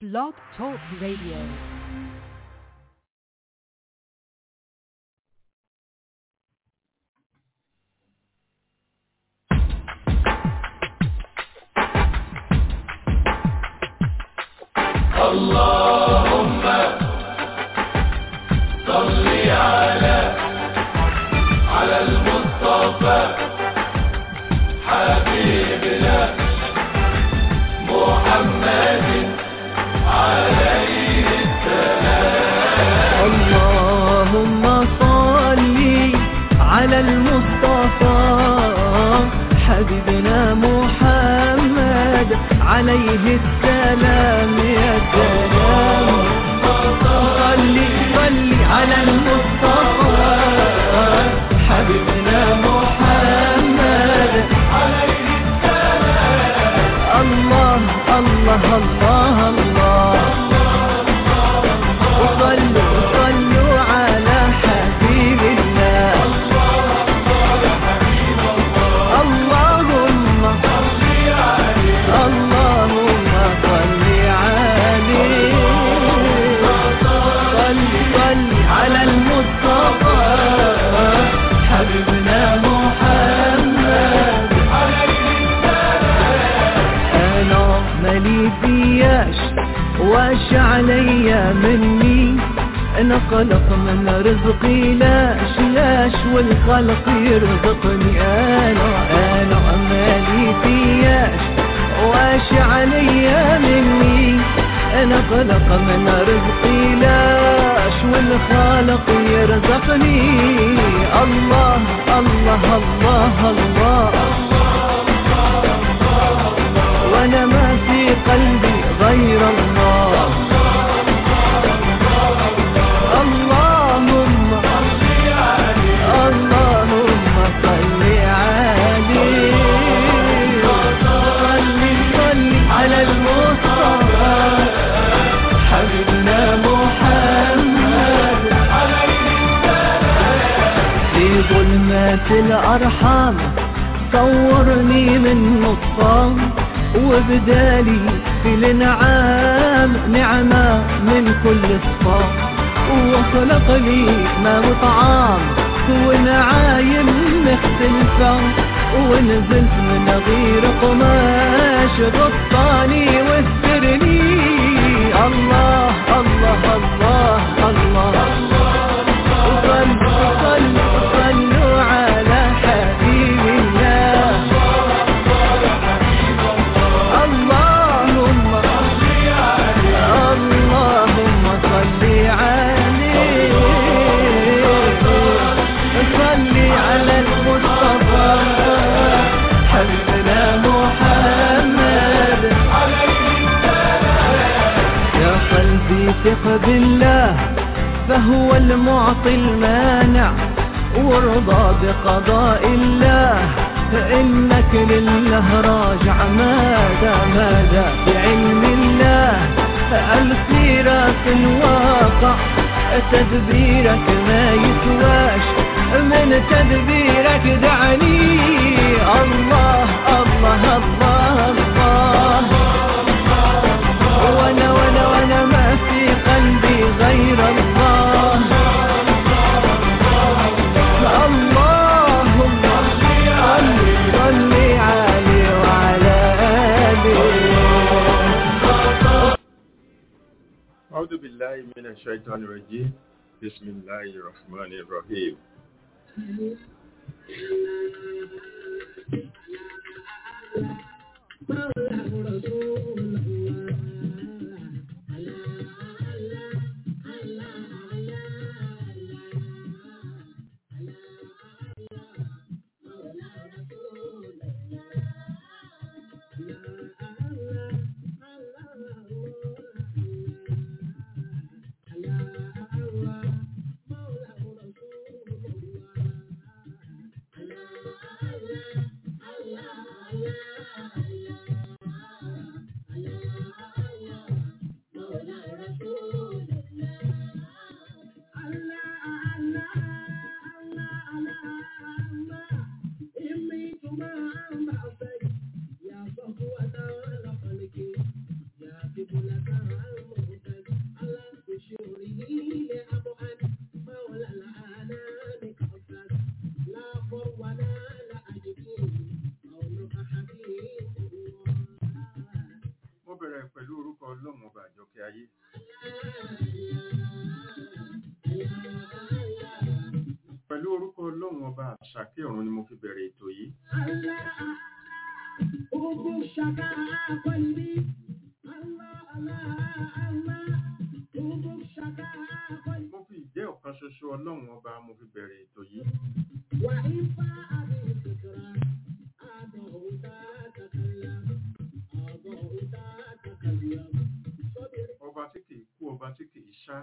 Blog Talk Radio. اللهم صل على على المصطفى حبيبنا محمد عليه اللهم صل على المصطفى حبيبنا محمد عليه السلام يا سلام صل صل على المصطفى حبيبنا محمد عليه السلام الله الله الله الله وصلوا صلوا على حبيب الله اللهم اللهم صل عليه صل صل على المصطفى حبيبنا محمد انا مالي فياش واش عليا مني انا خلق من رزقي لاش لاش والخلق يرزقني انا انا مالي فياش واش عليا مني انا خلق من رزقي لاش والخالق يرزقني الله الله الله, الله وانا ما في قلبي غير الله اللهم اللهم صل عليه صل صل على المصطفى حبيبنا محمد في ظلمات الأرحام صورني من نصام وبدالي في الانعام نعمة من كل الصام وخلق لي ما مطعام ونعايم مختلفة ونزلت من غير قماش غطاني واسترني الله الله الله الله, وصلوا صلوا صلوا على حبيب الله اللهم اللهم صل عليه صل على المصطفى حبيبنا محمد يا قلبي ثق بالله فهو المعطي المانع وارضى بقضاء الله فإنك لله راجع ماذا ماذا بعلم الله السيرة في الواقع تدبيرك ما يسواش من تدبيرك دعني الله الله الله الله وانا وانا وانا ما في قلبي غير الله اللهم صل صل عليه وعلى آله أعوذ بالله من الشيطان الرجيم بسم الله الرحمن الرحيم mo bẹ̀rẹ̀ pẹ̀lú orúkọ ọlọ́run ọba àjọkẹ́ ayé pẹ̀lú orúkọ ọlọ́run ọba àṣàkẹ́ ọ̀run ni mo fi bẹ̀rẹ̀ ètò yìí mo fi ìjẹ́ ọ̀kan ṣoṣo ọlọ́run ọba mo fi bẹ̀rẹ̀ ètò yìí ọba tí kìí kú ọba tí kìí ṣá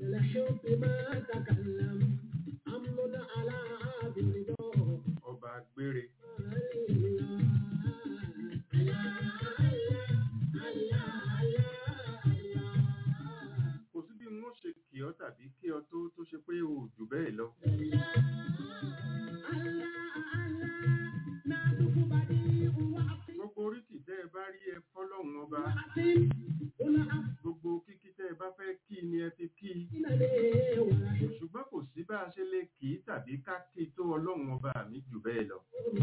ọba gbére kò sí bí wọ́n ṣe kì ọ́ tàbí kí ọ tó tó ṣe pé o ò jù bẹ́ẹ̀ lọ gbogbo oríkì tẹ́ ẹ bá rí ẹ fọ́lọ́run ọba gbogbo kíkí tẹ́ ẹ bá fẹ́ kí ni ẹ fi kí ṣùgbọ́n kò sí bá a ṣe lè kì í tàbí ká kí tó ọlọ́run ọba mi jù bẹ́ẹ̀ lọ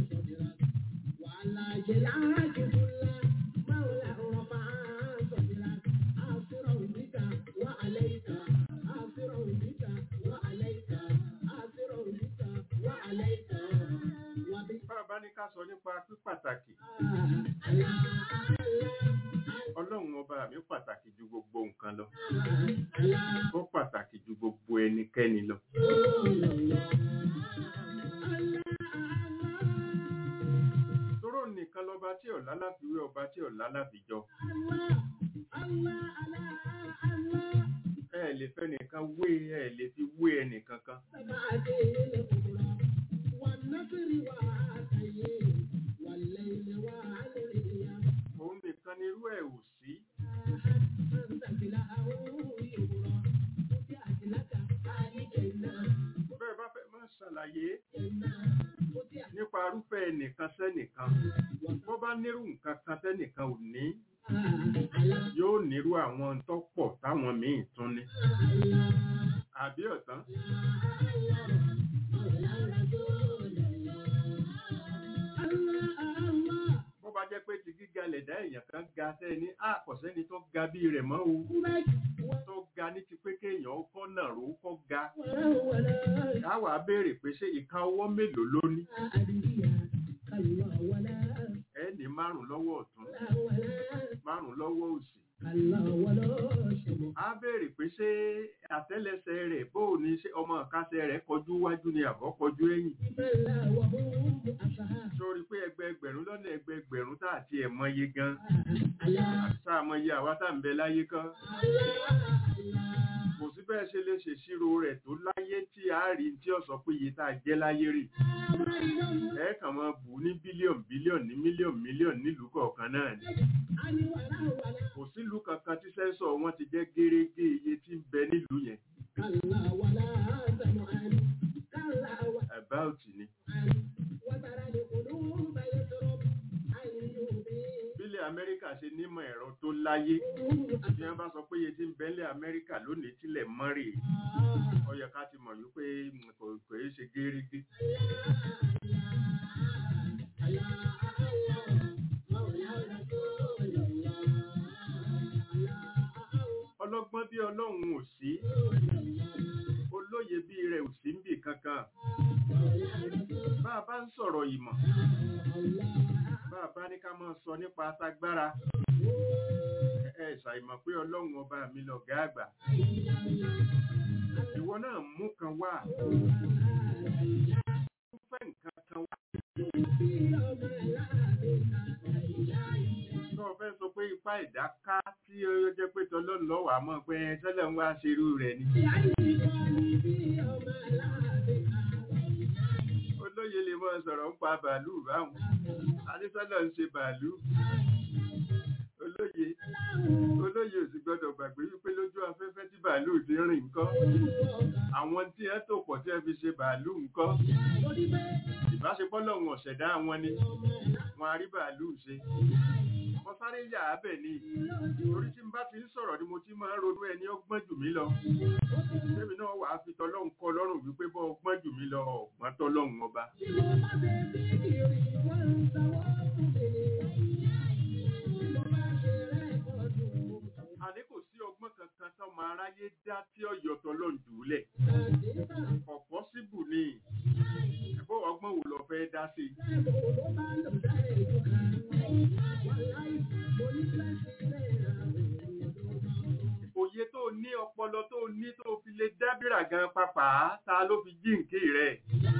bá a bá ní ká sọ nípa pípàtàkì ọlọ́run ọba mi pàtàkì ju gbogbo nǹkan lọ ó pàtàkì ju gbogbo ẹnikẹ́ni lọ tóró nìkan lọba tí ọ̀la láfiwé ọba tí ọ̀la láfijọ ẹ lè fẹ́ nìkan wé ẹ lè fi wé ẹnìkan kan òun nìkan ni irú ẹ̀ ò sí bẹ́ẹ̀ bá fẹ́ máa ṣàlàyé nípa irúfẹ́ ẹnìkan sẹ́nìkan bó bá nírú nǹkan kan tẹ́nìkan ò ní yóò nírú àwọn tó pọ̀ táwọn míì tún ní àbí ọ̀tán bó bá jẹ́ pé ti gíga lẹ̀dá èèyàn kan ga sẹ́ni àkọ̀sẹ́ni tó ga bí rẹ̀ mọ́ o tó ga ní ti pé kéèyàn ó kọ́ náà ró kọ́ ga káwà béèrè pé ṣé ìka ọwọ́ mélòó ló ní ẹni márùn lọ́wọ́ ọ̀tún márùn lọ́wọ́ òsì á béèrè pé ṣé àtẹ́lẹsẹ̀ rẹ̀ bóò ní ṣé ọmọ ìkásẹ̀ rẹ̀ kọjú wájú ni àbọ̀ kọjú ẹ̀yìn sórí pé ẹgbẹẹgbẹ̀rún lọ́nà ẹgbẹẹgbẹ̀rún tá àti ẹ̀ mọye gan sáà mọye àwa tá ń bẹ láyé kan kò sí bẹ́ẹ̀ ṣe lè ṣèṣirò rẹ̀ tó láyé tí a rí tí ó sọ pé iye tá a jẹ́ láyé rè ẹ kàn máa bù ní bílíọ̀nù bílíọ̀nù ní mílíọ̀nù mílíọ̀nù nílùú kọ̀ọ̀kan náà ni kò sílùú kankan tí sẹ́ńsọ̀ wọn ti jẹ́ gérégé iye tí ń bẹ nílùú yẹn about ni bílẹ̀ amẹ́ríkà ṣe nímọ̀ ẹ̀rọ tó láyé bí wọ́n bá sọ pé iye tí ń bẹ́lẹ̀ amẹ́ríkà lónìí tilẹ̀ mọ́rì ó yẹ ká ti mọ̀ yí pé kò kò é ṣe gérégé ọlọ́gbọ́n bí ọlọ́run ò sí olóye bí rẹ̀ ò sí ń bì kankan bá a bá ń sọ̀rọ̀ ìmọ̀ bá a bá ní ká máa sọ nípa atágbára ẹ ṣàìmọ̀ pé ọlọ́run ọba mi lọ̀gá àgbà ìwọ náà mú kan wá fẹ́ nǹkan kan wá tó o fẹ́ sọ pé ipá ìdá ká tí ó jẹ́ pé tọlọ́run lọ́wọ́ àmọ́ pé tẹ́lẹ̀ ń wá ṣerú rẹ̀ ni. olóye lè mọ sọ̀rọ̀ ń pa bàálù báwọn adésọ́lọ̀ ń ṣe bàálù olóye olóye ò sì gbọ́dọ̀ gbàgbé wípé lójú afẹ́fẹ́ tí bàálù bàálù ti rìn nǹkan àwọn tí ẹ tó pọ̀ tí ẹ fi ṣe bàálù nǹkan ìbáṣepọ̀ lọ́wọ́n ọ̀ṣẹ̀dá wọn ni wọn a rí bàálù ṣe wọ́n sáré yà á bẹ̀ ni torí tí n bá ti ń sọ̀rọ̀ ni mo ti máa ń ronú ẹni ọgbọ́n jù mí lọ tẹ́mi náà wàá fi tọlọ́hun kọ́ lọ́rùn wípé bọ́ ọgbọ́n jù mí lọ ọ̀gbọ́n tọlọ́hun ọba àní kò sí ọgbọ́n kankan tọ́mọ aráyé dá tí ọ̀yọ́ tọlọ́hun jùúlẹ̀ ọ̀pọ̀ síbù ni ẹ̀bọ́ ọgbọ́n wo lọ fẹ́ dá sí i òye tó ní ọpọlọ tó ní tó fi lè dábìrà gan papà ta ló fi jíǹkì rẹ̀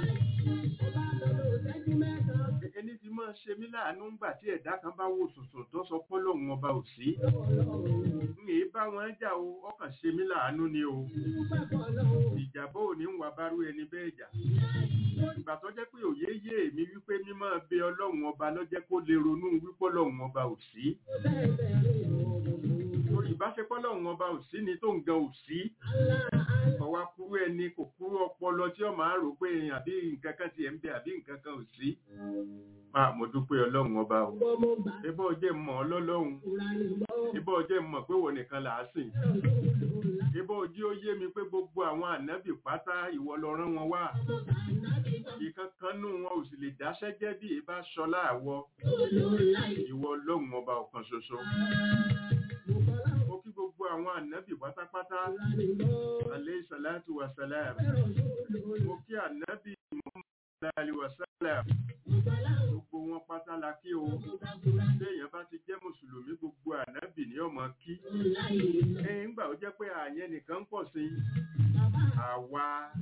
ẹni fi máa ṣe mí láàánú ńgbà tí ẹ̀dá kan bá wò sùnsùn tó sọ pọ́lọ́hún ọba ò sí ń èé bá wọn jà o ọkàn ṣe mí láàánú ni o ìjàbọ̀ ò ní ń wà bárú ẹni bẹ́ẹ̀ jà ìgbà tó jẹ́ pé òye yé èmi wípé mímọ́ bẹ ọlọ́run ọba ló jẹ́ kó lè ronú wípé ọlọ́run ọba ò sí torí ìbáṣepọ̀ ọlọ́run ọba ò sí ni tó ń gan ò sí ọwá kúrú ẹni kò kúrú ọpọlọ tí ọ máa rò pé àbí nǹkan kan ti ẹ̀ ń bẹ àbí nǹkan kan ò sí máa mo dúpẹ́ ọlọ́run ọba o ibọ́ jẹ́ mọ̀ ọlọ́lọ́run ibọ́ jẹ́ mọ̀ pé wọ́n nìkan là á sìn ibọ́ ojú ó yé mi pé gbogbo àwọn ànábì pátá ìwọ lọ rán wọn wá ìkankan nù wọn ò sì lè dáṣẹ́ jẹ́ bí ìbá ṣọlá àwọ ìwọ ọlọ́run ọba ọ̀kan ṣoṣo mo kí gbogbo àwọn ànábì pátápátá alayhi salatu wa salam mo kí ànábì Muhammad alayhi wa salam gbogbo wọn pátá la kí o léèyàn bá ti jẹ́ mùsùlùmí gbogbo ànábì ní ọmọ kí ẹ̀yìn gbà ó jẹ́ pé àyẹn nìkan pọ̀ sí àwa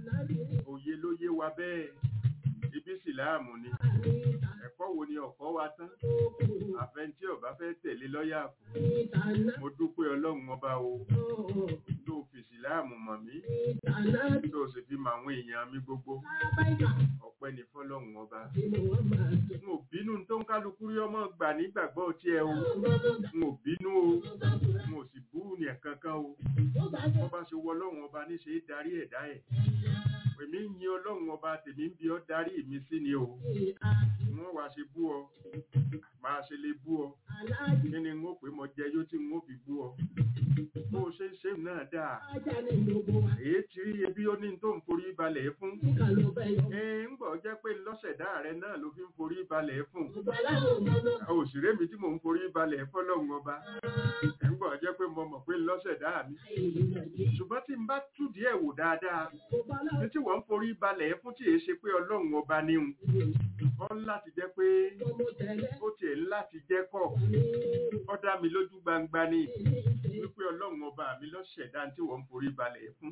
òye ló yé wa bẹ́ẹ̀ ibi síláàmù ni ẹ̀kọ́ wo ni ọ̀kọ́ wa tán àfẹntí ọba fẹ́ tẹ̀lé lọ́yà kù mo dúpẹ́ ọlọ́run ọba o tó fi síláàmù mọ̀ mí tó sì fi mọ àwọn èèyàn mi gbogbo ọpẹ́ ní fọ́lọ́run ọba n ò bínú tó ń kálukú rí ọmọ gbà nígbàgbọ́ tiẹ̀ o n ò bínú o n ò sì bú ní ẹ̀kankan o wọ́n bá ṣe wọ ọlọ́run ọba níṣe é darí ẹ̀dá ẹ̀ èmi ń yin ọlọ́run ọba tèmi ń bi ọ́ darí mi sí ni o wọ́n wá ṣe bú ọ máa ṣe lè bú ọ kí ni n ó pè mọ jẹ yóò tí n ó fi bú ọ bó o ṣe ń ṣe náà dáa èyí tí rí ebi ó ní tó ń forí balẹ̀ fún ẹ ń gbọ́ jẹ́ pé lọ́sẹ̀dá rẹ náà ló fi ń forí balẹ̀ fún òṣèré mi tí mò ń forí balẹ̀ fọlọ́run ọba ẹ ń gbọ́ jẹ́ pé mo mọ̀ pé lọ́sẹ̀dá mi ṣùgbọ́n tí n bá tú díẹ̀ wò dáadáa ní tí wọ́n ń forí balẹ̀ fún tí èé ṣe pé ọlọ́run ọba níhun ọ láti jẹ́ pé ó tiẹ̀ láti jẹ́ kọ̀ ọ dá mi lójú gbangba ni wípé ọlọ́run ọba mi ló ṣẹ̀dá tí wọ́n ń forí balẹ̀ fún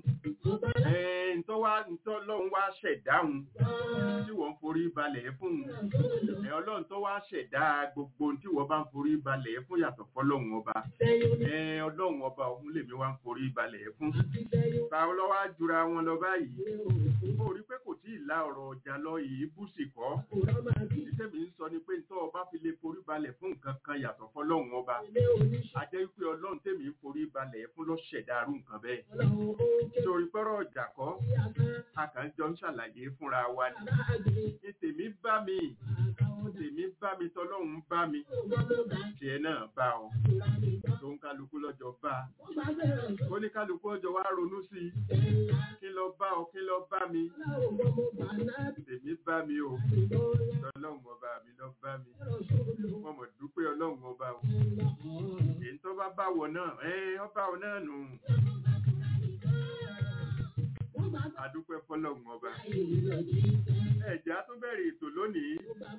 ntọ́ wá ntọ́ ọlọ́run wá ṣẹ̀dáhùn tí wọ́n ń forí balẹ̀ fún ẹ ọlọ́run tó wá ṣẹ̀dá gbogbo tí wọ́n bá ń forí balẹ̀ fún yàtọ̀ fọlọ́run ọba ẹ ọlọ́run ọba òun lèmi wá ń forí balẹ̀ fún táwọn lọ́wọ́ á jura wọn lọ báyìí ó rí pé kò tí ì la ọ̀rọ̀ ọjà lọ yìí búṣì kọ́ ìṣẹ́mi ń sọ ni pé ntọ́ ọba fi lè forí balẹ̀ fún nǹkan kan yàtọ̀ fọlọ́run ọba àjẹ́ wípé ọlọ́run tèmi ń forí balẹ̀ fún ló ṣẹ̀dá arú nǹkan bẹ́ẹ̀ torí pẹ́rọ ọjà kọ́ a kàn jọ ń ṣàlàyé fúnra wa ni ní tèmi bá mi tèmi bá mi tọlọ́run bá mi tiẹ̀ náà bá ọ tó ń kálukú lọ́jọ́ bá ó ní kálukú ọjọ́ wa ronú sí i kí lọ bá ọ kí lọ bá mi tèmi bá mi o tọlọ́run ọba mi lọ bá mi wọ́n mọ̀ dúpẹ́ ọlọ́run ọba o èyí tó bá bá wọ náà ẹ ọba ọ náà nù adúpẹ́ fọlọ́run ọba ẹ̀já tó bẹ̀rẹ̀ ètò lónìí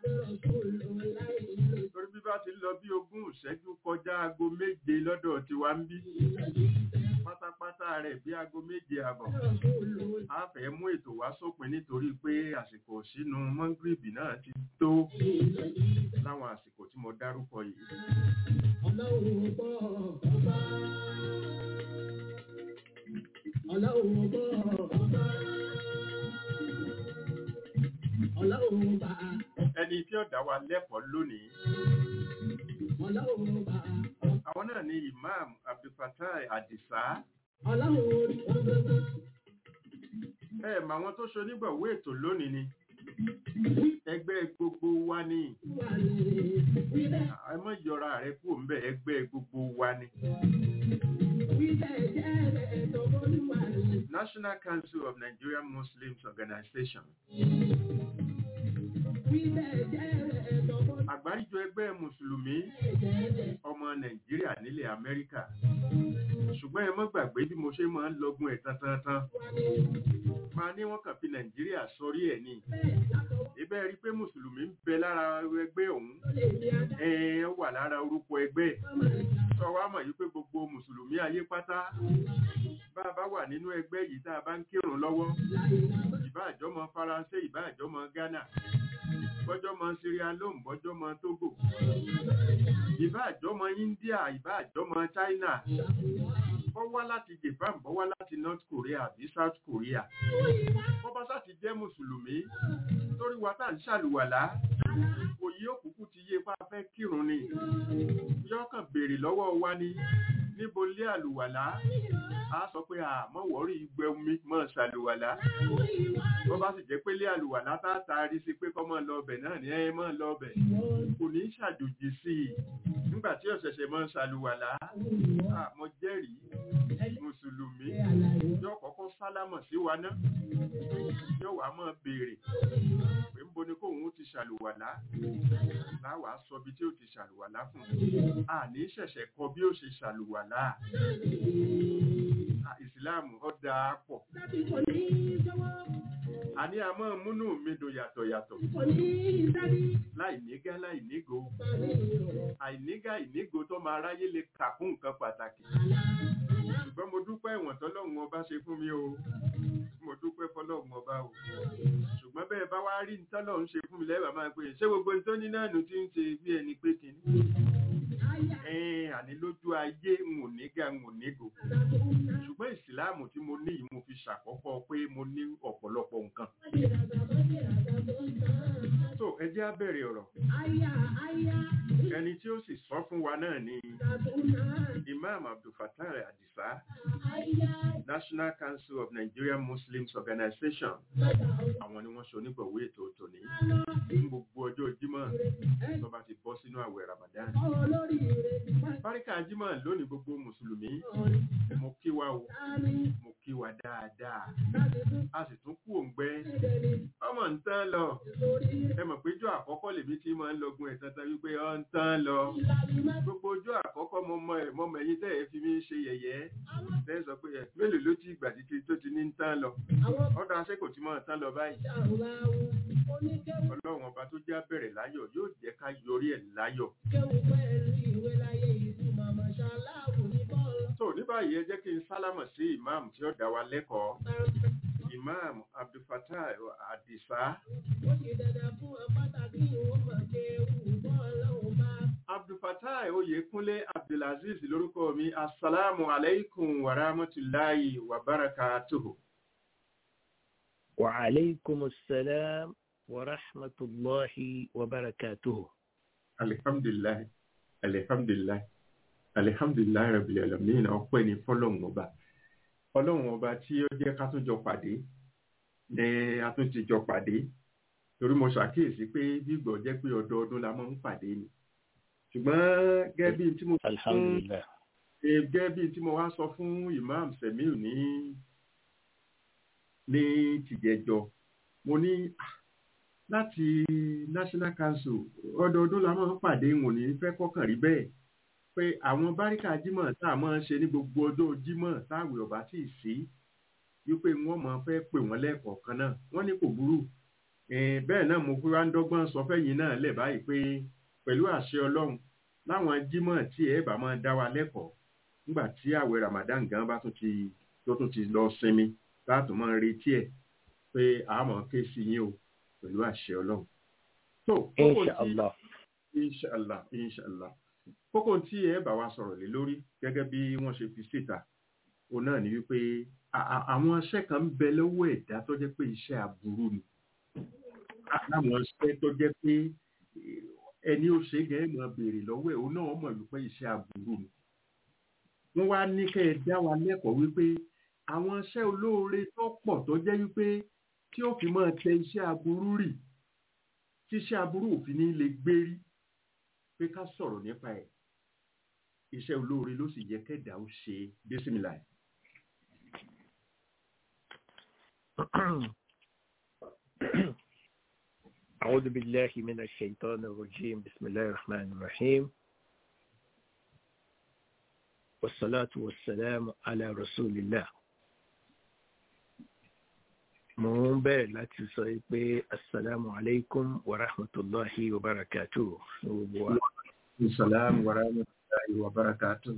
torí bí bá ti lọ bí ogún ìṣẹ́jú kọjá aago méje lọ́dọ̀ tiwa ń bí pátápátá rẹ̀ bí aago méje àbọ̀ a fẹ́ mú ètò wá sópin nítorí pé àsìkò sínú mọ́ngírìbì náà ti tó láwọn àsìkò tí mo dárúkọ yìí. Ọlọ́run gbọ́ ọba. Ọlọ́run gbọ́ ọba. Ọlọ́run bá. ẹni tí ó dá wa lẹ́kọ̀ọ́ lónìí Ọlọ́run bá. àwọn náà ni imam abdulfatai adisa Ọlọ́run orí ọgbọ́gbọ́. ẹ mà àwọn tó ṣonígbọ̀wé ètò lónìí ni ẹgbẹ́ gbogbo wa ni Wà ní wíbẹ̀ ẹ mọ̀ yọra rẹ kúrò ńbẹ̀ ẹgbẹ́ gbogbo wa ni wíbẹ̀ jẹ́ ẹ̀tọ́ bólúwà ní. National Council of Nigerian Muslims Organization Wíbẹ̀ jẹ́ ẹ̀tọ́ bólúwà àgbáríjọ ẹgbẹ́ mùsùlùmí ọmọ Nàìjíríà nílẹ̀ Amẹ́ríkà ṣùgbọ́n ẹ mọ́ gbàgbé bí mo ṣe máa ń lọ́gùn ẹ̀ tán tán tán ní. máa ní wọ́n kàn fi Nàìjíríà sọrí ẹ̀ ni Bẹ́ẹ̀ látọwọ́ ibẹ̀ rí i pé mùsùlùmí ń bẹ lára ẹgbẹ́ ọ̀hún tó lè ní adá. ẹ wà lára orúkọ ẹgbẹ́ Mọ́mọ́ ìjà sọ wá mọ̀ yìí pé gbogbo mùsùlùmí ayé pátá bá a bá wà nínú ẹgbẹ́ yìí tá a bá ń kírun lọ́wọ́ láyé lábá. ìbá àjọmọ Faransé ìbá àjọmọ Ghana bọ́jọ́mọ Sierra Leone bọ́jọ́mọ Togo ìbá àjọmọ India ìbá àjọmọ China bọ́ wá láti Japan bọ́ wá láti North Korea àbí South Korea bọ́ bá sá ti jẹ́ mùsùlùmí torí wa tá à ń ṣàlùwàlá òye òkùnkùn ti yé pa fẹ́ kírun ni yọkàn béèrè lọ́wọ́ wa ni níbo lé àlùwàlá a sọ pé àmọ́ wọ́rí ìgbẹ́ mi mọ́ ṣàlùwàlá bọ́ bá sì jẹ́ pé lé àlùwàlá tá a taari sí pé kọ́ mọ́ lọ ọbẹ̀ náà ni ẹ mọ́ lọ ọbẹ̀ kò ní ṣàjòjì sí i nígbà tí ọ̀ṣẹ̀ṣẹ̀ mọ́ ṣàlùwàlá àmọ́ jẹ́rìí mùsùlùmí yóò kọ́kọ́ sálámọ̀ sí wa náà yóò wá mọ́ béèrè pé ń bo ni kóun ó ti ṣàlùwàlá láwàá sọ bí tí ó ti ṣàlùwàlá fún un àní ṣẹ̀ṣẹ̀ kọ́ bí ó ṣe ṣàlùwàlá Ah, ìsìláàmù ó dáa pọ̀ Láti kò ní jọwọ́, àní a máa múnú mi dùn yàtọ̀ yàtọ̀ kò ní dábí. láì nígá láì nígo Bàbí ìrọ̀. àìnígá ìnígo tó máa ráyé lè kà fún nǹkan pàtàkì ṣùgbọ́n mo dúpẹ́ ìwọ̀n tọ́lọ́run ọba ṣe fún mi o mo dúpẹ́ fọlọ́run ọba o ṣùgbọ́n bẹ́ẹ̀ bá wá rí tọ́lọ́run ṣe fún mi lẹ́wàá máa pè é ṣé gbogbo ní tó ní náà nù tí ń ṣe bí ẹni pé kìíní Àyà ẹ̀ẹ́n àní lójú ayé ń ò nígá ń ò nígo àdàtò ńlá. ṣùgbọ́n ìsìláàmù tí mo ní yìí mo fi ṣàkọ́kọ́ pé mo ní ọ̀pọ̀lọpọ̀ nǹkan Bàjẹ́ràdà bàjẹ́ràdà tó ń tán. tó ẹ jẹ́ á bẹ̀rẹ̀ ọ̀rọ̀ Àyà àyà ẹni tí ó sì sọ fún wa náà ni àdàtò ńlá. Imam Abdulfattah Adisa Àyà National Council of Nigerian Muslims Organization bàtà àwọn ni wọ́n ṣe onígbọ̀wé ètò tòní ọ̀nà ní gbogbo ọjọ́ Jímọ̀ tó bá ti bọ́ sínú àwẹ̀ Ramadan olórí rẹ̀ máa Báríkà Jímọ̀ lónìí gbogbo Mùsùlùmí ọ̀rẹ́ mo kí wa o dání mo kí wa dáadáa láti tún a sì tún kú òǹgbẹ ẹ̀dẹ̀ ní ọmọ ń tán lọ lórí ẹ mọ̀ pé ọjọ́ àkọ́kọ́ lèmi tí máa ń lọgun ẹ̀ tantan wípé ọ ń tán lọ ìlànà máa gbogbo ọjọ́ àkọ́kọ́ mo mọ ẹ̀ mọ́ mẹ́yìn tẹ́ ẹ fi mí ṣe yẹ̀yẹ́ lẹ́yìn sọ pé ẹ mélòó ló ti ìgbà títí tó ti ní ń tán lọ àwọn ọ̀dọ̀ aṣẹ́kò tí máa tán lọ báyìí ṣàrùláwù oníkéwù ọlọ́run ọba tó já bẹ̀rẹ̀ láyọ̀ yóò jẹ́ ká yọrí ẹ̀ láyọ̀ kéwù pẹ̀lú ìwé láyé ìlú màmá ṣàláwù ní bọ́ọ̀lù tó ní báyìí ẹ jẹ́ kí n sálámọ̀ sí ìmáàmù tí ó dá wa lẹ́kọ̀ọ́ ìmáàmù Abdulfattah Adisa ó ti dandan fún ọ pàtàkì ìwọ̀n mọ̀ kéwù bọ́ọ̀lù bá Abdulfattah Oyèkúnlé Abdulaziz lórúkọ mi assalamu alaikum wa rahmatulahi wa barakatuhu. وعليكم السلام ورحمة الله وبركاته alihamdulilayi alihamdulilayi alihamdulilayi rabil alamin ọpẹ́ ni fọ́lọ́run ọba Ọlọ́run ọba tí ó jẹ́ ká tún jọ pàdé ẹ a tún ti jọ pàdé torí mo ṣàkíyèsí pé gbígbọ́ jẹ́ pé ọdọọdún la máa ń pàdé ni ṣùgbọ́n gẹ́gẹ́ bí tí mo الحمد لله Eh, gẹ́gẹ́ bí tí mo wá sọ fún imam semiu ní ní tìjẹjọ mo ní ah, láti national council ọdọọdún la máa ń pàdé wọn ní fẹ́ kọ́kàn rí bẹ́ẹ̀ pé àwọn báríkà jímọ̀ tá a máa ń ṣe ní gbogbo ọjọ́ jímọ̀ táwọn ọba tí ì sí wípé wọ́n máa fẹ́ pè wọ́n lẹ́ẹ̀kọ̀ọ̀kan náà wọ́n ní kò burú Eh, bẹ́ẹ̀ náà mo fi wá ń dọ́gbọ́n sọ fẹ́yìn náà lẹ̀ báyìí pé pẹ̀lú àṣẹ ọlọ́run láwọn jímọ̀ tí ẹ bá máa dá wa lẹ́kọ̀ọ́ nígbà tí àwẹ̀ Ramadan gan bá tún ti tó tún ti lọ sinmi láti máa retí ẹ̀ pé àmọ́ ké sí yín o pẹ̀lú àṣẹ ọlọ́run. tó kókó إن شاء tí الله inshallah inshallah kókó tí ẹ bá wa sọ̀rọ̀ lé lórí gẹ́gẹ́ bí wọ́n ṣe fi síta òun náà ni wípé a- a- àwọn iṣẹ́ kan ń bẹ lọ́wọ́ ẹ̀dá tó jẹ́ pé iṣẹ́ aburú ni A- láwọn iṣẹ́ tó jẹ́ pé eh, ẹni ó ṣe é gẹ́gẹ́ máa béèrè lọ́wọ́ ẹ̀ òun náà mọ̀ wípé iṣẹ́ aburú ni wọ́n wá ní kẹ́ ẹ dá wa lẹ́kọ̀ọ́ wípé àwọn iṣẹ́ olóore tó pọ̀ tó jẹ́ wípé tí ó fi máa tẹ iṣẹ́ aburú rì tí iṣẹ́ aburú òfin ní lè gbérí pé ká sọ̀rọ̀ nípa ẹ̀ iṣẹ́ olóore ló sì yẹ kẹ́dà ó ṣe bísímìlà ẹ̀. أعوذ بالله من الشيطان الرجيم بسم الله الرحمن الرحيم والصلاة والسلام على رسول الله mo ń bẹ̀rẹ̀ láti sọ pé asalaamu alaykum wa rahmatulahi wa barakatuh ní gbogbo wa. Assalamu wa rahmatullahi wa barakatuh.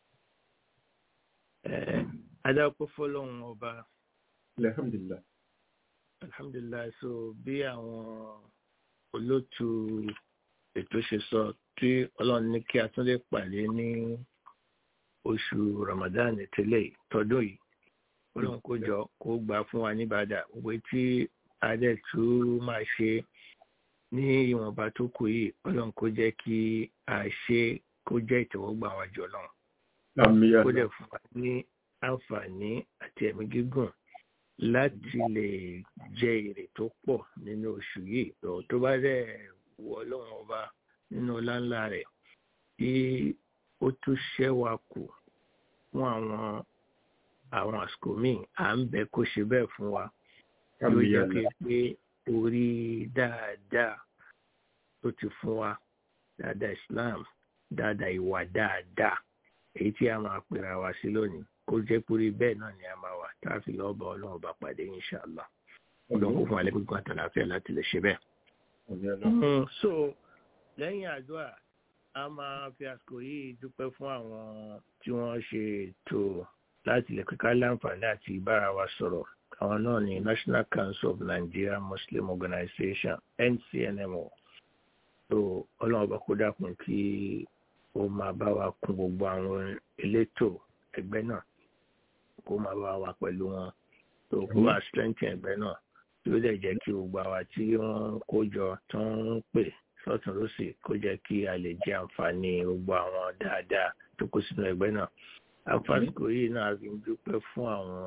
Eh, adáko fọlọ́run ọba Alhamdulillah. alhamdulilayi so bí àwọn olóòtú ètò ṣe sọ tí ọlọ́run ní kí a tún lè pàdé ní oṣù ramadan tẹ́lẹ̀ tọdún yìí ọlọ́run kó jọ kó gbà fún wa níbàdà òwe tí adé tún máa ṣe ní ìwọ̀nba tó kù yìí ọlọ́run kó jẹ́ kí a ṣe kó jẹ́ ìtẹ́wọ́gbà wájú ọlọ́run Àmín kó dẹ̀ fún wa ní àǹfààní àti ẹ̀mí gígùn láti lè jẹ èrè tó pọ̀ nínú oṣù yìí lọ tó bá dẹ̀ wọ ọlọ́run ọba nínú ọlá ńlá rẹ̀ tí ó tún ṣẹ́ wa kù fún àwọn àwọn àsìkò míì à ń bẹ kó ṣe bẹ́ẹ̀ fún wa yóò jẹ́ pé pé orí dáadáa tó ti fún wa dáadáa Islam dáadáa ìwà dáadáa èyí tí a máa pera wa sí lónìí kó jẹ́ pé orí bẹ́ẹ̀ náà ni a máa wà tá a fi lọ́ọ́ bá ọlọ́run bá pàdé inṣàlá ọlọ́run kó fún wa lẹ́kọ̀ọ́ kan àtàlàfíà láti lè ṣe bẹ́ẹ̀. Mm, so lẹ́yìn àdúrà a máa fi àsìkò yìí dúpẹ́ fún àwọn tí wọ́n ṣe ètò láti lè kíkà láǹfààní àti ìbára wa sọ̀rọ̀ àwọn náà ní National Council of Nigeria Muslim Organization NCNMO so ọlọ́run ọba kó dákun kí ó máa bá wa kún gbogbo àwọn elétò ẹgbẹ́ náà kó máa bá wa pẹ̀lú wọn tó kó máa strengthen ẹgbẹ́ náà tí ó dẹ̀ jẹ́ kí gbogbo àwa tí wọ́n kó jọ tó ń pè sọ́tún lọ́sì kó jẹ́ kí a lè jẹ àǹfààní gbogbo àwọn dáadáa tó kó sínú ẹgbẹ́ náà àǹfààníkò yìí náà fi ń dúpẹ́ fún àwọn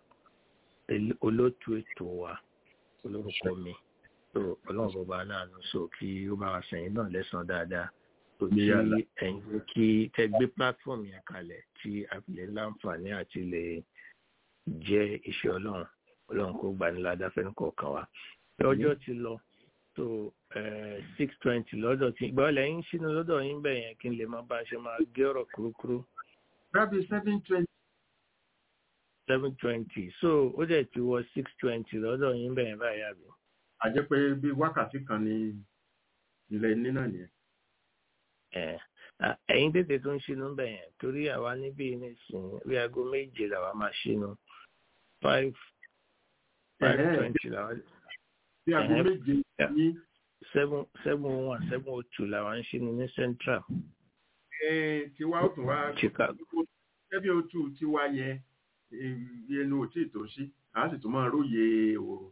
olótú ètò wa olórúkọ mi tó ọlọ́run bọba náà ló sọ kí ó bá wa sẹ́yìn náà lẹ́sàn-án dáadáa tó tí ẹ̀yin ló kí tẹ́ gbé platform yẹn kalẹ̀ tí a fi lè láǹfààní àti lè jẹ́ iṣẹ́ ọlọ́run ọlọ́run kó gbà ní ládàfẹ́ nìkọ̀ọ̀kan wa ọjọ́ ti lọ tó six twenty lọ́dọ̀ tí ìgbà ọ̀lẹ́ yín sínú lọ́dọ̀ yín bẹ̀ yẹn kí n lè má bá a ṣe máa gé ọ̀rọ̀ kúrúkúrú. Rábì seven twenty. seven twenty so ó dẹ̀ ti wọ six twenty lọ́dọ̀ yín bẹ̀ yẹn báyìí àbí. A jẹ́ pé bí wákàtí kan ní ilẹ̀ ní náà nìyẹn. ẹ̀yin tètè tó ń ṣínú bẹ̀ yẹn torí àwa níbí nísìnyí bí aago méje làwa máa ṣínú five five twenty làwa. Bí aago méje ní. seven seven one seven oh two làwa ń ṣínú ní central. Tiwa ó tún wá. Chicago. Ẹbí o tù tiwa yẹ ẹnu ò tí ì tó sí, a sì tún máa róye òòrùn.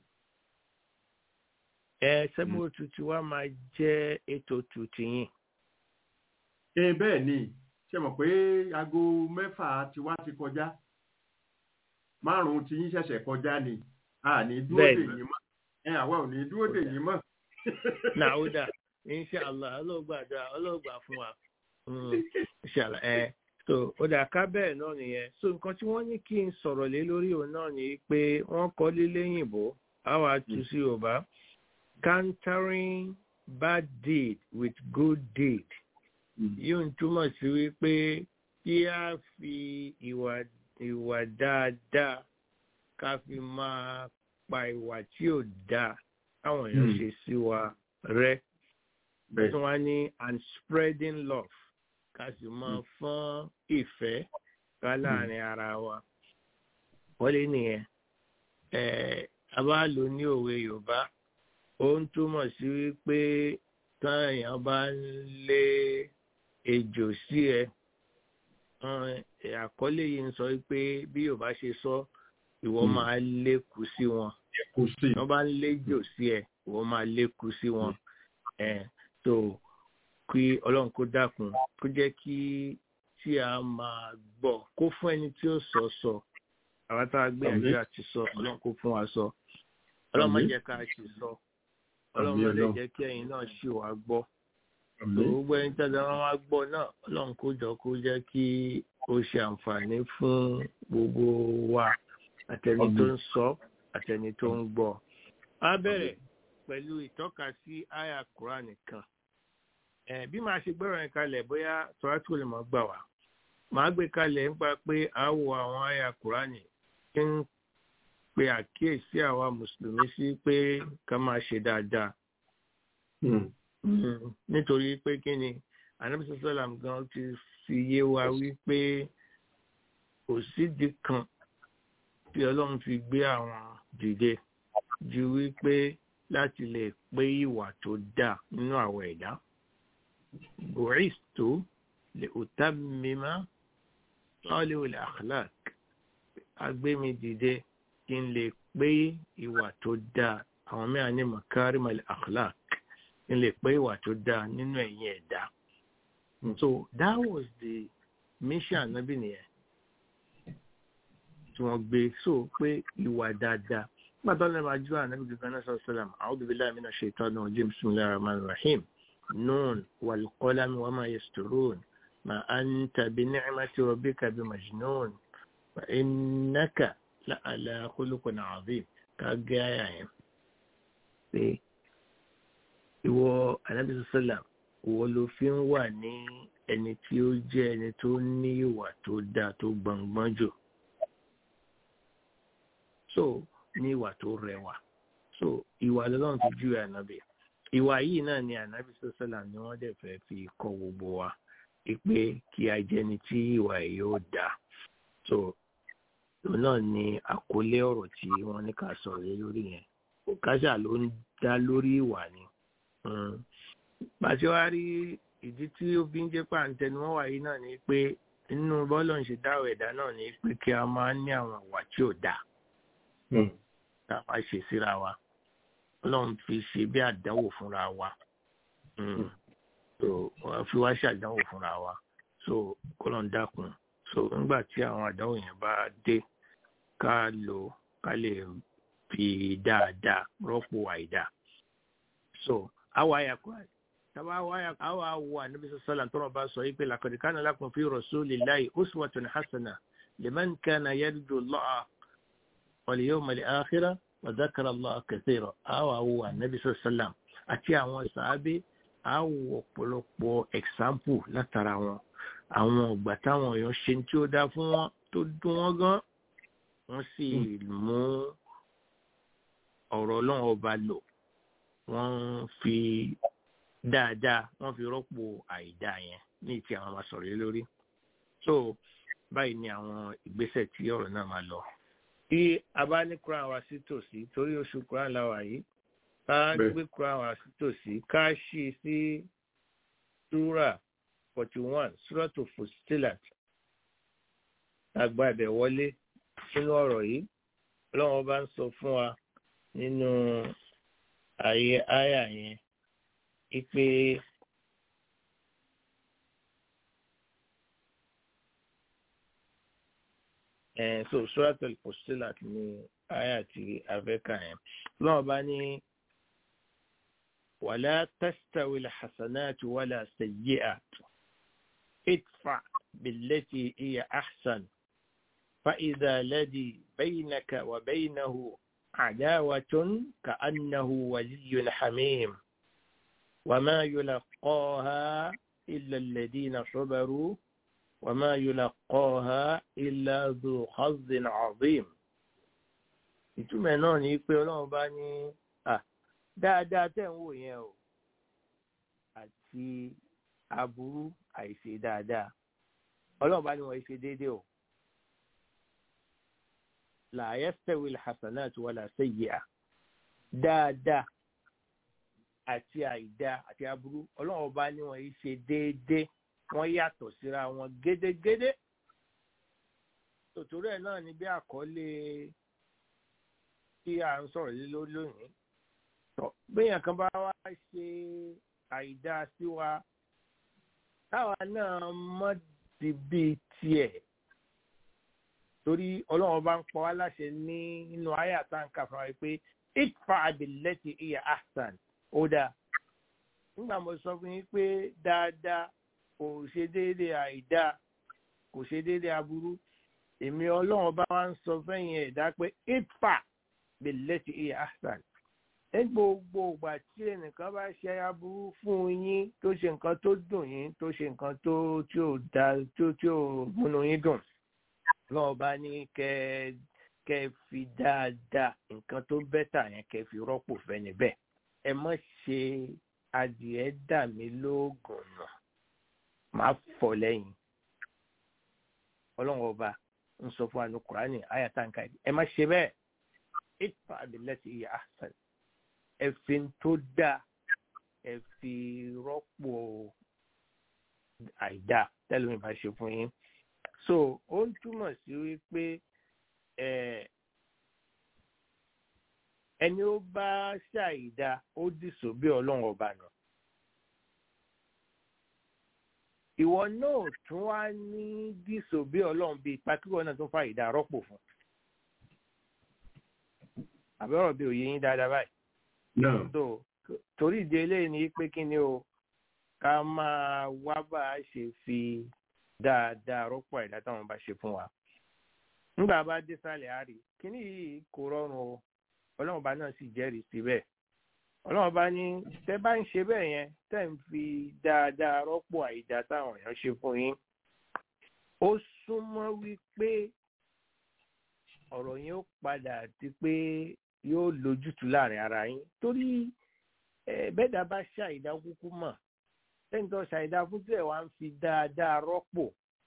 Ẹ seven oh two tiwa máa jẹ́ eight oh two tiyín ẹ bẹ́ẹ̀ ni ṣe mọ̀ pé aago mẹ́fà tiwa ti kọjá márùn-ún tí yín ṣẹ̀ṣẹ̀ kọjá ni a ní dúró dè yín mọ́ ẹ àwa ò ní dúró dè yín mọ́. nàúdà inṣàlá ọlọ́gbàdà ọlọ́gbà fún wa inṣàlá ẹ so ó dà ká bẹ́ẹ̀ náà nìyẹn so nǹkan tí wọ́n ní kí n sọ̀rọ̀ lé lórí òun náà ni pé wọ́n kọ́ lílé yìnbó àwa tù sí yorùbá countering bad deed with good deed yóò túmọ̀ sí wípé kí a fi ìwà ìwà dáadáa ká fi máa pa ìwà tí ò dáa káwọn èèyàn ṣe sí wa rẹ́ tí wọ́n ní and spreading love ká sì máa fọ́n ìfẹ́ ká láàrin ara wa wọ́n lé nìyẹn a bá lò ní òwe Yorùbá ó ń túmọ̀ sí wípé táyà bá ń lé ejò sí ẹ àkọlé yìí ń sọ pé bí yorùbá ṣe sọ ìwọ máa lékù sí wọn wọn bá ń léjò sí ẹ ìwọ máa lékù sí wọn tó kí ọlọ́run kó dákun kó jẹ́ kí tí a máa gbọ́ kó fún ẹni tí ó sọ sọ àwọn tá a gbé Àmín. àjọ àti sọ ọlọ́run kó fún wa sọ ọlọ́run má Àmín. jẹ́ ká ṣì sọ ọlọ́run Àmín má lè Ọlọ́run. jẹ́ kí ẹ̀yin náà ṣì wá gbọ́ Àmín. gbogbo ẹni tí a máa gbọ́ náà ọlọ́run kó jọ kó jẹ́ kí ó ṣe àǹfààní fún gbogbo wa àtẹni tó ń sọ àtẹni tó ń gbọ́ a bẹ̀rẹ̀ pẹ̀lú ìtọ́ka sí àyà Kùránì kan ẹ bí màá ṣe gbọ́rọ̀ yẹn kalẹ̀ bóyá tọ́látò lè máa gbà wá màá gbé kalẹ̀ nípa pé a wo àwọn àyà Kùránì tí ń pe àkíyèsí àwa mùsùlùmí sí pé ká máa ṣe dáadáa Hmm. Mm, nítorí pé kí ni anabi sọsọlám gan ti fi yé wa wípé kò sídìí kan tí ọlọ́run fi gbé àwọn dìde ju wípé láti lè pé ìwà tó dáa nínú àwọn ẹ̀dá bùrìstò lè òtá mímá lọ́lẹ́wọ̀lẹ̀ akhlaq agbémi dìde kí n lè pé ìwà tó dáa àwọn mẹ́rin ní makarimal akhlaq n lè pé ìwà tó dáa nínú ẹ̀yìn ẹ̀dá. So that was the mission ànábì nìyẹn tí wọ́n gbé so pé ìwà dáadáa. Nígbà tó lẹ́nu àjọ ànábì gbígbá náà sọ sọ́làm, a'udhu billahi minash shaitani rajim, bismillahir rahmanir rahim. Nun wal qalami wa ma yasturun. Ma anta bi ni'mati rabbika bi majnun. Wa innaka la ala khuluqin azim. Ká gé àyà yẹn. Pé ìwọ anabi sọsọlá ìwọ ló fi ń wà ní ẹni tí ó jẹ ẹni tó ní ìwà tó dáa tó gbọngbọn jù so ní ìwà tó rẹwà so ìwà lọ́lọ́run ti júwe ànábì ìwà yìí náà ni ànábì sọsọlá ni wọ́n dẹ̀ fẹ́ fi kọ́ gbogbo wa pé kí a jẹ́ ẹni tí ìwà yìí yóò dáa so òun náà ni àkọlé ọ̀rọ̀ tí wọ́n ní ká sọ̀rọ̀ lé lórí yẹn káṣà ló ń dá lórí ìwà ni pàṣẹ wá rí ìdí tí ó fi ń jẹ́ pàǹtẹ́nu wọn wà yìí náà ni pé nínú bọ́ọ̀lù ń ṣe dáwọ̀ ẹ̀dá náà ni pé kí a máa ní àwọn ìwà tí ò dáa Hmm. tá a máa ṣe síra wa ọlọ́run fi ṣe bí àdánwò fúnra wa Mm. so wọ́n fi wá ṣàdánwò fúnra wa so kọ́lọ́n dákun so nígbà tí àwọn àdánwò yẹn bá dé ká lò ká lè fi dáadáa rọ́pò àìdáa so awa aya kwa taba awa aya awa awa nabi sallallahu alaihi wasallam sọ ipe laqad kana lakum fi rasulillahi uswatun hasana liman kana yarju Allah wal yawmal akhir wa dhakara Allah kathira awa awa nabi sallallahu alaihi wasallam àti àwọn sahabe awo ọ̀pọ̀lọpọ̀ example látara wọn àwọn ọgbà táwọn èèyàn ṣe tí ó dá fún wọn tó dùn wọn gan wọn sì mú ọ̀rọ̀ Ọlọ́run ọba lò wọ́n fi dáadáa wọ́n fi rọ́pò àìdáa yẹn ní ti àwọn máa sọ̀rọ̀ lé lórí. so báyìí ni àwọn ìgbésẹ̀ tí ọ̀rọ̀ náà máa lọ. tí a bá ní Quran wa sí tòsí torí oṣù Quran la wà yìí ká Bẹ́ẹ̀. gbé Quran wa sí tòsí ká ṣí i sí sura forty one suratu Fussilat àgbà ibẹ̀ wọlé nínú ọ̀rọ̀ yìí ọlọ́run bá ń sọ fún wa nínú àyè àyà yẹn ipe ẹ̀ so suratul Fussilat ní àyà tí afẹ́kà yẹn ọlọ́run bá ní wala tastawi alhasanatu wala sayyi'atu idfa billati hiya ahsan فإذا الذي بينك وبينه عداوة كأنه ولي حميم وما يلقاها إلا الذين صبروا وما يلقاها إلا ذو حظ عظيم ìtumọ̀ náà ni pé ọlọ́run bá ní à dáadáa tẹ̀ ń wò yẹn o àti aburú àìṣe dáadáa ọlọ́run bá ní wọ́n ṣe déédéé o la yastawi alhasanatu wala sayyi'a dáadáa àti àìdá àti aburú ọlọ́run ọba ní wọn yìí ṣe déédéé wọ́n yàtọ̀ síra wọn gédégédé tòtòrò ẹ̀ náà ni bí àkọlé tí a ń sọ̀rọ̀ lé lórí lónìí tọ́ béèyàn kan bá wá ṣe àìdá sí wa táwa náà mọ̀ sí bíi tiẹ̀ torí ọlọ́run bá ń pọ̀ wá láṣẹ ní nínú ayé àtàǹkà fún wa pé itfa billati iya ahsan ó dáa nígbà mo sọ fún yín pé dáadáa kò ṣe déédéé àìdáa kò ṣe déédéé aburú èmi ọlọ́run bá wá ń sọ fẹ́yìn ẹ̀dá pé itfa billati iya ahsan ní gbogbo ìgbà tí ẹnìkan bá ṣe aburú fún yín tó ṣe nǹkan tó dùn yín tó ṣe nǹkan tó tí ò da tó tí ò múnú yín dùn lọ́wọ́ bá ní kẹ́ kẹ́ fi dáadáa nǹkan tó bẹ́tà yẹn kẹ́ fi rọ́pò fẹ́ni bẹ́ẹ̀ ẹ má ṣe adìẹ dà mí lóògùn nà má fọ̀ lẹ́yìn ọlọ́run ọba ń sọ fún àánú kùránì àyàtàǹkà ẹ má ṣe bẹ́ẹ̀ ìfà àbílẹ̀tì ìyá àṣà ẹ fi ń tó dáa ẹ fi rọ́pò àìdá tẹ́lẹ̀ mi bá ṣe fún yín so ó ń túmọ̀ sí wípé ẹni ó bá ṣàìdá ó dìsò bí ọlọ́run ọba nà ìwọ náà tún wá ní dìsò bí ọlọ́run bíi pàkíwọ́ náà tún fa ìdá rọ́pò fún àbẹ̀rọ̀ bí òye yín dáadáa báyìí náà so torí ìdí eléyìí ni pé kí ni o ká máa wá bá a ṣe fi dáadáa rọ́pò àìdá táwọn bá ṣe fún wa nígbà bá dé sálẹ̀ àárí kíní yìí kò rọrùn o ọlọ́run bá náà sì jẹ́rìí sí bẹ́ẹ̀ ọlọ́run bá ní tẹ́ bá ń ṣe bẹ́ẹ̀ yẹn tẹ́ ń fi dáadáa rọ́pò àìdá táwọn èèyàn ṣe fún yín ó súnmọ́ wípé ọ̀rọ̀ yẹn ó padà di pé yóò lójútùú láàrin ara yín torí bẹ́ẹ̀dá bá ṣàìdá kúkú mọ̀ lẹ́yìn tó ṣàìdá fún tí ẹ̀ wá ń fi dáadáa rọ́pò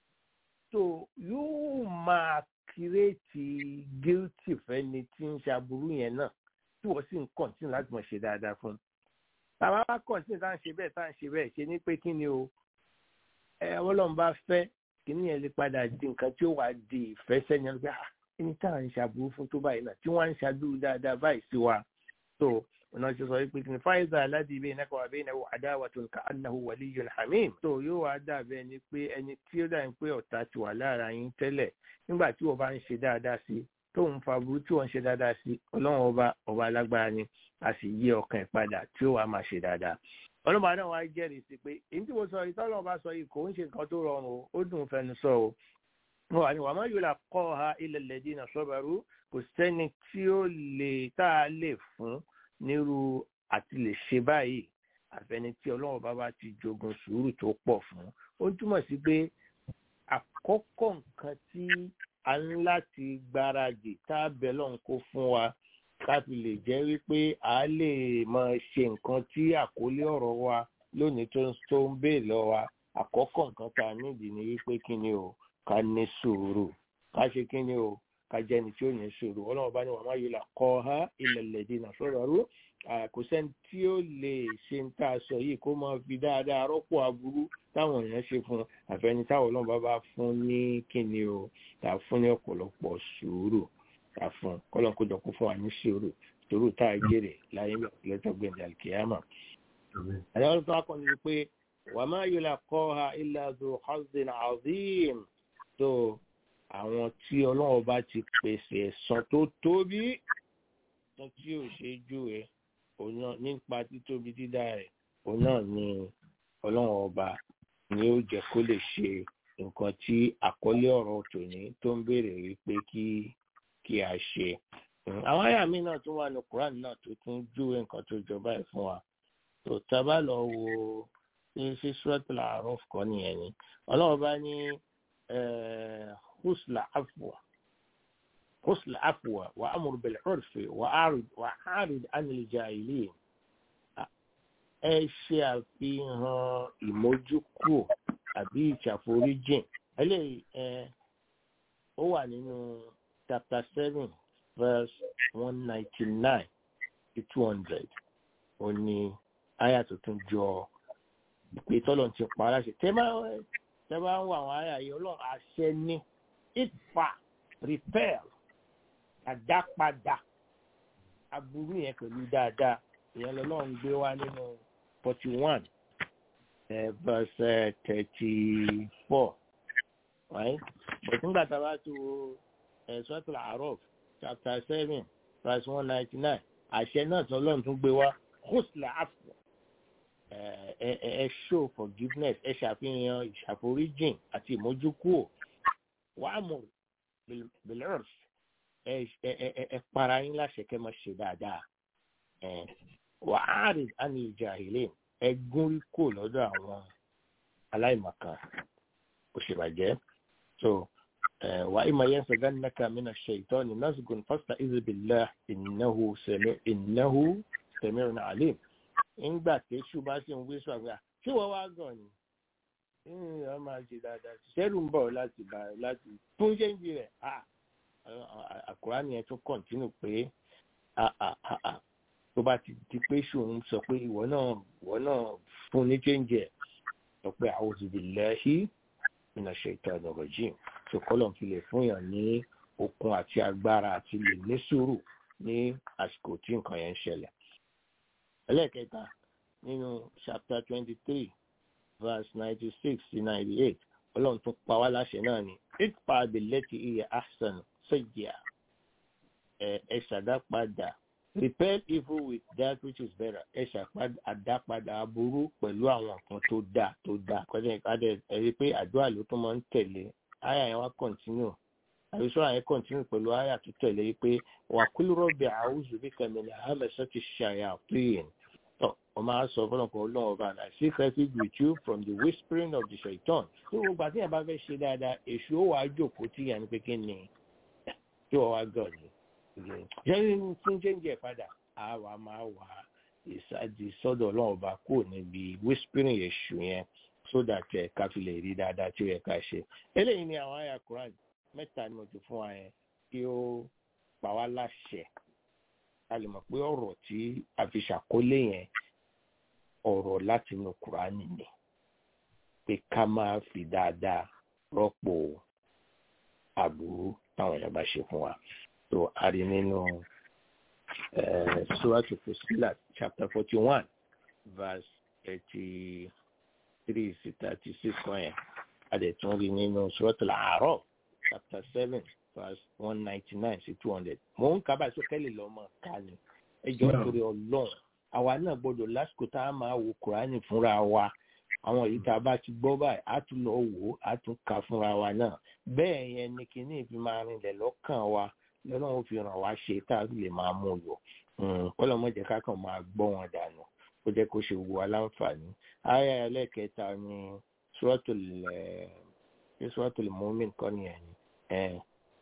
tó yóò máa kírètì guilty fẹ́ni tí ń ṣàbùrú yẹn náà tí wọ́n sì ń kọ̀ǹtínú láti mọ̀ ṣe dáadáa fún un. tàbá wá kọ̀ǹtínú tá à ń ṣe bẹ́ẹ̀ tá à ń ṣe bẹ́ẹ̀ ṣe ní pé kí ni o ẹ ọlọ́run bá fẹ́ kí ni yẹn lè padà di nǹkan tí ó wàá di ìfẹ́ sẹ́ni ọ̀gbẹ́ ah ẹni tá à ń ṣàbùrú fún tó báyìí náà tí wọ́n á ń ṣàdúró dáadáa báyìí sí wa tó ọ̀nà ṣe sọ pé kìnnì fáìzà aládìí bẹ́ẹ̀ náà kọ́wá bẹ́ẹ̀ náà àdáwà tó ń ka annahu waliyyun hamim. tó yóò wá dàbẹ́ ni pé ẹni tí ó dàbí pé ọ̀tá ti wà lára yín tẹ́lẹ̀ nígbà tí wọ́n bá ń ṣe dáadáa sí tó ń fa burú tí wọ́n ń ṣe dáadáa sí ọlọ́run ọba ọba alágbára ni a sì yí ọkàn ẹ̀ padà tí ó wà máa ṣe dáadáa. ọlọ́mọ náà wá jẹ́rìí sí pé èyí tí mo sọ yìí tọ́lọ́ bá sọ yìí kò ń ṣe nǹkan tó rọrùn o ó dùn fẹnu sọ o wọn wà ní wàá má yóò là kọ́ ha ilẹ̀ lẹ́dí náà sọ́bàrú kò sẹ́ni tí ó lè tá a lè fún nírú àti lè ṣe báyìí àfẹni tí ọlọ́run bá bá ti jogun sùúrù tó pọ̀ fún ó túmọ̀ sí pé àkọ́kọ́ nǹkan tí a ń láti gbáradì tá a bẹ̀ lọ́n kó fún wa láti lè jẹ́ wípé a lè máa ṣe nǹkan tí àkólé ọ̀rọ̀ wa lónìí tó ń tó ń bèè lọ wa àkọ́kọ́ nǹkan tá a nídìí ni wípé kí ni o ká ní sùúrù ká ṣe kí ni o ká jẹ́ni tí ó ní sùúrù ọlọ́run bá ní wàá má yìí là kọ́ ha ilẹ̀ lẹ́dí náà sọ̀rọ̀ rú kò sẹ́ni tí ó lè ṣe ń tà sọ yìí kó máa fi dáadáa rọ́pò aburú táwọn èèyàn ṣe fún àfẹni táwọn ọlọ́run bá bá fún ní kíni o tà fún ní ọ̀pọ̀lọpọ̀ sùúrù tà fún kọ́lọ́n kó jọ kó fún wa ní sùúrù sùúrù tá a jèrè láyé lẹ́tọ̀ gbẹ̀dẹ̀ àlùkìyàmà. àyẹ̀wò tó wá kọ́ ni pé wàá má yìí là kọ́ ha ilẹ̀ àdó hazin azim tó àwọn tí ọlọ́run bá ti pèsè ẹ̀san tó tóbi tán tí ò ṣe jú ẹ òun náà nípa títóbi dídá rẹ̀ òun náà ni ọlọ́run ọba ni ó jẹ́ kó lè ṣe nǹkan tí àkọlé ọ̀rọ̀ tòní tó ń béèrè wípé kí kí a ṣe. àwọn àyà mi náà tún wà ní Quran náà tó tún júwe nǹkan tó jọba ẹ̀ fún wa tó tábà lọ wo ṣe Suratul A'raf kọ́ nìyẹn ni ọlọ́run bá ní husla afwa husla afwa wa amur bil urfi wa arid wa arid anil jahilin ẹ ṣe àfihàn ìmójúkúrò àbí ìṣàforíjìn eléyìí ẹ ó wà nínú chapter seven verse one ninety nine to two hundred ó ní àyà tuntun jọ pé tọ́lọ̀ ti pa aláṣẹ tẹ́ bá tẹ́ bá ń wọ àwọn àyà yìí ọlọ́run àṣẹ ní ìfà repair àdápadà aburú yẹn pẹ̀lú dáadáa ìyẹn lọ́lọ́run gbé wá nínú forty one verse thirty four right but nígbà tá a bá tó suratul A'raf chapter seven verse one ninety nine àṣẹ náà tí ọlọ́run tún gbé wá husla afu ẹ ẹ show forgiveness ẹ ṣàfihàn ìṣàforíjìn àti ìmójúkúò wàá mọ̀ bilirf ẹ ẹ ẹ para yín láṣẹ kẹ́ máa ṣe dáadáa ẹ wàá rìn àní jahilin ẹ gúnrí kò lọ́dọ̀ àwọn aláìmọ̀kan òṣèbàjẹ́ so وإما ينزغنك من الشيطان نزغ فاستعذ بالله إنه سميع إنه سميع عليم ńgbà tí èṣù bá sì ń wí sọ àgbà tí wọ́n wá gàn ni wọ́n máa ṣe dáadáa ṣẹ́rù ń bọ̀ láti bá láti fún ṣéǹjì rẹ̀ àkùránì yẹn tún kọ̀ǹtínú pé tó bá ti di pé èṣù ń sọ pé ìwọ náà ìwọ náà fún ní ṣéǹjì ẹ̀ sọ pé a'udhu billahi minash shaitanir rajim sọkọlọ fi lè fún yàn ní okun àti agbára àti lè ní sùúrù ní àsìkò tí nǹkan yẹn ń ṣẹlẹ̀. ẹlẹ́ẹ̀kẹta nínú chapter twenty three verse ninety six to ninety eight ọlọ́run tún pa wá láṣẹ náà ni ipa abilẹ́tì iye ahsan sẹ́yà ẹ ṣàdápadà repel evil with that which is better ẹ ṣàdápadà aburú pẹ̀lú àwọn nǹkan tó dáa tó dáa kọ́jà ìkádẹ́ ẹ rí i pé àdúrà ló tún máa ń tẹ̀lé aya yẹn wá kọ̀ntínú àbísọ́ àyẹn kọ̀ntínú pẹ̀lú aya tó tẹ̀lé pé wà kúlú rọ́bì àwùjọ bí kàmínà àmẹ́sọ́ ti ṣàyà pín tọ́ ọ máa sọ fọlọ́nkọ ọlọ́run ọba náà seek refuge with you from the whispering of the shaitan tó gbogbo àti yẹn bá fẹ́ ṣe dáadáa èṣù ó wàá jókòó tí yẹn pé kí ni tí wọ́n wá gàn ní. yẹ́n fún jẹ́ǹjẹ́ padà àwa máa wà ìsádi sọ́dọ̀ ọlọ́run ọba kúrò níbi whispering èṣù yẹn so that ẹ ká fi lè rí dáadáa tí ó yẹ ká ṣe eléyìí ni àwọn àyà Quran mẹ́ta ni mo ti fún wa yẹn kí ó pa wá láṣẹ a lè mọ̀ pé ọ̀rọ̀ tí a fi ṣàkólé yẹn ọ̀rọ̀ láti inú Quran ni pé ká máa fi dáadáa rọ́pò àbúrú táwọn èèyàn bá ṣe fún wa tó a rí nínú Suratu Fussilat chapter forty one verse eighty three sí thirty six kan yẹn adẹ̀tún rí nínú suratul A'raf chapter seven verse one ninety nine sí two hundred mò ń kábàá sókèlè lọ́mọ ká ni ẹjọ́ torí ọlọ́run àwa náà gbọ́dọ̀ lásìkò tá a máa wo kùránì fúnra wa àwọn èyí tá a bá ti gbọ́ báyìí á tún lọ wò ó á tún kà fúnra wa náà bẹ́ẹ̀ yẹn ni kíní ìfi máa rinlẹ̀ lọ́kàn wa lọ́nà ó fi ràn wá ṣe tá a lè máa mú lò kọ́lọ́mọ́jẹ́ ká kàn máa gbọ́ wọn dànù ó jẹ́ kó ṣe wo aláǹfààní aya ẹlẹ́kẹta ni suratul suratul mu'min kọ́ ni ẹni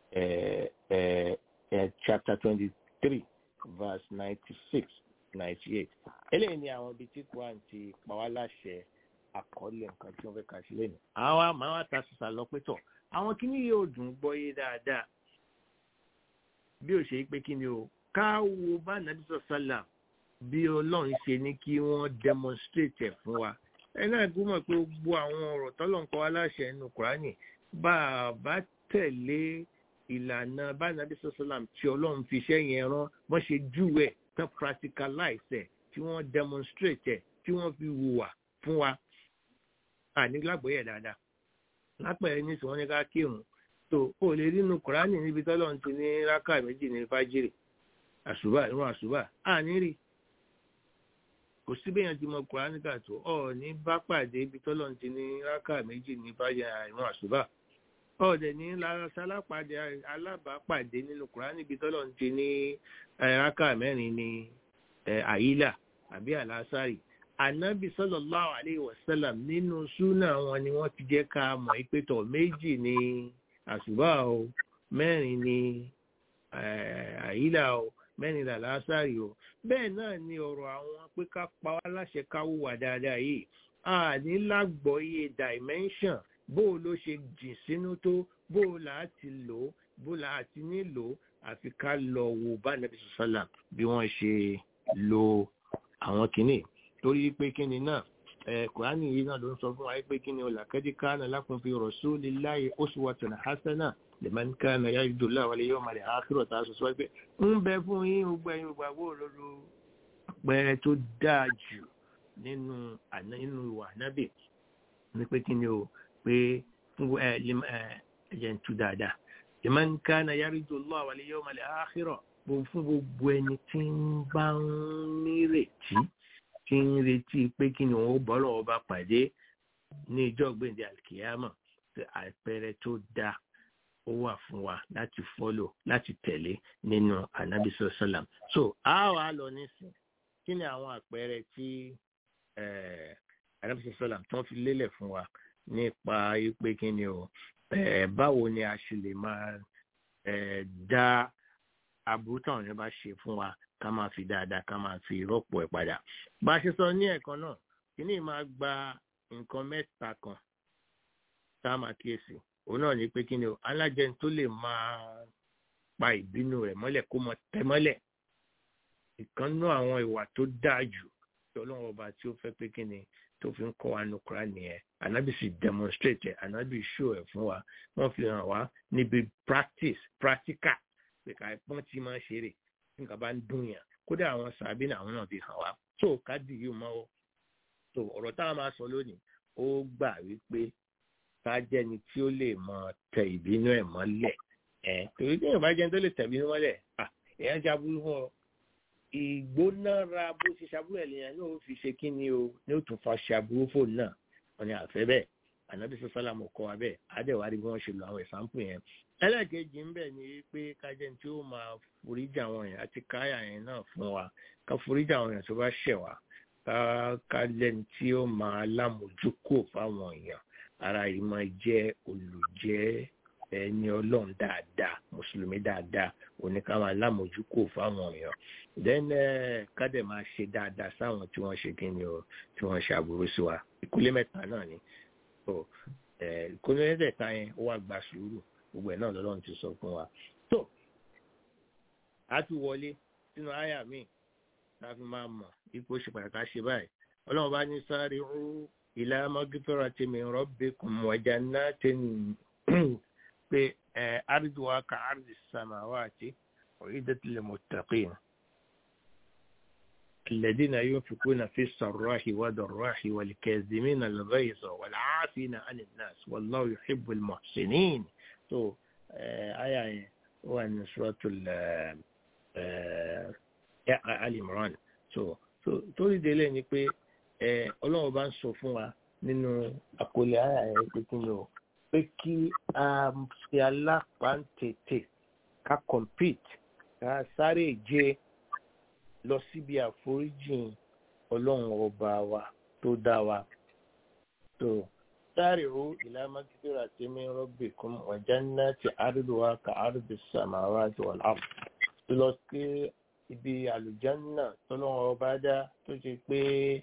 chapter twenty three verse ninety six ninety eight eléyìí ni àwọn ibi tí Quran ti pa wá láṣẹ àkọọ́lẹ̀ nǹkan tí wọ́n fẹ́ kà sí lẹ́nu àwa máa wá ta sísà lọ pé tọ̀ àwọn kíní yóò dùn gbọ́ yé dáadáa bí ó ṣe pé kíni o ká wo bá nàbí sọ sálà bí ọlọ́run ṣe ní kí wọ́n demonstrate ẹ̀ fún wa ẹ náà gbọ́mọ̀ pé gbogbo àwọn ọ̀rọ̀ tọ́lọ́run kọ́ aláṣẹ nínú kùránì bá a bá tẹ̀lé ìlànà bánàbí sọ́sọ́làm tí ọlọ́run fi iṣẹ́ yẹn rán wọ́n ṣe júwẹ̀ tán practicalize ẹ̀ tí wọ́n demonstrate ẹ̀ tí wọ́n fi hùwà fún wa àní lágbóyè dáadáa lápẹ̀rẹ̀ ní tí wọ́n ní ká kírun tó o lè rí inú kùránì níbi tọ́lọ́run ti ní rákà méjì ní fájírì àṣùbà ìrun àṣùbà àní rí kò sí bẹ́yàn ti mọ kùránì kà tó ọ ní bá pàdé ibi tọ́lọ́run ti ní rákà méjì ní fájírì ìrun àṣùbà ọ̀dẹ̀ ní lárásálápàdé alábàápàdé nínú kùránì ibi tọ́lọ́run ti ní rákà mẹ́rin ní àyílà àbí àlásàrì ànábì sallallahu alayhi wa sallam nínú súnà wọn ni wọ́n ti jẹ́ ká mọ̀ ìpẹ́tọ̀ méjì ní àṣùbà o mẹ́rin ní àyílà o mẹ́rin làlásàrì o bẹ́ẹ̀ náà ni ọ̀rọ̀ àwọn pé ká pa wá láṣẹ ká hùwà dáadáa yìí a ní lágbọ́yé dimension bó o ló ṣe jìn sínú tó bó o là á ti lò ó bó o là á ti nílò àfi ká lọ wo bá nàbí sọ́sálà bí wọ́n ṣe lo àwọn kìnnì torí pé kíni náà ẹ kùránì yìí náà ló ń sọ fún wa pé kíni olàkẹ́dí kánà lakum fi rasulillahi uswatun hasana liman kana yarju Allaha wal yawmal akhir tá a sọ sọ pé ń bẹ fún yín gbogbo ẹ̀yin gbàgbọ́ òdodo àpẹẹrẹ tó dáa jù nínú ìwà nábì ní pé kíni o pé ẹ̀jẹ̀ ń tú dáadáa liman kana yarju Allah wal yawmal akhir fún gbogbo ẹni tí ń bá ń nírètí tí ń retí pé kí ni òun ó bọ́ lọ́wọ́ bá pàdé ní ìjọ gbèǹde alkiyama àpẹẹrẹ tó dáa ó wà fún wa láti fọ́lò láti tẹ̀lé nínú anabi sọ́sọ́làm so a wà lọ nísìn kí ni àwọn àpẹẹrẹ tí anabi sọ́sọ́làm tó ń fi lélẹ̀ fún wa nípa pé kí ni o báwo ni a ṣe lè máa dá aburú táwọn yẹn bá ṣe fún wa ká máa fi dáadáa ká máa fi rọ́pò ẹ̀ padà bá a ṣe sọ ní ẹ̀kan náà kí ni máa gba nǹkan mẹ́ta kan tá a máa kíyèsí òun náà ní pé kí ni o alájẹni tó lè máa pa ìbínú rẹ̀ mọ́lẹ̀ kó mọ tẹ mọ́lẹ̀ ìkànnú àwọn ìwà tó dáa jù tí ọlọ́run ọba tí ó fẹ́ pé kí ni tó fi ń kọ́ wa ní kúrá nìyẹn ànábì sì demonstrate ẹ̀ ànábì show ẹ̀ fún wa wọ́n fi hàn wá níbi practice practical pé ká pọ́n tí máa ṣeré nǹkan bá ń dùn yàn kódà àwọn sàbí náà àwọn náà fi hàn wá tó ká dì yìí mọ́ tó ọ̀rọ̀ táwọn máa sọ lónìí ó gbà wípé ká jẹ́ni tí ó lè mọ tẹ ìbínú ẹ̀ mọ́lẹ̀ ẹ̀ torí tí èèyàn bá jẹ́ni tó lè tẹ̀ ìbínú mọ́lẹ̀ à èèyàn jábúrú fún ọ ìgbónára bó ṣe ṣàbúrò ẹ̀ lèèyàn náà ó fi ṣe kí ni o ní ó tún fa ṣàbúrú fóònù náà wọn ni àfẹ́ bẹ́ẹ̀ ànábì sọ sálàmù kọ́ wa bẹ́ẹ̀ àdẹ̀wárí bí wọ́n ṣe lo àwọn ìsàmpù yẹn ẹlẹ́ẹ̀kejì ń bẹ̀ ni pé kájẹ́ tí ó máa foríjà àwọn èèyàn àti káyà yẹn náà fún wa ká foríjà àwọn èèyàn tó bá ṣẹ̀ wá ká ká lẹ́ni tí ó máa lámójúkò fáwọn èèyàn ara yìí máa jẹ́ olùjẹ́ ẹni ọlọ́run dáadáa mùsùlùmí dáadáa òní ká máa lámójúkò fáwọn èèyàn then ká dẹ̀ máa ṣe dáadáa sáwọn tí wọ́n ṣe kí ni o tí wọ́n ṣe àbúrò sí wa ìkúlé mẹ́ta náà ni ìkúlé mẹ́tẹ̀ẹ̀ta yẹn ó wà gba sùúrù gbogbo ẹ̀ náà lọ́lọ́run ti sọ fún wa. tó a ti wọlé sínú àyà mi tá a fi máa mọ̀ ipò ṣe pàtàkì ṣe báyìí ọlọ́run bá ní sáré rú ìlà mọ́gífẹ́ra tí mi rọ́bì kùn wọ̀jà náà tẹ̀ ní pé àrídùwà ka àrídì sàmáwá àti ọ̀rídẹ́tìlẹ̀ mọ̀tàkìn. الذين ينفقون في السراء والضراء والكاظمين الغيظ والعافين عن الناس والله يحب المحسنين so aya yẹn wà ní suratul Ali Imran so so torí délé ni pé ọlọ́run bá ń sọ fún wa nínú àkọlé aya yẹn pé kí ni o pé kí a ṣe alápáǹtètè ká compete ká sáré jẹ lọ síbi àforíjìn ọlọ́run ọba wa tó dá wa so. سارعوا إلى مغفرة من ربكم وجنة عرضها كعرض السماوات والأرض lọ sí ibi àlùjánà tọ́lọ́wọ́ ọba dá tó ṣe pé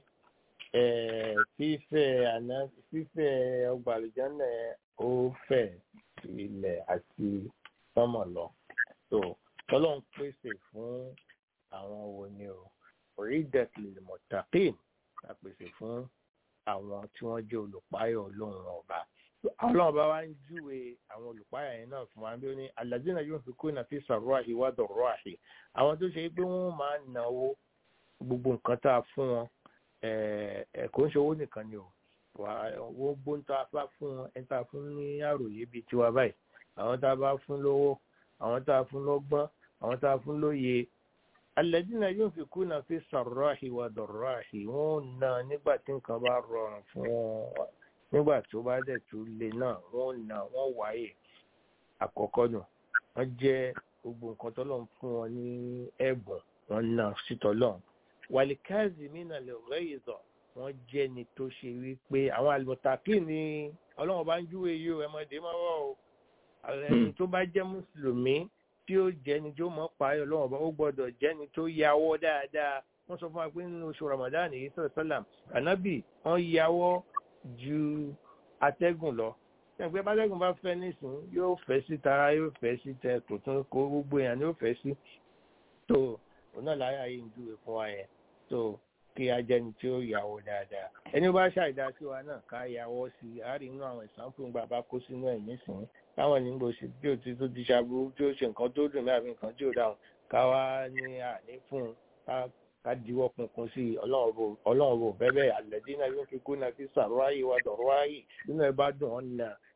fífẹ̀ àná fífẹ̀ ọgbà àlùjánà ó fẹ̀ ilẹ̀ àti sọ́mọ̀ lọ. tó tọ́lọ́wọ́ pèsè fún àwọn wo ni o orí dẹ̀kìlì mọ̀tàkìn la pèsè fún àwọn tí wọ́n jẹ́ olùpáyọ̀ ọlọ́run ọba ọlọ́run ọba wa ń júwe àwọn olùpáyọ̀ yẹn náà fún wa bí ó ní aládùúgbò yóò fi kóyìn àfi sọ̀rọ̀ àhìwá dọ̀rọ̀ àhì àwọn tó ṣe pé wọ́n máa ń náwó gbogbo nǹkan tá a fún wọn kò ń ṣe owó nìkan ni o wọ́n gbóhùn tá a bá fún wọn ẹni tá a fún ní àròyé bíi tiwa báyìí àwọn tá a bá fún lówó àwọn tá a fún lọ́gbọ́n àwọn tá a fún lóye alẹ́dínà yóò fi kú náà fi sọ̀rọ̀ àhìwà dọ̀rọ̀ àhì wọ́n na nígbà tí nǹkan bá rọrùn fún wọn nígbà tó bá dẹ̀ tó le náà wọ́n na wọ́n wáyè àkọ́kọ́ nù wọ́n jẹ́ gbogbo nǹkan tọ́lọ́run fún wọn ní ẹ̀bùn wọ́n na sítọ́lọ́run wàlíkáàzì mìíràn lè rẹ́ ìzọ̀ wọ́n jẹ́ ni tó ṣe wípé àwọn àlùmọ̀tàkì ni ọlọ́run bá ń júwe yìí o ẹ̀mọ́dé máa wọ̀ o ẹni tó bá jẹ́ mùsùlùmí tí ó jẹni tí ó mọ̀ pààyàn lọ́wọ́ bá ó gbọ́dọ̀ jẹni tó yàwọ́ dáadáa wọ́n sọ fún wa pé nínú oṣù ramadan yìí sọ̀rọ̀ sálàm ànábì wọ́n yàwọ́ ju atẹ́gùn lọ ẹgbẹ́ bátẹ́gùn bá fẹ́ nísìn yóò fẹ́ sí tara yóò fẹ́ sí tẹ kò tún kó gbogbo èèyàn ni yóò fẹ́ sí tó òun náà láyà yìí ń júwe fún wa yẹn tó kí a jẹni tí ó yàwọ́ dáadáa ẹni bá ṣàìdá sí wa náà ká yàwọ́ sí i àárín inú àwọn ìsànfún gbà bá kó sínú ẹ̀ nísìnyí táwọn ní bó ṣe tí ó ti tó ti ṣàbúrú tí ó ṣe nǹkan tó dùn láàbí nǹkan tí ó dáhùn ká wá ní àní fún un ká diwọ́ kunkun sí i ọlọ́run bò bẹ́bẹ́ àlẹ́dínà yóò fi kú náà fi sàrọ́ ayé wa dọ̀rọ̀ ayé nínú ẹ bá dùn ọ́n nà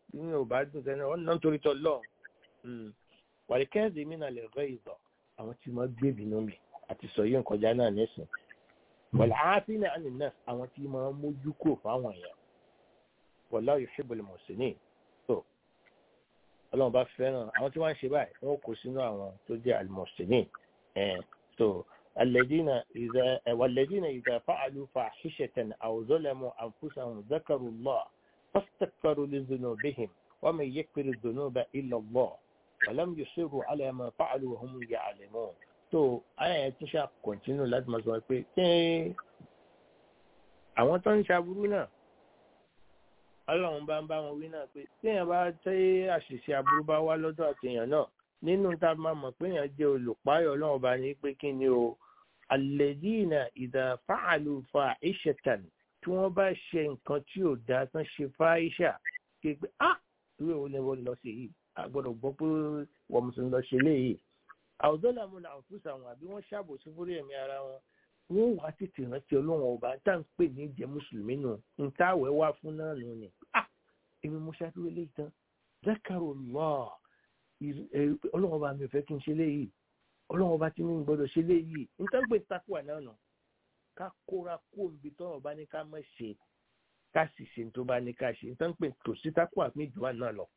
ní ò bá dùn sẹ́ni ọ̀nà nítorí tọ́ lọ́ọ̀ wàlíkẹ́ẹ̀dì mi náà lè rẹ́ ìzọ̀ àwọn tí wọ́n gbé bínú mi àti sọ yóò kọjá náà nísìn wàlá áfin náà ní nọ́ọ̀sì àwọn tí wọ́n mójú kúrò fáwọn èèyàn wàlá yuhibbul muhsinin tó ọlọ́run bá fẹ́ràn àwọn tí wọ́n ń ṣe báyìí wọ́n kó sínú àwọn tó jẹ́ al-muhsinin tó الذين إذا والذين إذا فعلوا فاحشة أو ظلموا أنفسهم ذكروا الله فاستغفروا لذنوبهم ومن يغفر الذنوب إلا الله ولم يصروا على ما فعلوا وهم يعلمون tó ayé yẹn tún ṣáà kọ̀ntínú láti máa sọ pé ṣé àwọn tó ń ṣaburú náà ọlọ́run bá ń bá wọn wí náà pé téèyàn bá tẹ́ àṣìṣe aburú bá wá lọ́dọ̀ àtẹ̀yàn náà nínú tá a máa mọ̀ pé èèyàn jẹ́ olùpáyọ̀ ọlọ́run bá ní pé kí ni o alladhina idha fa'alu fa'ishatan tí wọ́n bá ṣe nǹkan tí ò dáa tán ṣe fáìṣà ṣe pé ah ìwé wo ni wọ́n lọ sí yìí a gbọ́dọ̀ gbọ́ pé wọ́n mùsùlùmí lọ ṣe léyìí àwùjọ làwọn náà fúnṣà wọn àbí wọ́n ṣàbòsí fúrí ẹ̀mí ara wọn wọ́n wá tètè rántí ọlọ́run ọba tá à ń pè ní ìjẹ́ mùsùlùmí nù ń táwẹ̀ wá fún náà nù ni ah èmi mo ṣàdúró léyìí tán zákàrò lọ́ọ̀ ọlọ́run ọba mi ò fẹ́ kí n ṣe léyìí ọlọ́run ọba tí mi gbọ́dọ̀ ṣe léyìí nǹkan pé takuwa náà nù ká kóra kó nbi tọ́rọ̀ bá ní ká má ṣe ká sì ṣe tó bá ní ká ṣe nǹkan pé tòsí takuwa mi jù wá náà lọ.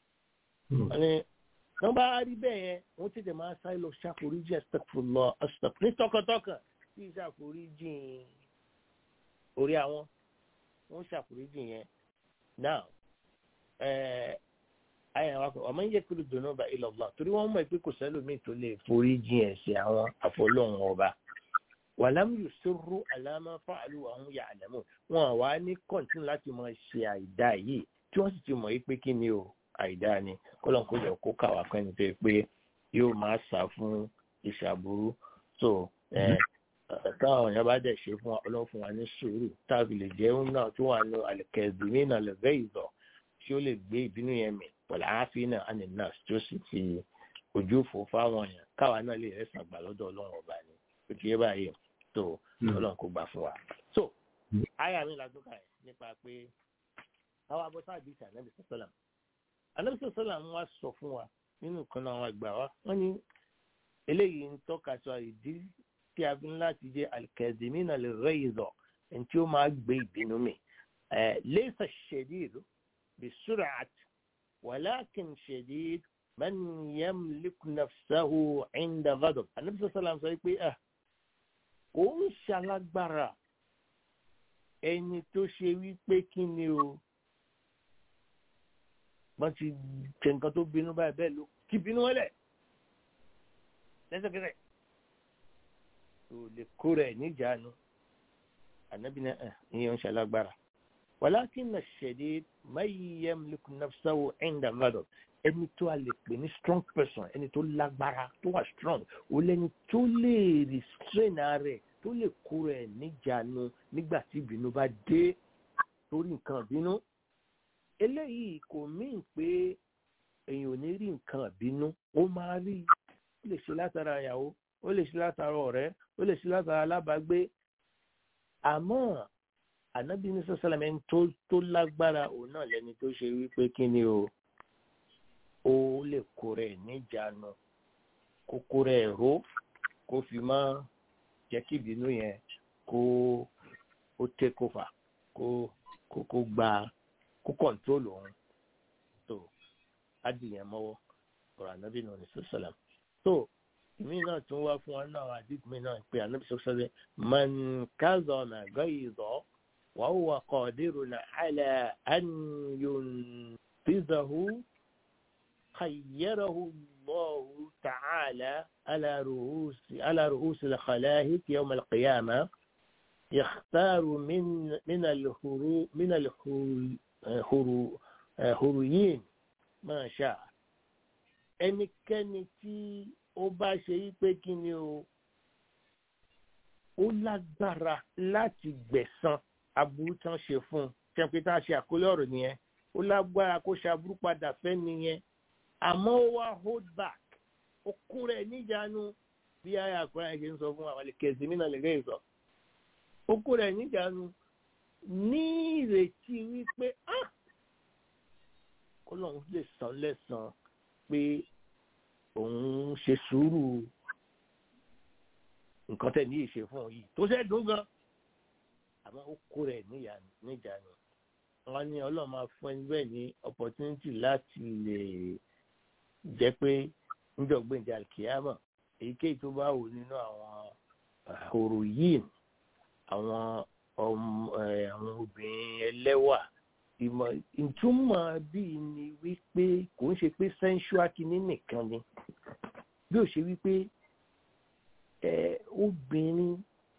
wọ́n bá rí bẹ́ẹ̀ yẹn wọ́n ti dẹ̀ máa sáré lọ ṣàforíjì astaghfirullah astaghfir ní tọkàntọkàn tí ṣàforíjì orí àwọn wọ́n ṣàforíjì yẹn now ayé àwọn akọ ọmọ yẹ kúrò dùnú bá ila Allah torí wọ́n mọ̀ pé kò sẹ́lòmíì tó lè foríjì ẹ̀ṣẹ̀ àwọn àfọlọ́hún ọba wàlámù yusurru ala ma fa'alu wa hum ya'lamun wọn wá ní kọ́ńtínú láti máa ṣe àìdá yìí tí wọ́n sì ti mọ̀ yí pé kí ni o àìdá ni kọ́lọ́n kó jọ kó kàwá pẹ́ni tó yẹ pé yóò máa sá fún ìṣàbùrú tó táwọn èèyàn bá dẹ̀ ṣe fún ọlọ́run fún wa ní sùúrù táàbì lè jẹ́ náà tó wà ní àlẹ́kẹ̀ẹ́dù nínú àlẹ́fẹ́ ìzọ̀ tí ó lè gbé ìbínú yẹn mì pẹ̀lú àáfíì náà àní náà tí ó sì fi ojú fò fáwọn èèyàn káwa náà lè rẹ́sàn gbà lọ́dọ̀ ọlọ́run ọba ni ó ti yé báyìí tó ọlọ́run kó gbà fún wa. so àyà mi làdúkà ẹ̀ nípa pé àwọn abọ́sá àdìsí ànábì sọ́sọ́là ànábì sọ́sọ́là ń wá sọ fún wa nínú kan náà àwọn àgbà wa wọ́n ní eléyìí ń tọ́ka sọ ìdí tí a fi ń láti jẹ́ alikẹ́dìmínà lè rẹ́ ìzọ̀ ẹni tí ó máa gbé ìbínú mi lẹ́sà ṣẹ̀díìlú بسرعة ولكن شديد من يملك نفسه عند غضب النبي صلى الله عليه وسلم sọ pé ẹ kò ń ṣalágbára ẹni tó ṣe wípé kí ni o wọ́n ti ṣe nǹkan tó bínú báyìí bẹ́ẹ̀ ló kí bínú wọlé lẹ́sẹ̀kẹsẹ̀ tó lè kó rẹ̀ níjàánu ànábì náà ìyẹn ń ṣalágbára. ولكن الشديد من يملك نفسه عند الغضب ẹni tó a lè pè ní strong person ẹni tó lágbára tó wà strong ó lẹni tó lè restrain rẹ̀ tó lè kó rẹ̀ níjàánu nígbà tí ìbínú bá dé torí nǹkan ìbínú eléyìí kò mín pé èèyàn ò ní rí nǹkan ìbínú ó máa rí ó lè ṣe látara ìyàwó ó lè ṣe látara ọ̀rẹ́ ó lè ṣe látara alábàágbé àmọ́ ànábì ní sọ́sálàmì ẹni tó tó lágbára òun náà lẹni tó ṣe wípé kí ni o ó lè kó rẹ̀ níjàánu kó kó rẹ̀ ró kó fi má jẹ́ kí ìbínú yẹn kó ó take over kó kó kó gba kó control òun tó adìyẹn mọ́wọ́ ọ̀rọ̀ ànábì náà ní sọ́sálàmì tó ìmí náà tún wá fún wa náà àdìgbò mi náà pé ànábì sọ́sálàmì man kazama ghayza. وهو قادر على أن ينقذه خيره الله تعالى على رؤوس على رؤوس الخلائق يوم القيامة يختار من من الهرو من الهرويين ما شاء ẹnikẹ́ni tí ó bá ṣe yí pé kí ni o ó lágbára láti gbẹ̀san aburú tán ṣe fún un tẹ́pẹ́ tá a ṣe àkólé ọ̀rọ̀ nìyẹn ó lágbára kó ṣe aburú padà fẹ́ nìyẹn àmọ́ ó wá hold back ó kún rẹ̀ níjàánu bí ayé àkùrẹ́ ṣe ń sọ fún àwọn àlekèsí mí náà lè gẹ́ ìsọ ó kún rẹ̀ níjàánu ní ìrètí wípé kọ́lọ́run lè san lẹ́san pé òun ṣe sùúrù nǹkan tẹ̀ ní ìṣe fún òun yìí tó ṣe dùn gan àmọ́ ó kó rẹ̀ níjànú wọ́n ní ọlọ́run máa fún ẹni bẹ́ẹ̀ ní opportunity láti lè jẹ́ pé níjọ̀gbìnjà kìámọ̀ èyíkéyìí tó bá wù nínú àwọn òrò yìí àwọn àwọn obìnrin ẹlẹ́wà ìmọ̀ ìtumọ̀ bíi ni wípé kò ń ṣe pé sensual kìíní nìkan ni bí ó ṣe wípé obìnrin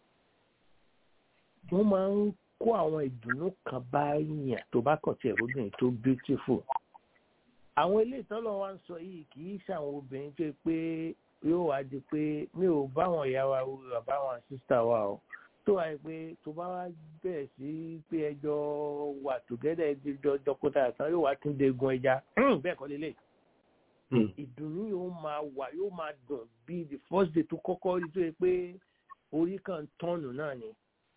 wọ́n máa ń kó àwọn ìdùnnú kan bá yàn tó bá kàn tí ẹ̀rọ obìnrin tó beautiful àwọn ilé ìtọ́lọ̀ wa ń sọ yìí kì í ṣàwọn obìnrin tó pé yóò wá di pé mi ò báwọn ìyá wa wò àbáwọn sísá wa o tó wáyé pé tó bá wá bẹ̀rẹ̀ sí pé ẹjọ́ wà tògẹ́dẹ̀ ẹjọ́ dọ́kítà kan yóò wá tún degun ẹja bẹ́ẹ̀ kọ́ lélẹ̀ ìdùnnú yóò máa wà yóò máa dùn bí the first day tó kọ́kọ́ rí tó yẹ pé orí kan tọ́nù náà ni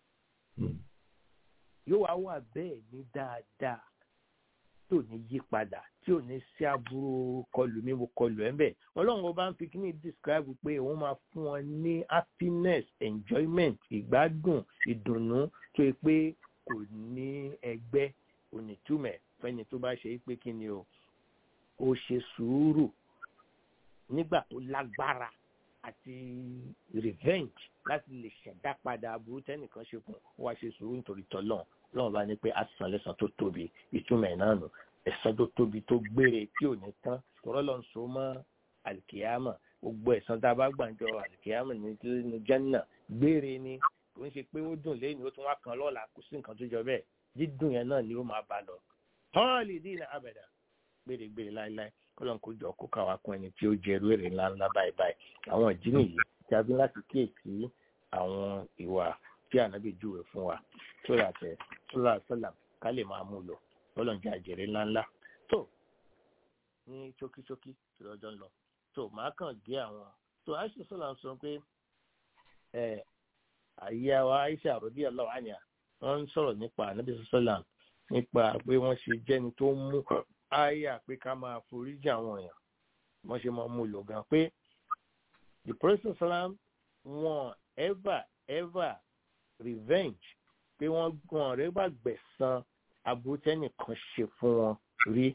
yóò wá wà bẹ́ẹ̀ ní dáadáa tí ò ní yí padà tí ò ní sí aburú kọlù mi mo kọlù ẹ bẹ́ẹ̀ ọlọ́run ọba ń fi kíní describe pé òun máa fún wọn ní happiness enjoyment ìgbádùn ìdùnnú tó yẹ pé kò ní ẹgbẹ́ onítùmẹ̀ fẹ́ni tó bá ṣe pé kí ni o ó ṣe sùúrù nígbà tó lágbára àti revenge láti lè ṣẹ̀dá padà aburú tẹ́nìkan ṣe fún wa ṣe sùúrù nítorí tọ́lọ́n lọ́wọ́ bá ní pé a san lẹ́san tó tóbi ìtumọ̀ ẹ̀ náà nù ẹ̀san tó tóbi tó gbére tí ò ní tán tọ́rọ́ lọ́n so mọ́ àlìkìyàmọ̀ gbogbo ẹ̀san tá a bá gbàǹjọ àlìkìyàmọ̀ ní jẹ́nà gbére ni kò ń ṣe pé ó dùn lẹ́yìn ó tún wá kan lọ́la kò sí nǹkan tó jọ bẹ́ẹ̀ dídùn yẹn náà ni ó máa bá lọ tọ́ọ̀lì dínà abẹ̀dà gbére-gbére láéláé kọ́lọ́n kó jọ kó káwa kún ẹni tí ó jẹ irú èrè ńláńlá báyìí báyìí àwọn ìdí nìyí tí a bí láti kíyèsí àwọn ìwà tí ànábì júwe fún wa sóra tẹ sóra sọlá ká lè máa mú lò kọ́lọ́n jẹ àjèrè ńláńlá tó ní ṣókíṣókí tí lọ́jọ́ ń lọ tó màá kàn gé àwọn tó aisha sọlá sọ pé ẹ àyè wa aisha àròdí ọlọ́wọ́ ànyà wọ́n ń sọ̀rọ̀ nípa ànábì sọlá nípa pé wọ́n ṣe jẹ́ni tó mú àyà pé ká máa foríjì àwọn èèyàn wọ́n ṣe máa mú lò gan pé the prophet salam wọn ever ever revenge pé wọ́n gan rẹ̀ bá gbẹ̀san aburú tẹ́nìkan ṣe fún wọn rí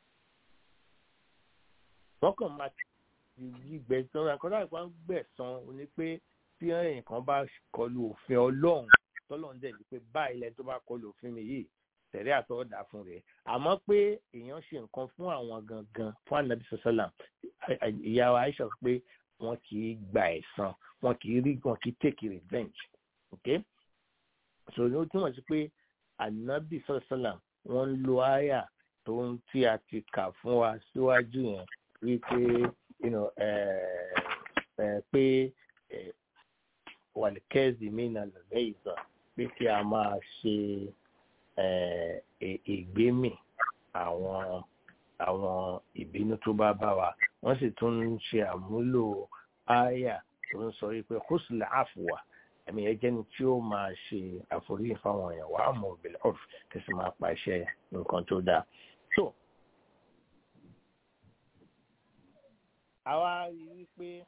wọ́n kàn máa ti gbẹ̀san àkọ́dá ìpá ń gbẹ̀san ni pé tí ẹnìkan bá kọlu òfin ọlọ́run tọ́lọ́run dẹ̀ ní pé báyìí lẹ́ni tó bá kọlu òfin mi yìí tẹ̀lé àtọ́dà fún rẹ̀ àmọ́ pé èèyàn ṣe nǹkan fún àwọn gangan fún anabi sọ́sọ́là ìyá wa aisha pé wọ́n kì í gba ẹ̀san wọ́n kì í rí wọn kì í take revenge ok so ní ó túmọ̀ sí pé anabi sọ́sọ́là wọ́n ń lo àyà tó ń tí a ti kà fún wa síwájú yẹn wípé pé wàlíkẹ́ẹ̀zì mí nà lọ́lẹ́ ìzọ pé kí a máa ṣe ìgbémì àwọn àwọn ìbínú tó bá bá wa wọ́n sì tún ń ṣe àmúlò àyà tó ń sọ wípé húsùlẹ̀ àfùwà ẹ̀mí ẹjẹ́ ni tí ó máa ṣe àforíyìn fáwọn èèyàn wàá mọ̀ òbílẹ̀ ọ̀f kí sì máa pàṣẹ nǹkan tó dáa. so àwa rí wípé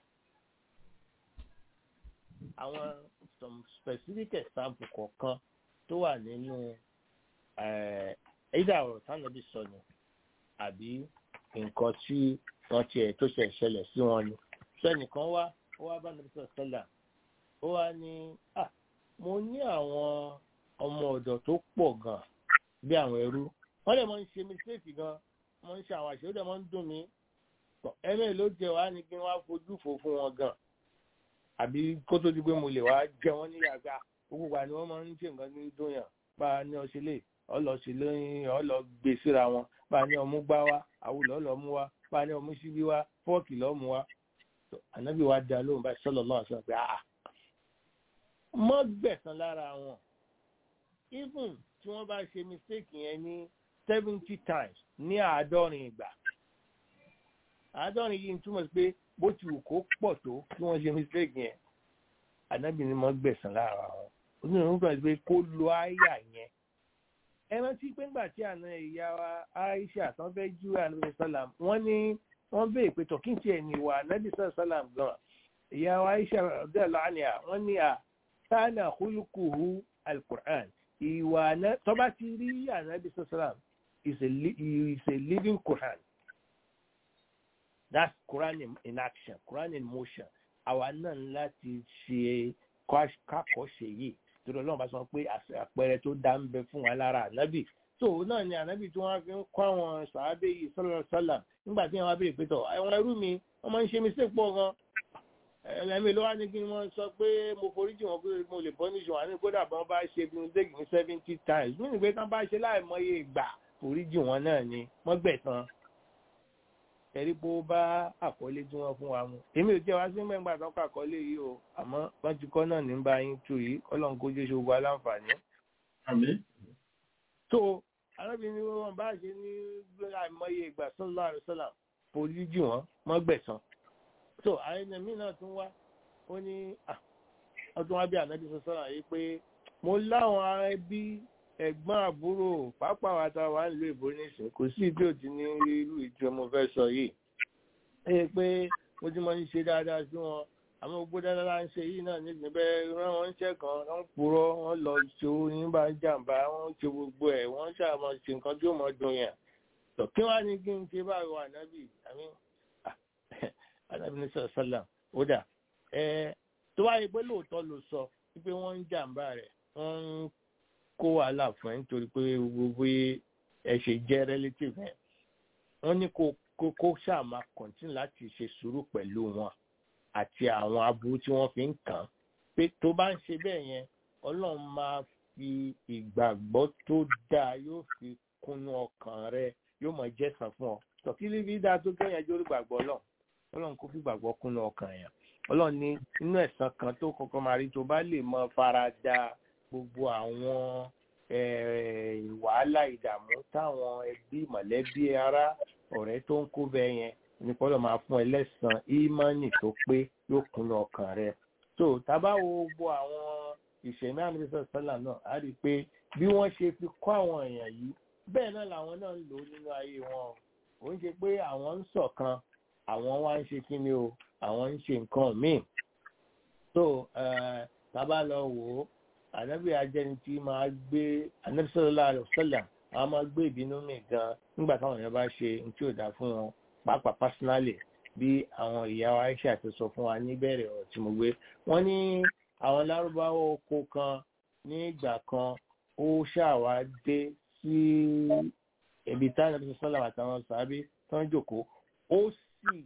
àwọn some specific example kọ̀ọ̀kan tó wà nínú ẹ̀ẹ́dà ọ̀rọ̀ tánàbí sọ ni àbí nǹkan tí wọ́n tiẹ̀ tó ṣe ṣẹlẹ̀ sí wọn ni sẹ́nìkan wá ó wá bá nàbí sọ̀rọ̀ sẹ́là ó wá ní à mo ní àwọn ọmọ ọ̀dọ̀ tó pọ̀ gan bí àwọn ẹrú wọ́n dẹ̀ máa ń ṣe mistake gan wọ́n ń ṣe àwọn àṣẹ ó dẹ̀ máa ń dùn mí ẹ̀mẹ́ ló jẹ wá ní kí wọ́n á fojú fò fún wọn gan àbí kó tó di pé mo lè wá jẹ wọ́n ní yàgbá gbogbo wa ni wọ́n máa ń ṣe nǹkan ní dùn yàn bá a ní ọṣẹ lè ọlọsí lóyún ọlọ gbé síra wọn bá a ní ọmú gbá wa àwùlọ ọlọ mú wa bá a ní ọmú síbí wa fọọkì lọ mú wa ànábì wa dá lóhùn báyìí sọlọ lọhùn sọ pé àà mọ gbẹ̀san lára wọn even tí wọ́n bá ṣe mistake yẹn ní seventy times ní àádọ́rin ìgbà àádọ́rin yìí ń túmọ̀ sí pé bó ti wù kó pọ̀ tó kí wọ́n ṣe mistake yẹn ànábì ni mọ gbẹ̀san lára wọn onírúurú kan pé kó lo àyà yẹn ẹ rántí pé ńgbà tí àna ìyá wa Aisha tán fẹ́ jú ànábì sálàm wọ́n ní wọ́n béè pé tọ̀ kí n tiẹ̀ ní ìwà ànábì sálàm gan ìyá wa Aisha ọ̀dẹ́ lánìá wọ́n ní à sáànà hulukuhu alukur'an ìwà àná tọ́ba ti rí ànábì sálàm is a li- is a living Quran that's Quran in, in action Quran in motion àwa náà ń láti ṣe kákọ̀ọ́ṣe yìí torí ọlọ́run bá sọ pé àṣẹ- àpẹẹrẹ tó dá ń bẹ fún wa lára ànábì tó náà ni ànábì tí wọ́n fi ń kọ́ àwọn sàábé yìí sọ́lọ́ sọ́là nígbà tí wọ́n bá béèrè pé tọ̀ àwọn ẹrú mi wọ́n máa ń ṣe mistake pọ̀ gan ẹlẹ́mi ló wá ní kí wọ́n sọ pé mo foríjì wọn pé mo lè bọ́ níṣòwò àní kódà bọ́n bá ṣe mistake ní seventy times mí nìgbé tán bá ṣe láìmọye ìgbà foríjì wọn náà ni wọ́n gbẹ̀san ẹ̀rí bó bá àkọlé tí wọ́n fún wa mu. èmi ò jẹ́ wá sí mẹ́ngbà tó kọ àkọlé yìí o àmọ́ wọ́n ti kọ́ náà ní bá yín tu yìí ọlọ́run kó jẹ́ ṣogun aláǹfààní. àmín tó arábìnrin wọn bá ṣe ní àìmọye ìgbà sọ́lá àrùsọ́là foríjì wọn wọ́n gbẹ̀san. tó àyẹ̀nà mí náà tún wá ó ní ah, ọdún wa bí ànábì sọ́sọ́là yìí pé mo láwọn ará ẹbí ẹ̀gbọ́n àbúrò pápá wa tá a wà nílùú ìbò nísìnyí kò sí ìdí òtí ní irú ìjọ mo fẹ́ sọ yìí ẹ pé mo ti máa ń ṣe dáadáa sí wọn àmọ́ gbogbo dáadáa ń ṣe yìí náà nígbà bẹ́ẹ̀ rán wọn ṣẹ́ kan wọ́n purọ́ wọ́n lọ ṣe oyin bá jàǹbá wọ́n ṣe gbogbo ẹ̀ wọ́n ṣàmọ̀ ṣe nǹkan tí ó mọ̀ dùn yàn tó kí wàá ní kí n ṣe báyìí wà nábì àmì ànábì ní sọ̀rọ̀ sọ́là ó dà ẹ tó wáyé pé lóòótọ́ ló sọ wípé wọ́n ń jàǹbá rẹ̀ wọ́n ń kó wàhálà fún ẹ nítorí pé gbogbo ẹ ṣe jẹ́ relative ẹ wọ́n ní kó kó kó ṣáà máa continue láti ṣe sùúrù pẹ̀lú wọn àti àwọn aburú tí wọ́n fi ń kàn án pé tó bá ń ṣe bẹ́ẹ̀ yẹn ọlọ́run máa fi ìgbàgbọ́ tó dáa yóò fi kúnnú ọkàn rẹ yóò mọ̀ jẹ́sàn fún ọ tọ́kílí bí dáa tó kẹ́yìn ẹjọ́ gbàgbọ́ ọlọ́run ọlọ́run kó fi gbàgbọ́ kúnnú ọkàn yẹn ọlọ́run ní inú ẹ̀san kan tó kọ́kọ́ máa rí tó bá lè mọ fara da gbogbo àwọn eh, wàhálà ìdààmú táwọn ẹbí mọ̀lẹ́bí ará ọ̀rẹ́ tó ń kó bẹ́ẹ̀ yẹn ní kọ́lọ̀ máa fún ẹ lẹ́san ímánì tó pé yóò kúnnú ọkàn rẹ tó tábà wo gbogbo àwọn ìṣẹ̀mí àmìlẹ́sọ̀ sọ́là náà á rí i pé bí wọ́n ṣe fi kọ́ àwọn èèyàn yìí bẹ́ẹ̀ náà làwọn náà ń lò ó nínú ayé wọn ò ń ṣe pé àwọn ń ṣọ̀kan àwọn wá ń ṣe kí ni o àwọn ń ṣe nǹkan míì tó tábà lọ wò ó ànábì ajẹni tí máa gbé ànábì sallallahu alaihi wasallam àwọn máa gbé ìbínú mi gan nígbà táwọn èèyàn bá ṣe ní tí ò dáa fún wọn pàápàá pásínálì bí àwọn ìyá wa Aisha ti sọ fún wa níbẹ̀rẹ̀ ọ̀rọ̀ tí mo gbé wọ́n ní àwọn lárúbáwá oko kan ní ìgbà kan ó ṣàwá dé sí ibi táwọn ànábì sallallahu àtàwọn sàábí tó ń jòkó ó sì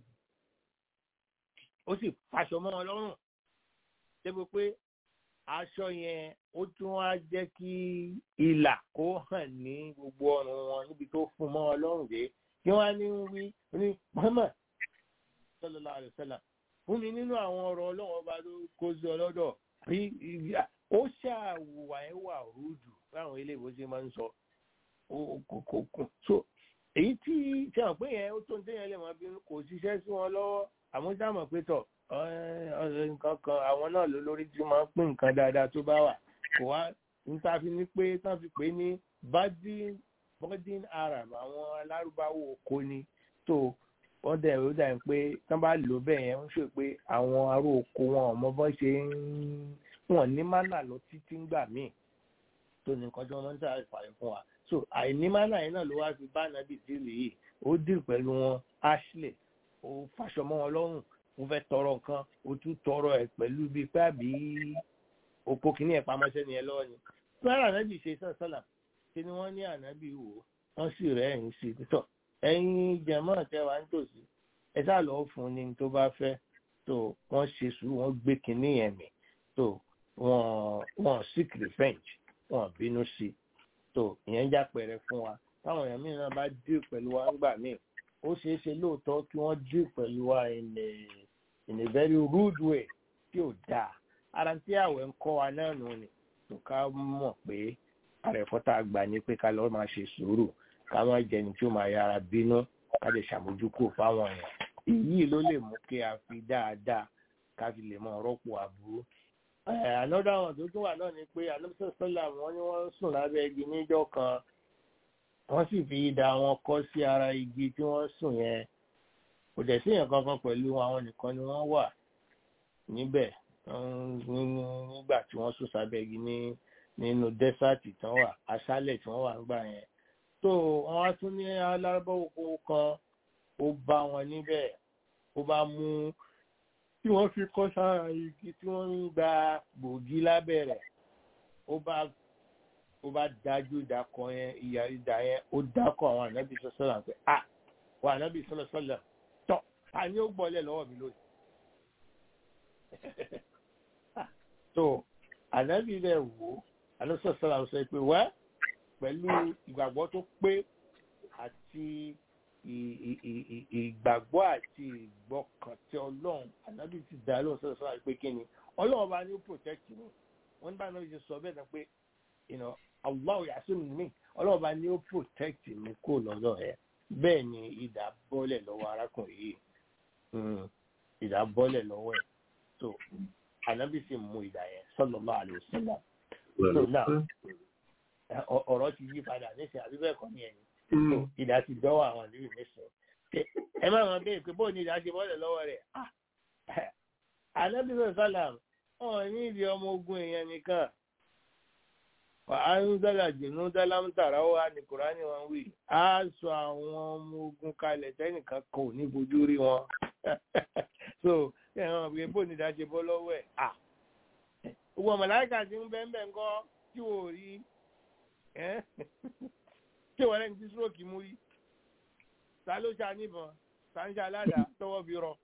ó sì faṣọ mọ́ wọn lọ́rùn débi pé aṣọ yẹn ó tún wá jẹ́ kí ìlà kó hàn ní gbogbo ọrùn wọn níbi tó fún mọ́ wọn lọ́rùn dé kí wọ́n á ní wí ní Muhammad sallallahu alaihi wasallam fún mi nínú àwọn ọ̀rọ̀ ọlọ́run ọba tó kó sí ọlọ́dọ̀ bí ó ṣàwùwà ẹ̀ wà rúdù báwọn ilé ìwé ṣe máa ń sọ kò so èyí tí ṣe hàn pé yẹn ó tó ń téyàn lè mọ bí kò ṣiṣẹ́ sí wọn lọ́wọ́ àmọ́ ṣáà mọ̀ pé tọ̀ nǹkan kan àwọn náà ló lórí tí máa ń pín nǹkan dáadáa tó bá wà kò wá níta fi ní pé tán fi pè ní budin arab àwọn alárúbáwò oko ni tó wọ́n dẹ̀ ó dà pé tán bá lò bẹ́ẹ̀ yẹn ń ṣe pé àwọn ará oko wọn ọmọ bọ́n ṣe ń wọ́n ní mánà lọ títí ń gbà míì tó ní nǹkan tí wọ́n máa ń tà ìfàyè fún wa so àìní mánà yẹn náà ló wá fi bá nàbì dìlì yìí ó dìrì pẹ̀lú wọn ashley ó fàṣọ mọ́ wọn lọ́rùn mo fẹ́ tọrọ nǹkan o tún tọrọ ẹ̀ pẹ̀lú bíi pé àbí oko kìíní ẹ̀ pamọ́ṣẹ́ ni ẹ lọ́wọ́ ni. sọ́ra ànábì ṣe sọ́sọ́là ṣe ni wọ́n ní ànábì wò wọ́n sì rẹ̀ ẹ̀yìn sí i tọ̀ ẹ̀yin jẹ̀mọ́ tẹ́wà ń tòsí ẹ sá lọ́ọ́ fún ni tó bá fẹ́ tó wọ́n ṣe sùúrù wọ́n gbé kìíní yẹn mì tó wọ́n wọ́n seek revenge wọ́n bínú sí i tó ìyẹn já pẹ̀rẹ̀ fún wa táwọn èèyàn mìíràn bá dé pẹ̀lú wa ńgbà míì ó ṣeé ṣe lóòótọ́ kí wọ́n dé pẹ̀lú wa in a in a very rude way tí ò dáa ara tí àwẹ̀ ń kọ́ wa náà nù ni tó ká mọ̀ pé àrẹ̀fọ́ tá a gbà ní pé ká lọ́ọ́ máa ṣe sùúrù ká má jẹni tí ó máa yára bínú ká lè ṣàmójúkò fáwọn èèyàn èyí ló lè mú kí a fi dáadáa ká fi lè mọ rọ́pò aburú another one tó tún wà náà ni pé anamisa sọlá wọn ni wọ́n ń sùn lábẹ́ igi níjọ́ kan wọ́n sì fi idà wọn kọ́ sí ara igi tí wọ́n sùn yẹn kò dẹ̀ sí èèyàn kankan pẹ̀lú àwọn nìkan ni wọ́n wà níbẹ̀ nígbà tí wọ́n sùn sábẹ́ igi ní nínú dẹ́sàtì tán wà aṣálẹ̀ tí wọ́n wà ń gbà yẹn tó wọ́n á tún ní alárúbáwò kan ó bá wọn níbẹ̀ ó bá mú tí wọ́n fi kọ́ sára igi tí wọ́n ń gba gbòógì lábẹ́ rẹ̀ ó bá ó bá dájú ìdákọ yẹn ìyá ìdá yẹn ó dákọ àwọn ànábì sọ́sọ́là pé à wà ànábì sọ́sọ́là tọ́ ta ni ó gbọ́lẹ̀ lọ́wọ́ mi lónìí. so ànábì rẹ̀ wò ó ànábì sọ́sọ́là sọ pé wẹ́ pẹ̀lú ìgbàgbọ́ tó pé àti ìgbàgbọ́ àti ìgbọ́kàntí ọlọ́run ànábì ti dá lóhùn sọ́dọ̀ sọ́dọ̀ pé kí ni ọlọ́run bá ní ó protect mi wọ́n bá náà ṣe sọ bẹ́ẹ̀ náà pé Allah yasimu mi ọlọ́run bá ní ó protect mi kó lọ́dọ̀ ẹ̀ bẹ́ẹ̀ ni ìdá bọ́lẹ̀ lọ́wọ́ arákùnrin yìí ìdá bọ́lẹ̀ lọ́wọ́ ẹ̀ so ànábì sì mú ìdá yẹn sallallahu alaihi wasallam so now ọ̀rọ̀ ti yí padà nísìnyí àbí bẹ́ẹ̀ kọ́ ni ẹ̀yìn ìdá ti dọ́wọ́ àwọn ìlú ìmísìn ẹ má wọn bẹ́ẹ̀ pé bóun ni ìdá ṣe bọ́lẹ̀ lọ́wọ́ rẹ̀ anábìsọ̀ sálàm wọn ní ìdí ọmọ ogun èèyàn nìkan wà á ń dọ́là jìnnú dálámùtàrà ó wà ní kùránì wọn wí á sọ àwọn ọmọ ogun kalẹ̀ tẹ́nìkan kan ò ní fojú rí wọn so ẹ hàn pé bóun ni ìdá ṣe bọ́ lọ́wọ́ ẹ̀ à gbogbo màláíkà ti ń bẹ́ẹ̀ bẹ́ẹ̀ ńkọ́ tí wò rí tí wọ́n lẹ́ni tí stroke mú rí ta ló ṣe aníbọn ta ń ṣe aládàá tọwọ́ fi rọ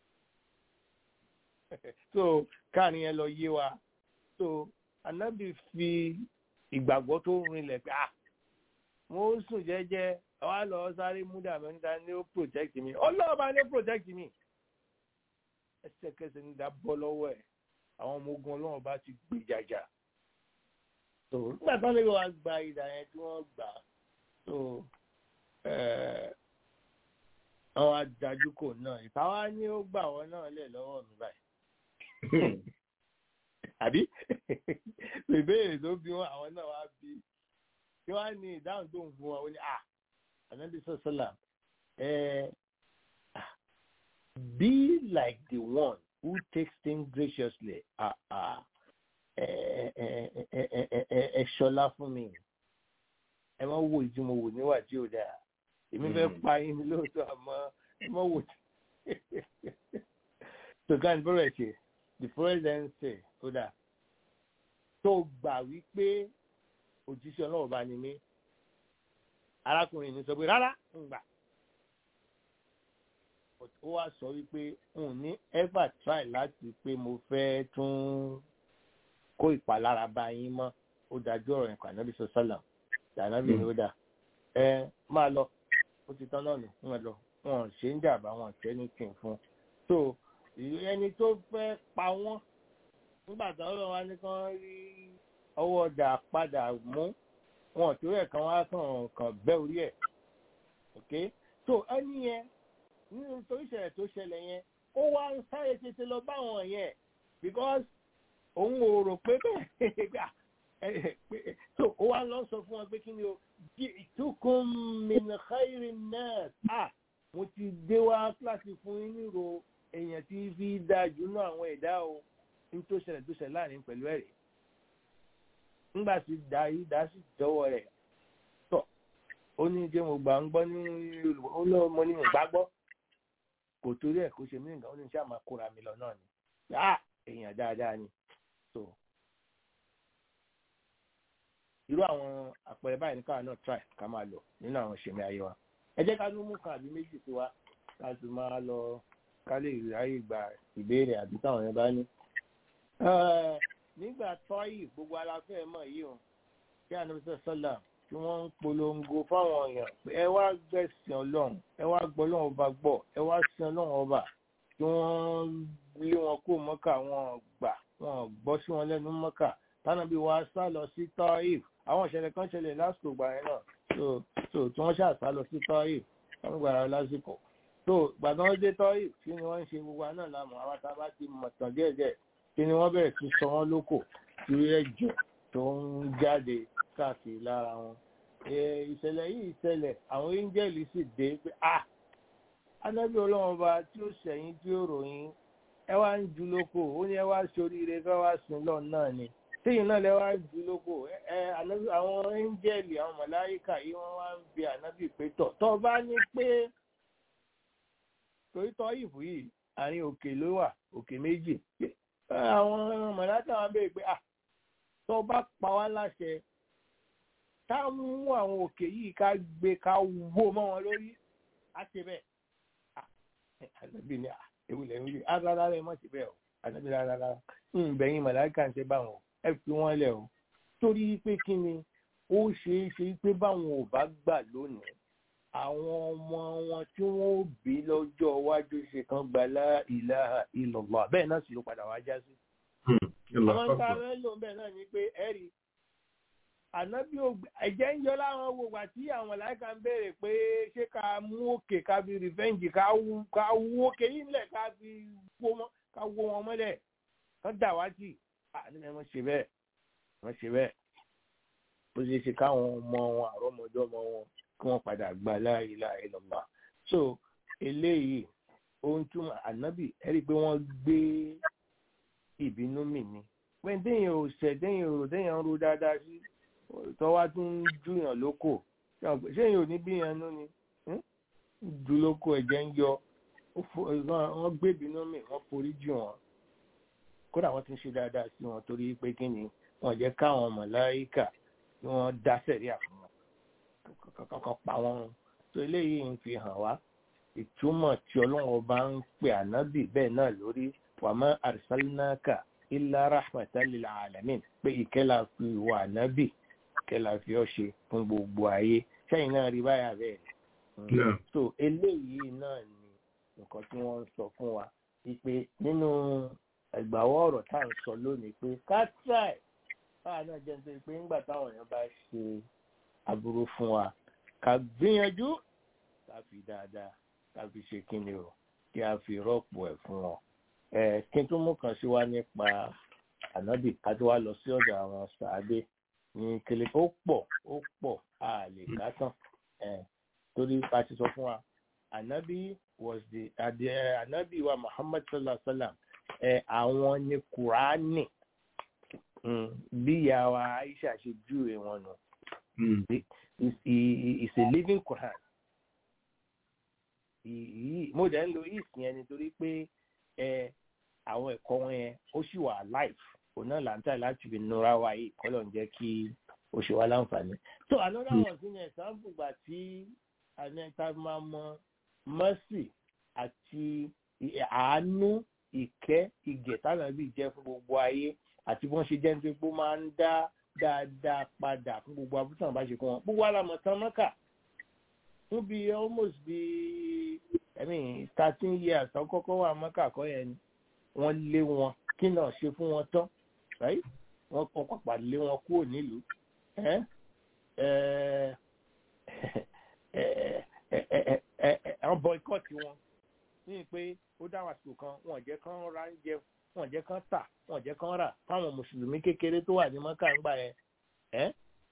so káàrin yẹn lọ yé wa so anábì fi ìgbàgbọ́ tó rinlẹ̀ pé ah mo ń sùn jẹ́jẹ́ àwa lọ sáré múdà mẹ́ta ní ó protect mi ọlọ́ọ̀bá ní ó protect mi ẹsẹ̀kẹsẹ̀ ní dá bọ́ lọ́wọ́ ẹ̀ àwọn ọmọ ogun ọlọ́run bá ti gbé jàjà so nígbà tó lè wá gba ìdá yẹn tí wọ́n gbà so àwọn adájú kò náà ìtawá ní ó gbà wọ́n náà lẹ̀ lọ́wọ́ mi báyìí àbí ìbéèrè tó bí wọn àwọn náà wá bí kí wọ́n á ní ìdáhùn tó ń fún wọn ó ní à ànábì sọ́sọ́là be like the one who takes things graciously ẹ ṣọlá fún mi ẹ má wo ìdí mo wò níwà tí ò dáa èmi fẹ́ pa yín lóòótọ́ àmọ́ ẹ má wò tí. so kan bọ́rọ̀ ẹ̀ ṣe the president say ó dáa tó gbà wípé òjíṣẹ́ ọlọ́run bá ní mí arákùnrin ní sọ pé rárá ń gbà ó wá sọ wípé n ní ever try láti pé mo fẹ́ tún kó ìpalára bá yín mọ́ ó dájú ọ̀rọ̀ yẹn kànáà bí sọ sálàm dànábì ni ó dà ẹ máa lọ ó ti tán náà nù wọn lọ wọn ṣe ń jàmbá wọn tẹ ní kí n fún so ẹni tó fẹ́ pa wọ́n nígbà tí ọlọ́run wá ní kán rí ọwọ́ ọjà padà mú wọn tó rẹ̀ kan wá kàn kàn bẹ́ orí ẹ̀ ok so ẹni yẹn nínú torí ìṣẹ̀lẹ̀ tó ṣẹlẹ̀ yẹn ó wá ń sáré tètè lọ báwọn yẹn because òun ò rò pé bẹ́ẹ̀ so ó wá lọ sọ fún wọn pé kí ni o ìtukùn mìnàkáìrì náà à mo ti dé wá kíláàsì fún yín nírò èèyàn tí fi dáa jù náà àwọn ẹ̀dá o ní tó ṣẹlẹ̀ tó ṣẹlẹ̀ láàrin pẹ̀lú ẹ̀rẹ̀ nígbà tí dá yìí dá sí jọ̀wọ́ rẹ̀ tọ̀ ó ní jẹ́ mo gbà ń gbọ́ ní olùwọ́ ó lọ́ mo ní mo gbà gbọ́ kò torí ẹ̀ kó ṣe mí nǹkan ó ní ṣáà máa kóra mi lọ náà ni ah èèyàn dáadáa ni so irú àwọn àpẹẹrẹ báyìí níkà náà try ká máa lò nínú àwọn ìṣẹ̀mí ayé wa ẹ jẹ́ ká ló mú kan àbí méjì sí wa ká sì máa lọ ká lè ráyè gba ìbéèrè àbí táwọn yẹn bá ní. nígbà tọ́yì gbogbo aláfẹ́ mọ̀ yìí o kí ànábìsẹ̀ sọ́là tí wọ́n ń polongo fáwọn èèyàn pé ẹ wá gbẹ̀sìn ọlọ́run ẹ wá gbọ́ ọlọ́run ọba gbọ́ ẹ wá sin ọlọ́run ọba tí wọ́n lé wọn kó mọ́kà wọn gbà wọn gbọ́ sí wọn lẹ́nu mọ́kà tánàbí wa sá lọ sí tọ́yì àwọn ìṣẹ̀lẹ̀ kan ṣẹlẹ̀ lásìkò gbà yẹn náà so so tí wọ́n ṣàṣà lọ sí tọ́yì wọ́n gbàrà lásìkò so gbàgbọ́n dé tọ́yì kí ni wọ́n ń ṣe gbogbo àná làmọ̀ àwọn tá a bá ti mọ̀ tàn díẹ̀díẹ̀ kí ni wọ́n bẹ̀rẹ̀ sí sọ wọ́n lóko tí ẹ̀jẹ̀ tó ń jáde káàkiri lára wọn ìṣẹ̀lẹ̀ yìí ṣẹlẹ̀ àwọn áńgẹ́lì sì dé pé ah anábì ọlọ́run ọba tí ó ṣẹ̀yìn tí ó ròyìn ẹ wá ń ju lóko ó ní ẹ wá ṣoríire fẹ́ wá sùn lọ náà ni tíyìn náà lẹ wá ń ju lóko ẹ ànábì àwọn áńgẹ́lì àwọn màláíkà yìí wọ́n wá ń bi ànábì pé tọ̀ tọ́ bá ní pé torí tọ́ ìfù yìí àárín òkè ló wà òkè méjì àwọn màláíkà wọn béèrè pé ah tọ́ bá pa wá láṣẹ ká mú àwọn òkè yìí ká gbé ká wó mọ́ wọn lórí á ṣe bẹ́ẹ̀ ànábì ni ewu lẹ ń rí rárá rẹ mọ̀ sí bẹ́ẹ̀ o ànábì rárá rárá ń bẹ̀yìn màláìka ń ṣe báwọn ẹ fi wọ́n lẹ̀ o torí pé kí ni ó ṣeé ṣe pé báwọn ò bá gbà lónìí àwọn ọmọ wọn tí wọn ò bí lọ́jọ́ iwájú ṣe kan gba la ilaha illallah bẹ́ẹ̀ náà sì ló padà wá já sí. àwọn ń ta rẹ lò bẹ́ẹ̀ náà ni pé ẹ rí ànábì ẹ̀jẹ̀ ń yọ láwọn wo wà tí àwọn màláíkà ń béèrè pé ṣé ká mú òkè ká fi rìfẹ́ǹjì ká wú òkè yìí nílẹ̀ ká fi wó wọn mọ́lẹ̀ kán dà wá jì àníbi wọn ṣe bẹ́ẹ̀ wọn ṣe bẹ́ẹ̀ bó ṣe ṣe káwọn ọmọ wọn àrọ́mọdé ọmọ wọn kí wọ́n padà gba la ilaha illallah so eléyìí ohun túmọ̀ ànábì ẹ rí i pé wọ́n gbé ìbínú mì ní pé déyìn ò ṣẹ̀ déyìn ò déyìn ń ro dáadáa sí tọ́wá tún ń júyàn lóko ṣéyìn ò ní bíyàn nú ni ju lóko ẹ̀jẹ̀ ń yọ wọ́n gbé ìbínú mì wọ́n forí jù wọ́n kódà wọ́n ti ń ṣe dáadáa sí wọn torí pé kí ni wọ́n jẹ́ káwọn màláíkà kí wọ́n dá sẹ̀ríà fún wọn kankan pa wọn tó eléyìí ń fi hàn wá ìtumọ̀ tí ọlọ́run bá ń pè ànábì bẹ́ẹ̀ náà lórí wàmọ́ arsalnaka illa rahmatan lil alamin pé ìkẹ́là fi wà ànábì ìkẹ́là fi ọ́ ṣe fún gbogbo ayé sẹ́yìn náà rí báyà bẹ́ẹ̀ so eléyìí náà ni nǹkan tí wọ́n ń sọ fún wa wípé nínú ẹgbàwọ́ ọ̀rọ̀ tá à ń sọ lónìí pé kátráì báwa náà jẹ́ nítorí pé nígbà táwọn èèyàn bá ṣe aburú fún wa ká gbìyànjú ká fi dáadáa ká fi ṣe kíni o kí a fi rọ́pò ẹ̀ fún wọn. ẹ kí n tún mú kan sí wa nípa ànábì ká tó wá lọ sí ọ̀dọ̀ àwọn sàádé ní kele ó pọ̀ ó pọ̀ a lè ká tán torí a ti sọ fún wa ànábì was the ànábì wa Muhammad sallallahu alaihi wa sallam ẹ àwọn ní kùránì bí ìyá wa Aisha ṣe júwe wọn nù. It's, it's a living Quran. Mo jẹ́ ń lo is yẹn nítorí pé àwọn ẹ̀kọ́ wọn yẹn ó sì wà life òun náà là ń tà láti fi nura wa yìí kọ́lọ̀ ń jẹ́ kí ó ṣe wá láǹfààní. So another one sí ni ẹ̀sánfù gbà tí anẹ́ta máa mọ mercy àti àánú ìkẹ́ ìgẹ̀ táwọn ẹbí jẹ́ fún gbogbo ayé àti bí wọ́n ṣe jẹ́ nítorí pé ó máa ń dá dáadáa padà fún gbogbo abúlé bá ṣe kún wọn gbogbo alamọ tán mọ́kà fún bí almost bí i mean thirteen years tó kọ́kọ́ wà mọ́kà kọ́ yẹn ni wọ́n lé wọn kí náà ṣe fún wọn tán right wọ́n kọ́ pàpà lé wọn kúrò nílùú wọ́n boycott wọn ní pé ó dáhùn àsìkò kan wọn ò jẹ́ kán ra ń jẹ wọn jẹ́ kán tà wọn jẹ́ kán rà fáwọn mùsùlùmí kékeré tó wà ní mọ́kà ń gbà yẹn ẹ́.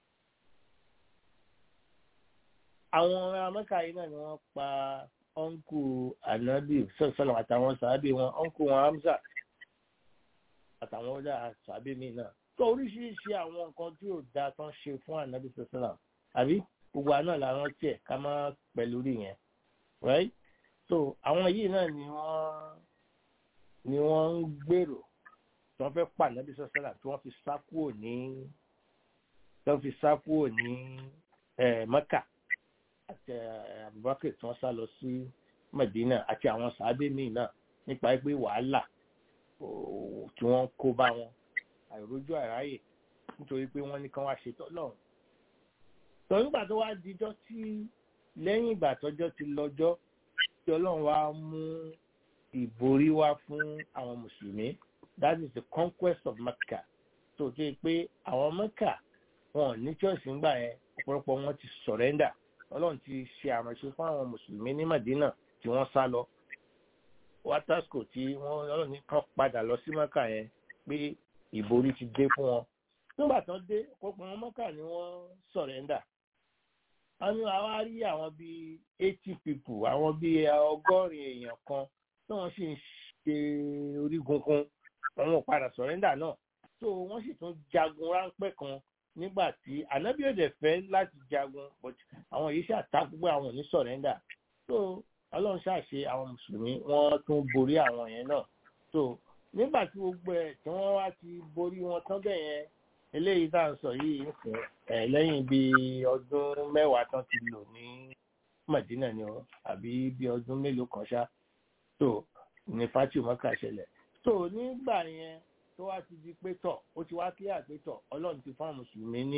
àwọn ará mọ́kà yìí náà ni wọ́n pa ọ́nkù anabi sọ̀sọ̀lọ̀ àtàwọn sàábì wọn ọ́nkù wọn hamza àtàwọn ọ̀dà sàábì mi náà. tó oríṣiríṣi àwọn nǹkan tí ò dáa tán ṣe fún anabi sọ̀sọ̀lọ̀ àbí gbogbo àná làwọn tiẹ̀ ká má pẹ̀lú rí yẹn right so àwọn yìí náà ni wọ́n ni wọ́n ń gbèrò tí wọ́n fẹ́ pa nàbí sọ́sẹ́là tí wọ́n fi sá kúrò ní tí wọ́n fi sá kúrò ní mẹ́kà àti abubakar tí wọ́n sá lọ sí medina àti àwọn sàábé míì náà nípa pé wàhálà tí wọ́n kó bá wọn àìrójú àráyè nítorí pé wọ́n ní kán wá ṣètò lọ́run tọ́ nígbà tó wá dijọ́ tí lẹ́yìn ìgbà tọ́jọ́ ti lọ́jọ́ tí ọlọ́run wá mú ìborí wá fún àwọn mùsùlùmí that is the conquest of Mecca tó tó pé àwọn Mecca wọn ní church ńgbà yẹn ọ̀pọ̀lọpọ̀ wọn ti surrender ọlọ́run ti ṣe àránṣe fún àwọn mùsùlùmí ní Madina tí wọ́n sá lọ watasco tí wọ́n ọlọ́run ní kàn padà lọ sí Mecca yẹn pé ìborí ti dé fún wọn nígbà tán dé ọ̀pọ̀ wọn mọ́kà ni wọ́n sọ̀rẹ́ndà wọ́n ní àwa rí àwọn bíi eighty people àwọn bíi ọgọ́rin èèyàn kan tí wọ́n sì ń ṣe orígun kan àwọn ò padà sọ̀rẹ́ndà náà so wọ́n sì tún jagun ráńpẹ́ kan nígbà tí ànábì òde fẹ́ láti jagun but àwọn yìí ṣàtàkùn pé àwọn ò ní sọ̀rẹ́ndà so ọlọ́run ṣàṣe àwọn mùsùlùmí wọ́n tún borí àwọn yẹn náà so nígbà tí gbogbo ẹ̀ tí wọ́n wá ti borí wọn tán bẹ́ẹ̀ yẹn eléyìí tá à ń sọ yìí ń sìn ẹ̀ lẹ́yìn bíi ọdún mẹ́wàá tán ti lò ní Madina ni ọ àbí bíi ọdún mélòó kan ṣá so ní fati mọ́kà ṣẹlẹ̀ so nígbà yẹn tó wá ti di pé tọ̀ ó ti wá kílíà pé tọ̀ ọlọ́run ti fún àwọn mùsùlùmí ní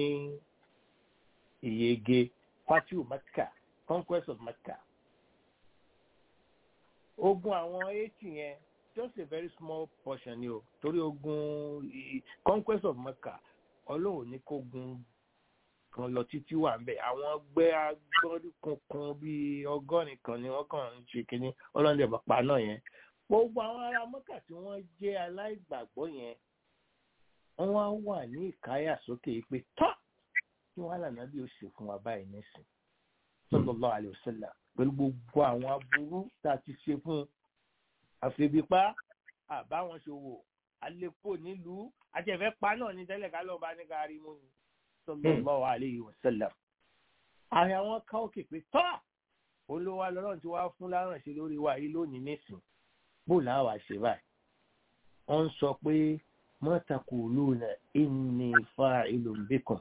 ìyege fati mọ́kà conquest of mọ́kà ogun àwọn eighty yẹn just a very small portion ni o torí ogun conquest of mecca ọlọ́run ní kó gun kan lọ títí wà ń bẹ̀ àwọn gbẹ́ agbọ́dún kankan bíi ọgọ́rin kan ni wọ́n kàn ń ṣe kínní ọlọ́run dẹ̀ pa náà yẹn gbogbo àwọn ará mecca tí wọ́n jẹ́ aláìgbàgbọ́ yẹn wọ́n wá wà ní ìkáyà sókè pé tọ́ kí wọ́n lànà bí ó ṣe fún wa báyìí nísìn sallallahu alaihi wasallam pẹ̀lú gbogbo àwọn aburú tá a ti ṣe fún un àfẹ́bípa àbáwọn ṣòwò àlepò nílùú àjẹfẹ́ pa náà ní tẹ́lẹ̀ ká lọ́ọ́ bá ní ká rí mú ni sallallahu alaihi wasallam. ààrẹ àwọn ká òkè pé tọ́ olówó alọ́rọ̀ tí wàá fún lárànṣẹ́ lórí wa yìí lónìí nísìn bó làwọn àṣẹ báyìí. wọ́n ń sọ pé mọ́tàkùlùnà inni fa'ilun bikum.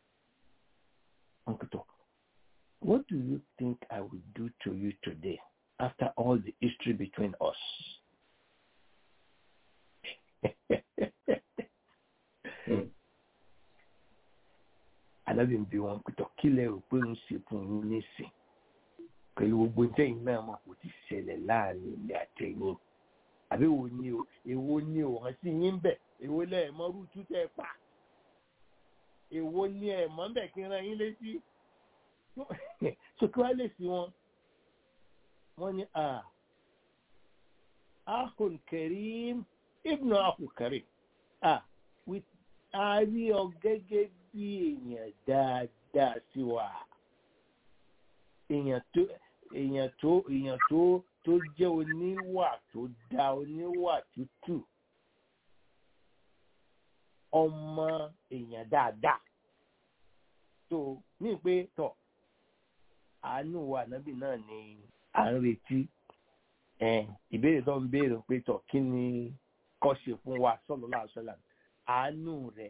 What do you think I will do to you today after all the history between us? Alábì ń bi wọn pẹ̀tọ̀ kí lẹ rò pé ń ṣe fún yín nísìn pẹ̀lú gbogbo tẹ́yìn náà mọ̀ kò ti ṣẹlẹ̀ láàrin ilé àtẹ̀yìn. Àbí wo ni o èwo ni o hàn sí yín bẹ̀ èwo lẹ̀ mọ́ rútú tẹ́ pa èwo ni ẹ̀ mọ́ bẹ̀ kí n ran yín létí sókè wá lè sí wọn wọn ni a akun karim ibnu akun karim a with a rí ọ gẹ́gẹ́ bí èèyàn dáadáa sí wa èèyàn tó èèyàn tó èèyàn tó tó jẹ́ oníwà tó dá oníwà tútù ọmọ èèyàn dáadáa tó ní pé tọ̀ àánú wa ànábì náà ni à ń retí ìbéèrè tó ń béèrè pé tọ̀ kí ni kọ́ ṣe fún wa sallallahu alaihi wasallam àánú rẹ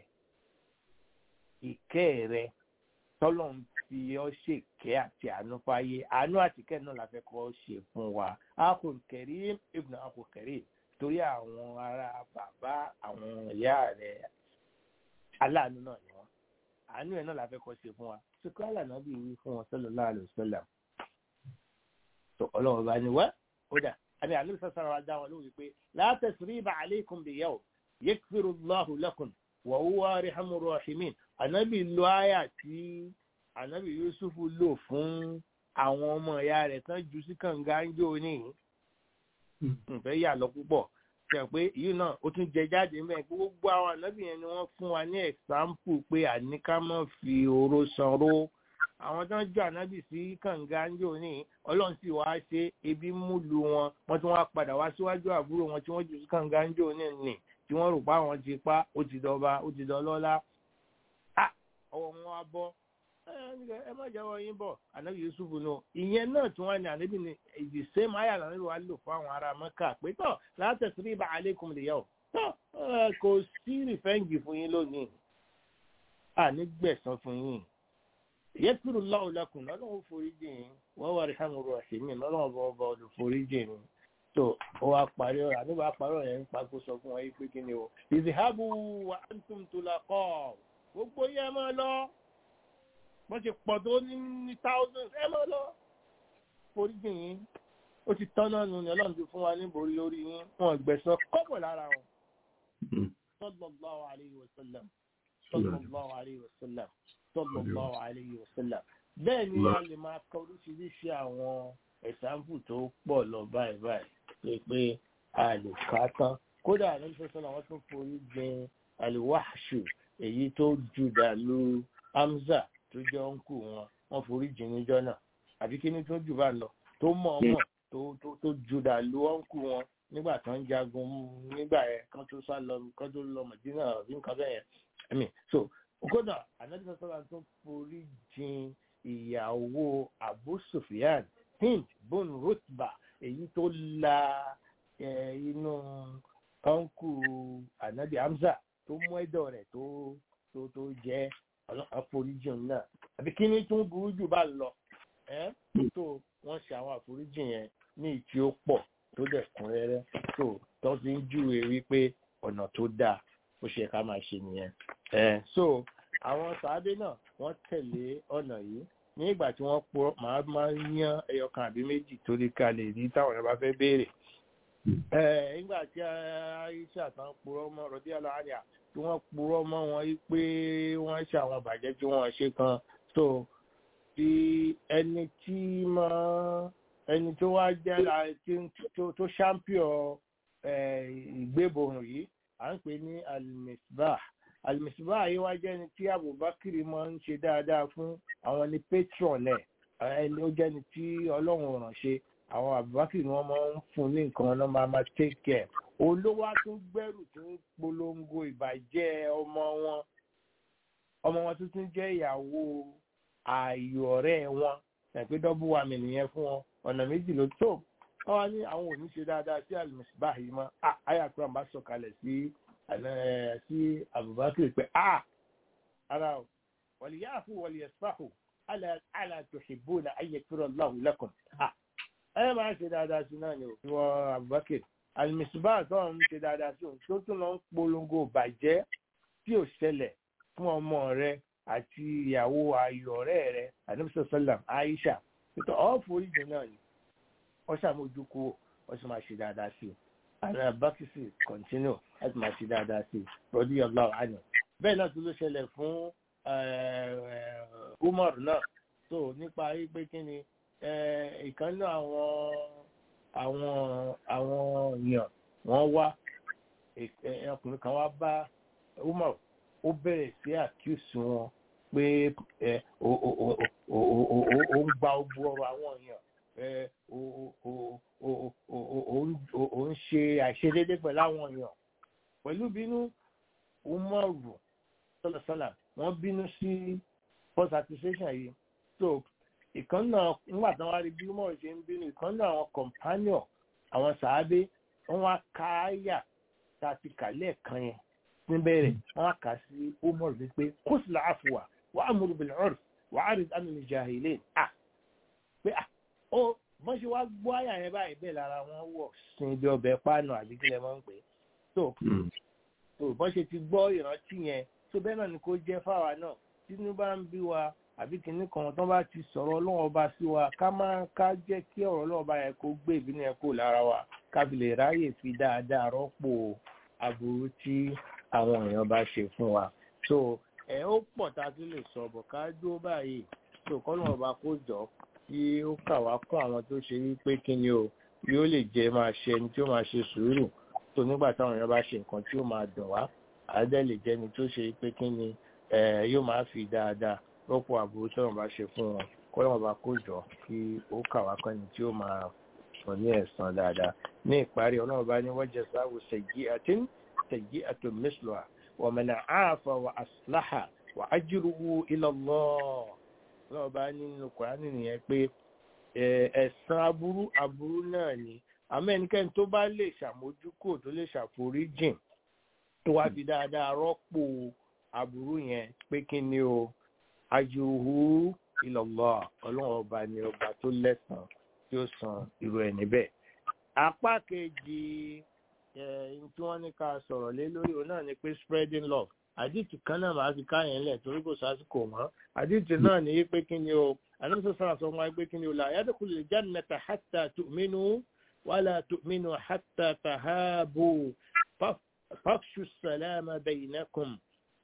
ìkẹ́ rẹ tọ́lọ̀ ń fi ọ́ ṣèkẹ́ àti àánú fáyé àánú àtìkẹ́ náà la fẹ́ kọ́ ṣe fún wa akul karim ibn akul karim torí àwọn ará bàbá àwọn ìyá rẹ aláàánú náà ni wọn àánú ẹ̀ náà la fẹ́ kọ́ ṣe fún wa sukọ́ àlànà bí wí fún wọn sallallahu alaihi wasallam tó ọlọ́run bá ní wá ó dà àbí àlọ́ sọ́sọ́rọ̀ wa dá wọn lórí pé la tasriba alaykum biyawm yakfiru Allahu lakum wa huwa arhamur rahimin ànábì lo àyà tí ànábì Yusuf lò fún àwọn ọmọ ìyá rẹ̀ tán jù sí kànga ń jó ní nfẹ́ yà lọ púpọ̀ ṣe pé èyí náà ó tún jẹ jáde ń bẹ̀ gbogbo àwọn ànábì yẹn ni wọ́n fún wa ní ẹ̀sáǹpù pé àníká má fi oró sanró àwọn tó ń jọ ànábì sí kànga ń jò ní ọlọ́run sì wá ṣe ebi múlu wọn wọ́n tún wá padà wá síwájú àbúrò wọn tí wọ́n jù sí kànga ń jò ní nì tí wọ́n rò pa àwọn ti pa ó ti dọba ó ti dọlọ́lá ọwọ́ wọn wá bọ́ ẹ má jáwọ́ yín bọ̀ ànábì yusuf nù ìyẹn náà tí wọ́n ní ànábì ní the same ayé àlànà wa lò fún àwọn ará mẹ́kà pé tọ́ láti sí ibà aleikum lè yẹ o tọ́ kò sí rìfẹ́ǹgì fún yín lónìí àní gbẹ̀sán fún yín yẹtùrú lọ́wọ́lẹ́kùn lọ́lọ́wọ́ foríjì yín wọ́n wà rí hàn rọ̀ ṣèmí lọ́lọ́wọ́ bọ́ ọba ọdún foríjì yín tó ó wá parí ọ̀rọ̀ àníbà parí ọ̀rọ̀ yẹn ń pàgó sọ fún wọn yìí pé kí ni o ìzìhábù wà á tún tó la kọ́ gbogbo yẹn máa lọ wọ́n ti pọ̀ tó ní ní thousands ẹ máa lọ foríjì yín ó ti tán náà nù ní ọlọ́run ti fún wa ní borí lórí yín wọn gbẹ̀sán kọ́pọ̀ lára wọn sallallahu alayhi wa sallam sallallahu alayhi wa sallam sallallahu alayhi wa sallam bẹ́ẹ̀ ni a lè máa kọ oríṣiríṣi àwọn ẹ̀sánfù tó pọ̀ lọ báyìí báyìí pé pé a lè kà á tán kódà ànábì sọ́sọ́lá wọ́n tún forí jìn aliwahshu èyí tó jùdà lu hamza tó jẹ́ ọ̀nkù wọn wọ́n forí jìn níjọ́ náà àbí kí ni tó jù bá lọ tó mọ̀ ọmọ tó tó tó jùdà lu ọ̀nkù wọn nígbà tó ń jagun nígbà yẹn kán tó sá lọ kán tó lọ mọ̀dínà àbí nǹkan bẹ́ẹ̀ yẹn I mean, so kódà ànábì sọ́sọ́lá tó forí jìn ìyàwó abu sufyan hind bon rutba èyí tó la eh, inú ọ̀nkù ànábì hamza tó mú ẹ̀dọ̀ rẹ̀ tó tó tó jẹ́ àforíjìn náà àbí kí ni tó ń burú jù bá lọ ẹ́ tó wọ́n ṣe àwọn àforíjìn yẹn ní ìtí ó pọ̀ tó dẹ̀ kún rẹ́rẹ́ tó tó ti ń júwe wípé ọ̀nà tó dáa ó ṣe ká máa ṣe nìyẹn ẹ̀ so àwọn sàádé náà wọ́n tẹ̀lé ọ̀nà yìí ní ìgbà tí wọ́n pọ̀ máa máa ń yan ẹyọ kan àbí méjì torí ká lè rí táwọn ẹ̀ bá fẹ́ béèrè nígbà tí aisha tán purọ́ mọ́ rọ̀dí aláàríà tí wọ́n purọ́ mọ́ wọn yí pé wọ́n ṣe àwọn bàjẹ́ tí wọ́n ṣe kan so tí ẹni tí máa ẹni tó wá jẹ́ tó champion ìgbébòrùn yìí à ń pè ní alimisbah alimisbah yìí wá jẹ́ ẹni tí abubakar máa ń ṣe dáadáa fún àwọn ní patron ẹ̀ ẹni ó jẹ́ ẹni tí ọlọ́run ràn ṣe àwọn abubakar ni wọ́n máa ń fún ní nǹkan ọ̀nà máa máa take care olówó tún gbẹ́rù tó ń polongo ìbàjẹ́ ọmọ wọn ọmọ wọn tuntun jẹ́ ìyàwó ààyò ọ̀rẹ́ wọn ẹ̀pẹ́ dọ́bù wa mi nìyẹn fún wọn ọ̀nà méjì ló tó wọ́n wá ní àwọn ò ní ṣe dáadáa sí alimusibah yìí mọ́ àyà kúrò àbá sọ̀kalẹ̀ sí sí abubakar pé a ara o wọ̀lì yáàfù wọ̀lì yẹ̀sífàhù àlà tuhibbuna ayyakura Allahu lakum ẹ máa ń ṣe dáadáa sí náà ni ò wọ abubakar alimisibah tó ń ṣe dáadáa sí òun tó tún lọ ń polongo bàjẹ́ tí ò ṣẹlẹ̀ fún ọmọ rẹ àti ìyàwó ayọ̀ ọ̀rẹ́ rẹ àdébísọ̀ sọ́làm aisha nítorí ọ̀ foríjì náà ni wọ́n ṣàmójúkú wọ́n sì máa ṣe dáadáa sí i ààrẹ abakisi continue láti máa ṣe dáadáa sí i rọ́dí ọlá àná bẹ́ẹ̀ náà tún ló ṣẹlẹ̀ fún umar náà tó nípa pé kí ni ìkànnì àwọn àwọn àwọn èèyàn wọ́n wá ọkùnrin kan wá bá umar ó bẹ̀rẹ̀ sí àkíyèsí wọn pé ó ń gba ogbó ọrọ̀ àwọn èèyàn ó ń ṣe àìṣedédé pẹ̀lú àwọn èèyàn pẹ̀lú bínú umaru sọlọsọlá wọ́n bínú sí first accusation yìí so ìkan náà nígbà tí wọ́n rí bí umaru ṣe ń bínú ìkan náà àwọn companion àwọn sàábé wọ́n wá káyà tá a ti kà lẹ́ẹ̀kan yẹn níbẹ̀rẹ̀ wọ́n kà sí umaru wípé kóṣìlá àfùwà wà á múru bìlẹ̀ ọ̀rọ̀ wà á rí àmì ìjàhìlẹ̀ à pé à ó bọ́n ṣe wá gbọ́ àyà yẹn báyìí bẹ́ẹ̀ lára wọn wọ̀ sin ibi ọbẹ̀ páànù àbí kílẹ̀ mọ́ ń pè é tó tó bọ́n ṣe ti gbọ́ ìrántí yẹn tó bẹ́ẹ̀ náà ni kó jẹ́ fáwa náà tínú bá ń bí wa àbí kìnnì kan tó bá ti sọ̀rọ̀ ọlọ́wọ́ bá sí wa ká má ká jẹ́ kí ọ̀rọ̀ ọlọ́wọ́ bá yẹn kó gbé ìbínú yẹn kó lára wa ká fi lè ráyè fi dáadáa rọ́pò aburú tí àwọn èèyàn bá ṣe fún wa so ẹ ó pọ̀ tá a tún lè sọ bọ̀ ká dúró báyìí so kọ́nà ọba kó jọ kí ó kà wá kún àwọn tó ṣe wípé kí ni o yóò lè jẹ́ máa ṣe ẹni tí ó máa ṣe sùúrù tó nígbà táwọn èèyàn bá ṣe nǹkan tí ó máa dùn wá àádẹ́ lè jẹ́ ni tó ṣe wípé kí ni yóò máa fi dáadáa rọ́pò àbúrò tí wọ́n bá ṣe fún wọn kọ́nà ọba kó jọ kí ó kà wá kún ẹni tí ó máa sọ ní ẹ̀san dáadáa ní ìparí ọlọ́run bá ní wọ́n jẹ sáwù ṣèjì àti ṣèjì àti mẹ́sùlùmá ومن عاف وأصلح وأجره إلى الله lọ́wọ́ bá nínú kùránì nìyẹn pé ẹ̀san aburú aburú náà ni àmọ́ ẹnikẹ́ni tó bá lè ṣàmójúkò tó lè ṣàforíjìn tó wá fi dáadáa rọ́pò aburú yẹn pé kí ni o ajruhu ila Allah ọlọ́run ọba ni ọba tó lẹ́san tí ó san irú ẹ̀ níbẹ̀. apá kejì tí wọ́n ní ká sọ̀rọ̀ lé lórí òun náà ni pé spreading love àdìtì kan náà máa fi káyẹn lẹ̀ torí kò sásìkò mọ́ àdìtì náà ní pé kí ni o àdìtì sọ̀rọ̀ sọ wọn pé kí ni o la yadkhulul jannata hatta tu'minu wala tu'minu hatta tahabu fafshu salama bainakum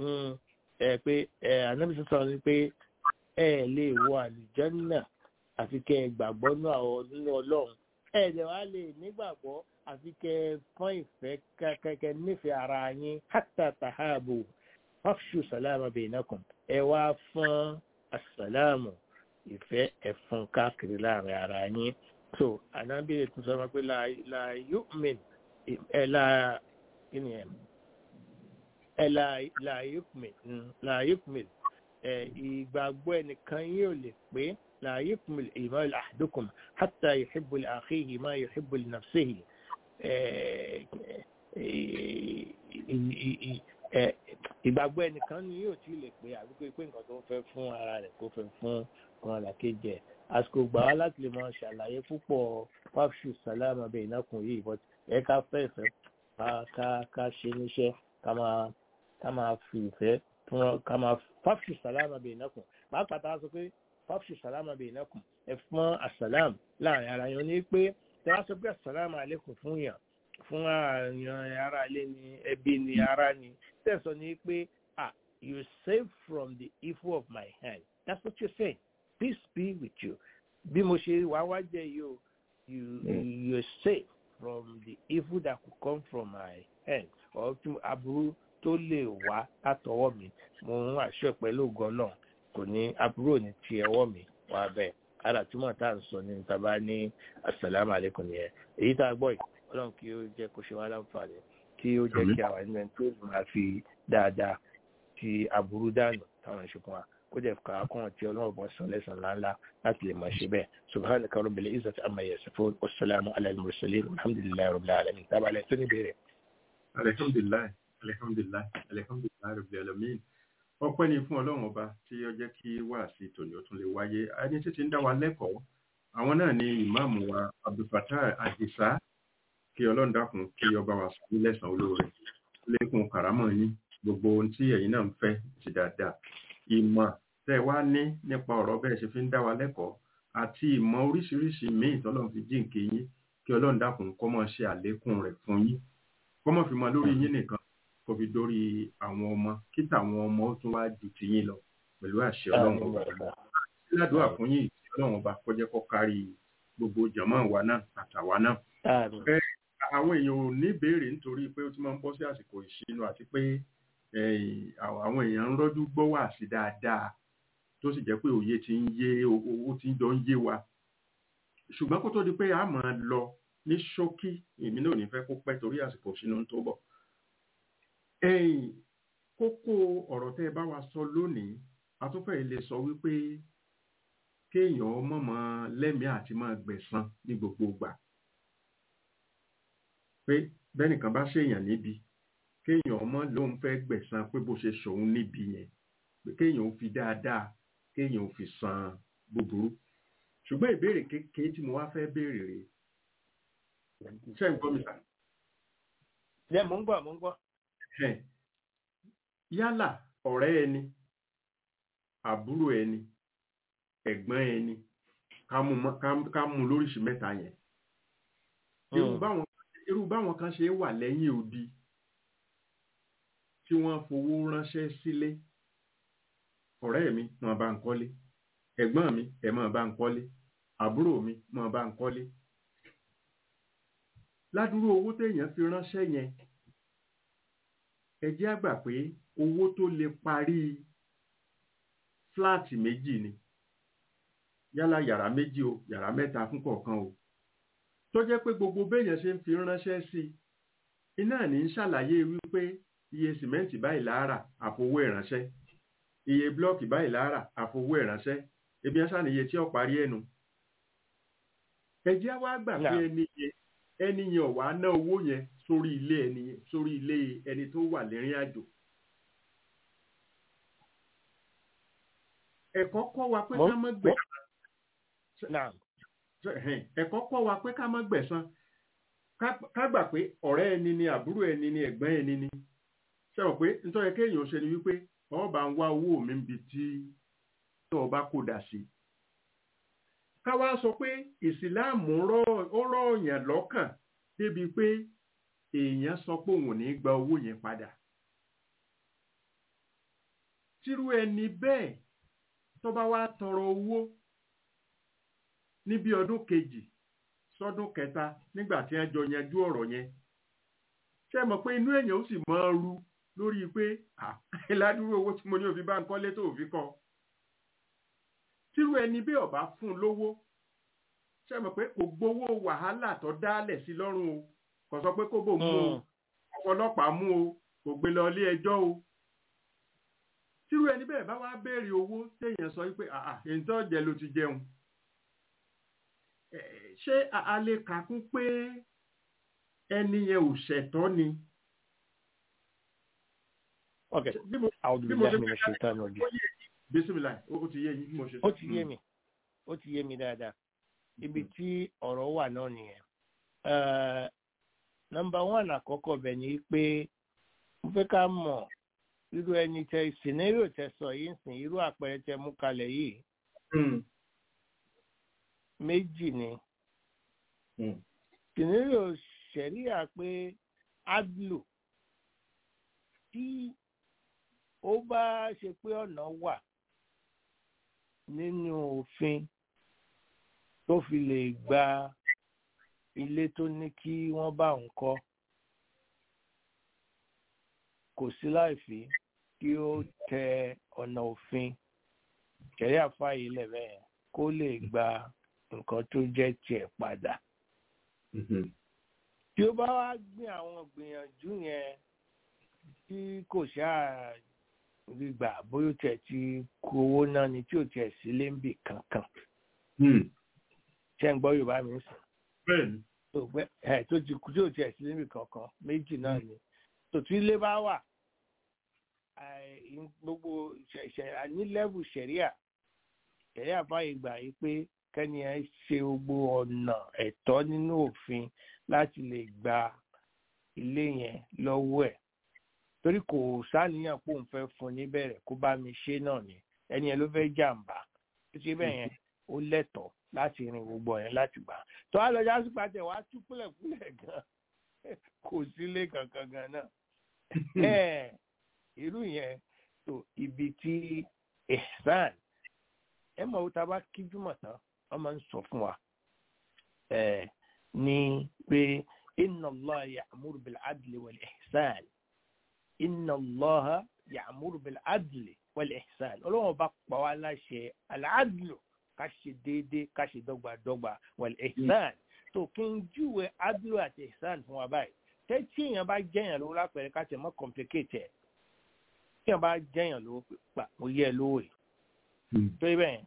ẹ pé ẹ àdìtì sọ̀rọ̀ ni pé ẹ lè wọ àlùjànnà àfi kẹ́ ẹ gbàgbọ́ nínú ọlọ́run ẹ̀ẹ́dẹ̀ wa lè nígbàgbọ́ àfi kẹ fọ́n ìfẹ́ kẹkẹ nífẹ̀ẹ́ ara yín hátà tàhábù fáfṣù sàlámà bainakum ẹ wá fọ́n àsàlámù ìfẹ́ ẹ̀fọn káàkiri láàrin ara yín so ànábìrì tún sọ pé la yu'min ẹ la kí ni ẹ ẹ la yu'min la yu'min ẹ ìgbàgbọ́ ẹnìkan yóò lè pé la yu'min iman ahadukum hatta yuhibbu li akhihi ma yuhibbu li nafsihi ìgbàgbọ́ ẹnìkan ni yóò tí lè pé àbíkó pé nǹkan tó ń fẹ́ fún ara rẹ̀ kó fẹ́ fún ọmọ làkejì ẹ̀ àsìkò gbà wá láti lè máa ṣàlàyé púpọ̀ fáfṣù sàlámà bẹ́ẹ̀ ìnákùn yìí but ẹ ká fẹ́ ìfẹ́ ká ká ṣe níṣẹ́ ká máa ká máa fi ìfẹ́ fún ká máa fáfṣù sàlámà bẹ́ẹ̀ ìnákùn pàápàá tá a sọ pé fáfṣù sàlámà bẹ́ẹ̀ ìnákùn ẹ fún àsàlám láàrin ara yẹn ní pé tẹ wá sọ pé àsàlámù àlékún fún yàn fún àyàn ara ilé ni ẹbí ni ara ni tẹ̀sán ni pé ah you save from the evil of my hand that's what you're saying peace be with you bí mo ṣe wá wá jẹ yìí o you you save from the evil that could come from my hand or aburú tó lè wá látọwọ́ mi mo ń àṣọ pẹ̀lú ògo náà kò ní aburú ní ti ẹwọ́ mi wá bẹ́ẹ̀ ara túmọ̀ tá à ń sọ ní taba ní asalaamu aleykum nìyẹn èyí tá a gbọ́ yìí ọlọ́run kí ó jẹ́ kó ṣe wá láǹfààní kí ó jẹ́ kí àwọn ẹni tó máa fi dáadáa ti aburú dànù táwọn ìṣùkùn wa kó jẹ́ ká kàn tí ọlọ́run bọ́ sọ lẹ́sàn ńláńlá láti lè máa ṣe bẹ́ẹ̀ subhanaka rabbil izzati amma yasifun wasalaamu ala al-mursalin alhamdulilayi rabbil alamin tábàlẹ̀ tó ní bèrè. alihamdulilayi alihamdulilayi alihamdulilayi rabbil alamin ọpẹ́ ni fún ọlọ́run ọba tí ó jẹ́ kí wáàsí tòní ó tún lè wáyé ẹni tí ti ń dá wa lẹ́kọ̀ọ́ àwọn náà ni ìmáàmù wa abdulfatah adisa kí ọlọ́run dákun kí ọba wa sọ lẹ́sàn-án olóore lẹ́kùn karamọ́ yín gbogbo ohun tí ẹ̀yin náà ń fẹ́ ti dáadáa ìmọ̀ tẹ́ wá ní nípa ọ̀rọ̀ bẹ́ẹ̀ ṣe fi ń dá wa lẹ́kọ̀ọ́ àti ìmọ̀ oríṣiríṣi míì tọ́lọ́run fi jíǹkì yín kí ọlọ́run dákun kó máa ṣe àlékún rẹ̀ fún yín kó máa fi mọ lórí yín nìkan kó fi dórí àwọn ọmọ kí tàwọn ọmọ ó tún wá ju tiyín lọ pẹ̀lú àṣẹ ọlọ́run ọba ládùúgbà fún yín ìtì ọlọ́run ọba kó jẹ́ kó kárí gbogbo jàmọ́ wa náà àtàwa náà. àwọn èèyàn ò ní béèrè nítorí pé ó ti máa ń bọ́ sí àsìkò ìṣínú àti pé àwọn èèyàn ń rọ́jú gbọ́ wà sí dáadáa tó sì jẹ́ pé òye ti ń yé owó ti ń jọ ń yé wa ṣùgbọ́n kó tó di pé a máa lọ ní ṣókí èmi náà ò ní fẹ́ kó pẹ́ torí àsìkò ìṣínú tó bọ̀ ẹ̀yìn kókó ọ̀rọ̀ tẹ́ ẹ bá wa sọ lónìí atúfẹ́ ilé sọ wípé kéèyàn mọ̀mọ́ lẹ́mìí àti máa gbẹ̀san ní gbogbo ìgbà pé bẹ́nìkan bá ṣèyàn níbi kéèyàn ọmọ lòun fẹ́ gbẹ̀san pé bó ṣe ṣòun níbi yẹn pé kéèyàn ó fi dáadáa kéèyàn ó fi san búburú ṣùgbọ́n ìbéèrè kékeré tí mo wá fẹ́ béèrè rèé ṣé ń gbọ́ mi sà. ẹ mò ń gbọ́ mò ń gbọ́ yálà ọ̀rẹ́ ẹni àbúrò ẹni ẹ̀gbọ́n ẹni ká mú lóríṣìí mẹ́ta yẹn irú báwọn kan ṣe wà lẹ́yìn odi tí wọ́n fowó ránṣẹ́ sílé ọ̀rẹ́ mi máa bá ń kọ́lé ẹ̀gbọ́n mi ẹ̀ máa bá ń kọ́lé àbúrò mi máa bá ń kọ́lé ládùúrú owó téèyàn fi ránṣẹ́ yẹn ẹ jẹ́ àgbà pé owó tó lè parí fúláàtì méjì ni yálà yàrá méjì o yàrá mẹ́ta fún kọ̀ọ̀kan o tó jẹ́ pé gbogbo béèyàn ṣe ń fi ránṣẹ́ sí iná ní ń ṣàlàyé wípé iye sìmẹ́ǹtì báyìí láàrà àfowó ìránṣẹ́ iye blọ́ọ̀kì báyìí láàrà àfowó ìránṣẹ́ ebi ẹ̀ sàníye tí ó parí ẹnu ẹ jẹ́ wá gbà pé ẹni yẹn ẹni yẹn ò wá ná owó yẹn sórí ilé ẹni sórí ilé ẹni tó wà lẹ́rìn àjò. ẹ̀kọ́ kọ́ wa pé ká má gbẹ̀san. ẹ̀kọ́ kọ́ wa pé ká má gbẹ̀san. ká gbà pé ọ̀rẹ́ ẹni ni àbúrò ẹni ni ẹ̀gbọ́n ẹni ni. ṣé o pé nítorí kéèyàn ṣe ni wípé ọba ń wá owó mi níbi tí ọba kò dà sí. ká wá sọ pé ìsìláàmù ó rọ̀ ọ̀yàn lọ́kàn débi pé èèyàn sọ pé òun ò ní gba owó yẹn padà. tírú ẹni bẹ́ẹ̀ tó bá wá tọrọ owó ní bí ọdún kejì sọ́dún kẹta nígbà tí wọ́n jọ yanjú ọ̀rọ̀ yẹn ṣé ẹ mọ̀ pé inú èèyàn ó sì máa ru lórí pé ah, ládùúgbò owó tí mo ní òfin bá ń kọ́lé tó òfin kọ́ tírú ẹni bí ọba fún un lówó ṣé ẹ mọ̀ pé kò gbowó wàhálà tó dálẹ̀ sí lọ́rùn o kò sọ pé kó bò mú o ọlọ́pàá mú o kò gbé lọ ilé ẹjọ́ o tírú ẹni bẹ́ẹ̀ bá wá béèrè owó téèyàn sọ wípé àà èyí tó jẹ ló ti jẹun Eh, ṣé a a lè kà kún pé ẹni yẹn ò ṣẹ̀tọ́ ni ok bí mo àwọn bí mo olùdíje ṣe mi lè ṣe tán lọ́jọ́. ó yé bísímìlà ó ó ti yé yín bí mo ṣe ó ti yé mi ó ti yé mi dáadáa ibi tí ọ̀rọ̀ wà náà nìyẹn nọmba one àkọ́kọ́ bẹ̀ ni pé mo fẹ́ ká mọ̀ irú ẹni tẹ scenario tẹ sọ yìí ń sìn irú àpẹẹrẹ tẹ mú kalẹ̀ yìí Mm, méjì ni mm, scenario ṣẹ̀ríà pé adlu tí ó bá ṣe pé ọ̀nà wà nínú òfin tó fi lè gba ilé tó ní kí wọ́n bá òun kọ́ kò sí láìfí kí ó tẹ ọ̀nà òfin ṣẹ̀ríà fàyè lẹ́bẹ̀ẹ́ kó lè gba nǹkan tó jẹ́ tiẹ̀ padà mhm, tí ó bá wá gbé àwọn gbìyànjú yẹn tí kò ṣáà rí gbà bóyá ó tiẹ̀ ti kó owó náà ni tí ò tiẹ̀ sí léńbì kankan mm. ṣé ń gbọ́ yorùbá mi sùn bẹ́ẹ̀ni tó gbẹ ẹ tó ti kú tí ò tiẹ̀ sí léńbì kankan méjì náà ni tòtú ilé bá wà àì- gbogbo ṣẹ̀ṣẹ̀ ní lẹ́bù ṣẹ̀ríà ṣẹ̀ríà fàyè gbà yí pé kẹ́ni ẹ ṣe gbogbo ọ̀nà ẹ̀tọ́ nínú òfin láti lè gba ilé yẹn lọ́wọ́ ẹ̀ torí kò sáníyàn pé òun fẹ́ fún níbẹ̀rẹ̀ kó bá mi ṣe náà ni ẹni yẹn ló fẹ́ jàǹbá tó ṣe bẹ́ẹ̀ yẹn ó lẹ́tọ̀ọ́ láti rin gbogbo yẹn láti gbà tó wá lọ jásí pàtẹ wàá tú púlẹ̀púlẹ̀ gan kò sílé kankan gan náà ẹ̀ irú yẹn tó ibi tí ihsan ẹ mọ̀ ó ta bá kíjúmọ̀ tán wọ́n máa ń sọ fún wa ẹ̀ ní pé inna Allah ya'muru bil adli wal ihsan inna Allah ya'muru bil adli wal ihsan ọlọ́wọ́n bá pa wá láṣẹ al-adlu ká ṣe déédéé ká ṣe dọ́gbadọ́gba wal ihsan tó kí n júwe adlu àti ihsan fún wa báyìí tẹ́tí èèyàn bá jẹ́yàn lówó lápẹ̀rẹ̀ ká tẹ̀ mọ́ complicate ẹ̀ tí èèyàn bá jẹ́yàn lówó pa mo yẹ ẹ lówó yìí tó yẹ bẹ́ẹ̀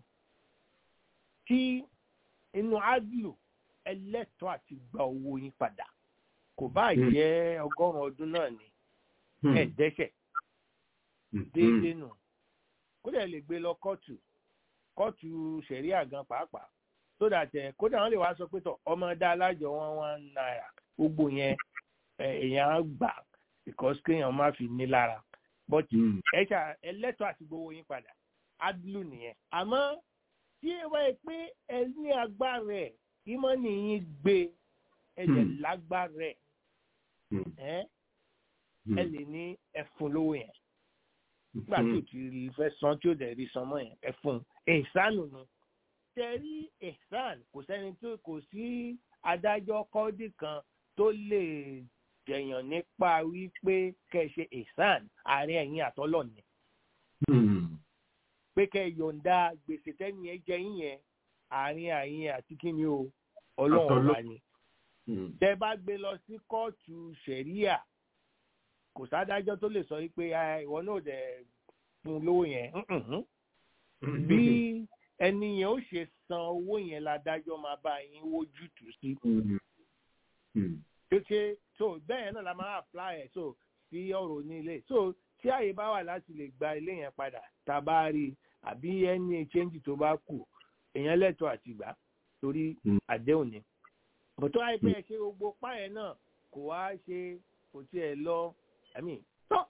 tí inú adlu ẹlẹ́tọ́ àti gba owó yín padà kò bá jẹ́ ọgọ́rùn-ún ọdún náà ni ẹ̀ dẹ́sẹ̀ déédéé nù kódà lè gbé lọ kóòtù kóòtù sẹ̀ríà gan pàápàá tó dà tẹ kódà wọn lè wá sọ pé tọ ọmọ dá alájọ wọn one náírà gbogbo yẹn èèyàn á gbà because kéèyàn má fi ní lára but ẹ̀ṣà ẹlẹ́tọ̀ àti gbowó yín padà adlu nìyẹn àmọ́ tí ẹ wáyé pé ẹ ní agbára ẹ̀ ìmọ̀ nìyí gbé ẹ lè lágbára ẹ̀ ẹ ẹ lè ní ẹfun lówó yẹn nígbà tí o ti rí fẹ́ san tí o dẹ̀ rí san mọ́ yẹn ẹfun ẹ̀sánù ni tẹ̀rí ẹ̀sán kò sẹ́ni tó kò sí adájọ́ kọ́ọ́dì kan tó lè jẹ̀yàn nípa wípé kẹ́ ẹ ṣe ẹ̀sán àárín ẹ̀yìn àtọ́lọ̀ ni pé kẹ́ ẹ yọ̀ǹda gbèsè tẹ́ni ẹ jẹ yín yẹn àárín àyín àti kíni o ọlọ́run wa ni tẹ́ bá gbé lọ sí kóòtù sẹ̀ríà kò sádájọ́ tó lè sọ wípé ìwọ náà dẹ̀ fún lówó yẹn bí ẹni yẹn ó ṣe san owó yẹn ládájọ́ máa bá yín wójú tù sí. tó ṣe so bẹ́ẹ̀ náà la máa apply ẹ̀ so sí ọ̀rọ̀ onílé so tí àyè bá wà láti lè gba ilé yẹn padà tá a bá rí àbí ẹni change tó bá kù èèyàn lẹ́tọ̀ọ́ àti gbà torí àdéhùn ni. bọ̀tọ́ àìpẹ́ ẹ̀ ṣe gbogbo páyẹ̀ náà kò wá ṣe kò tiẹ̀ lọ àmì tọ́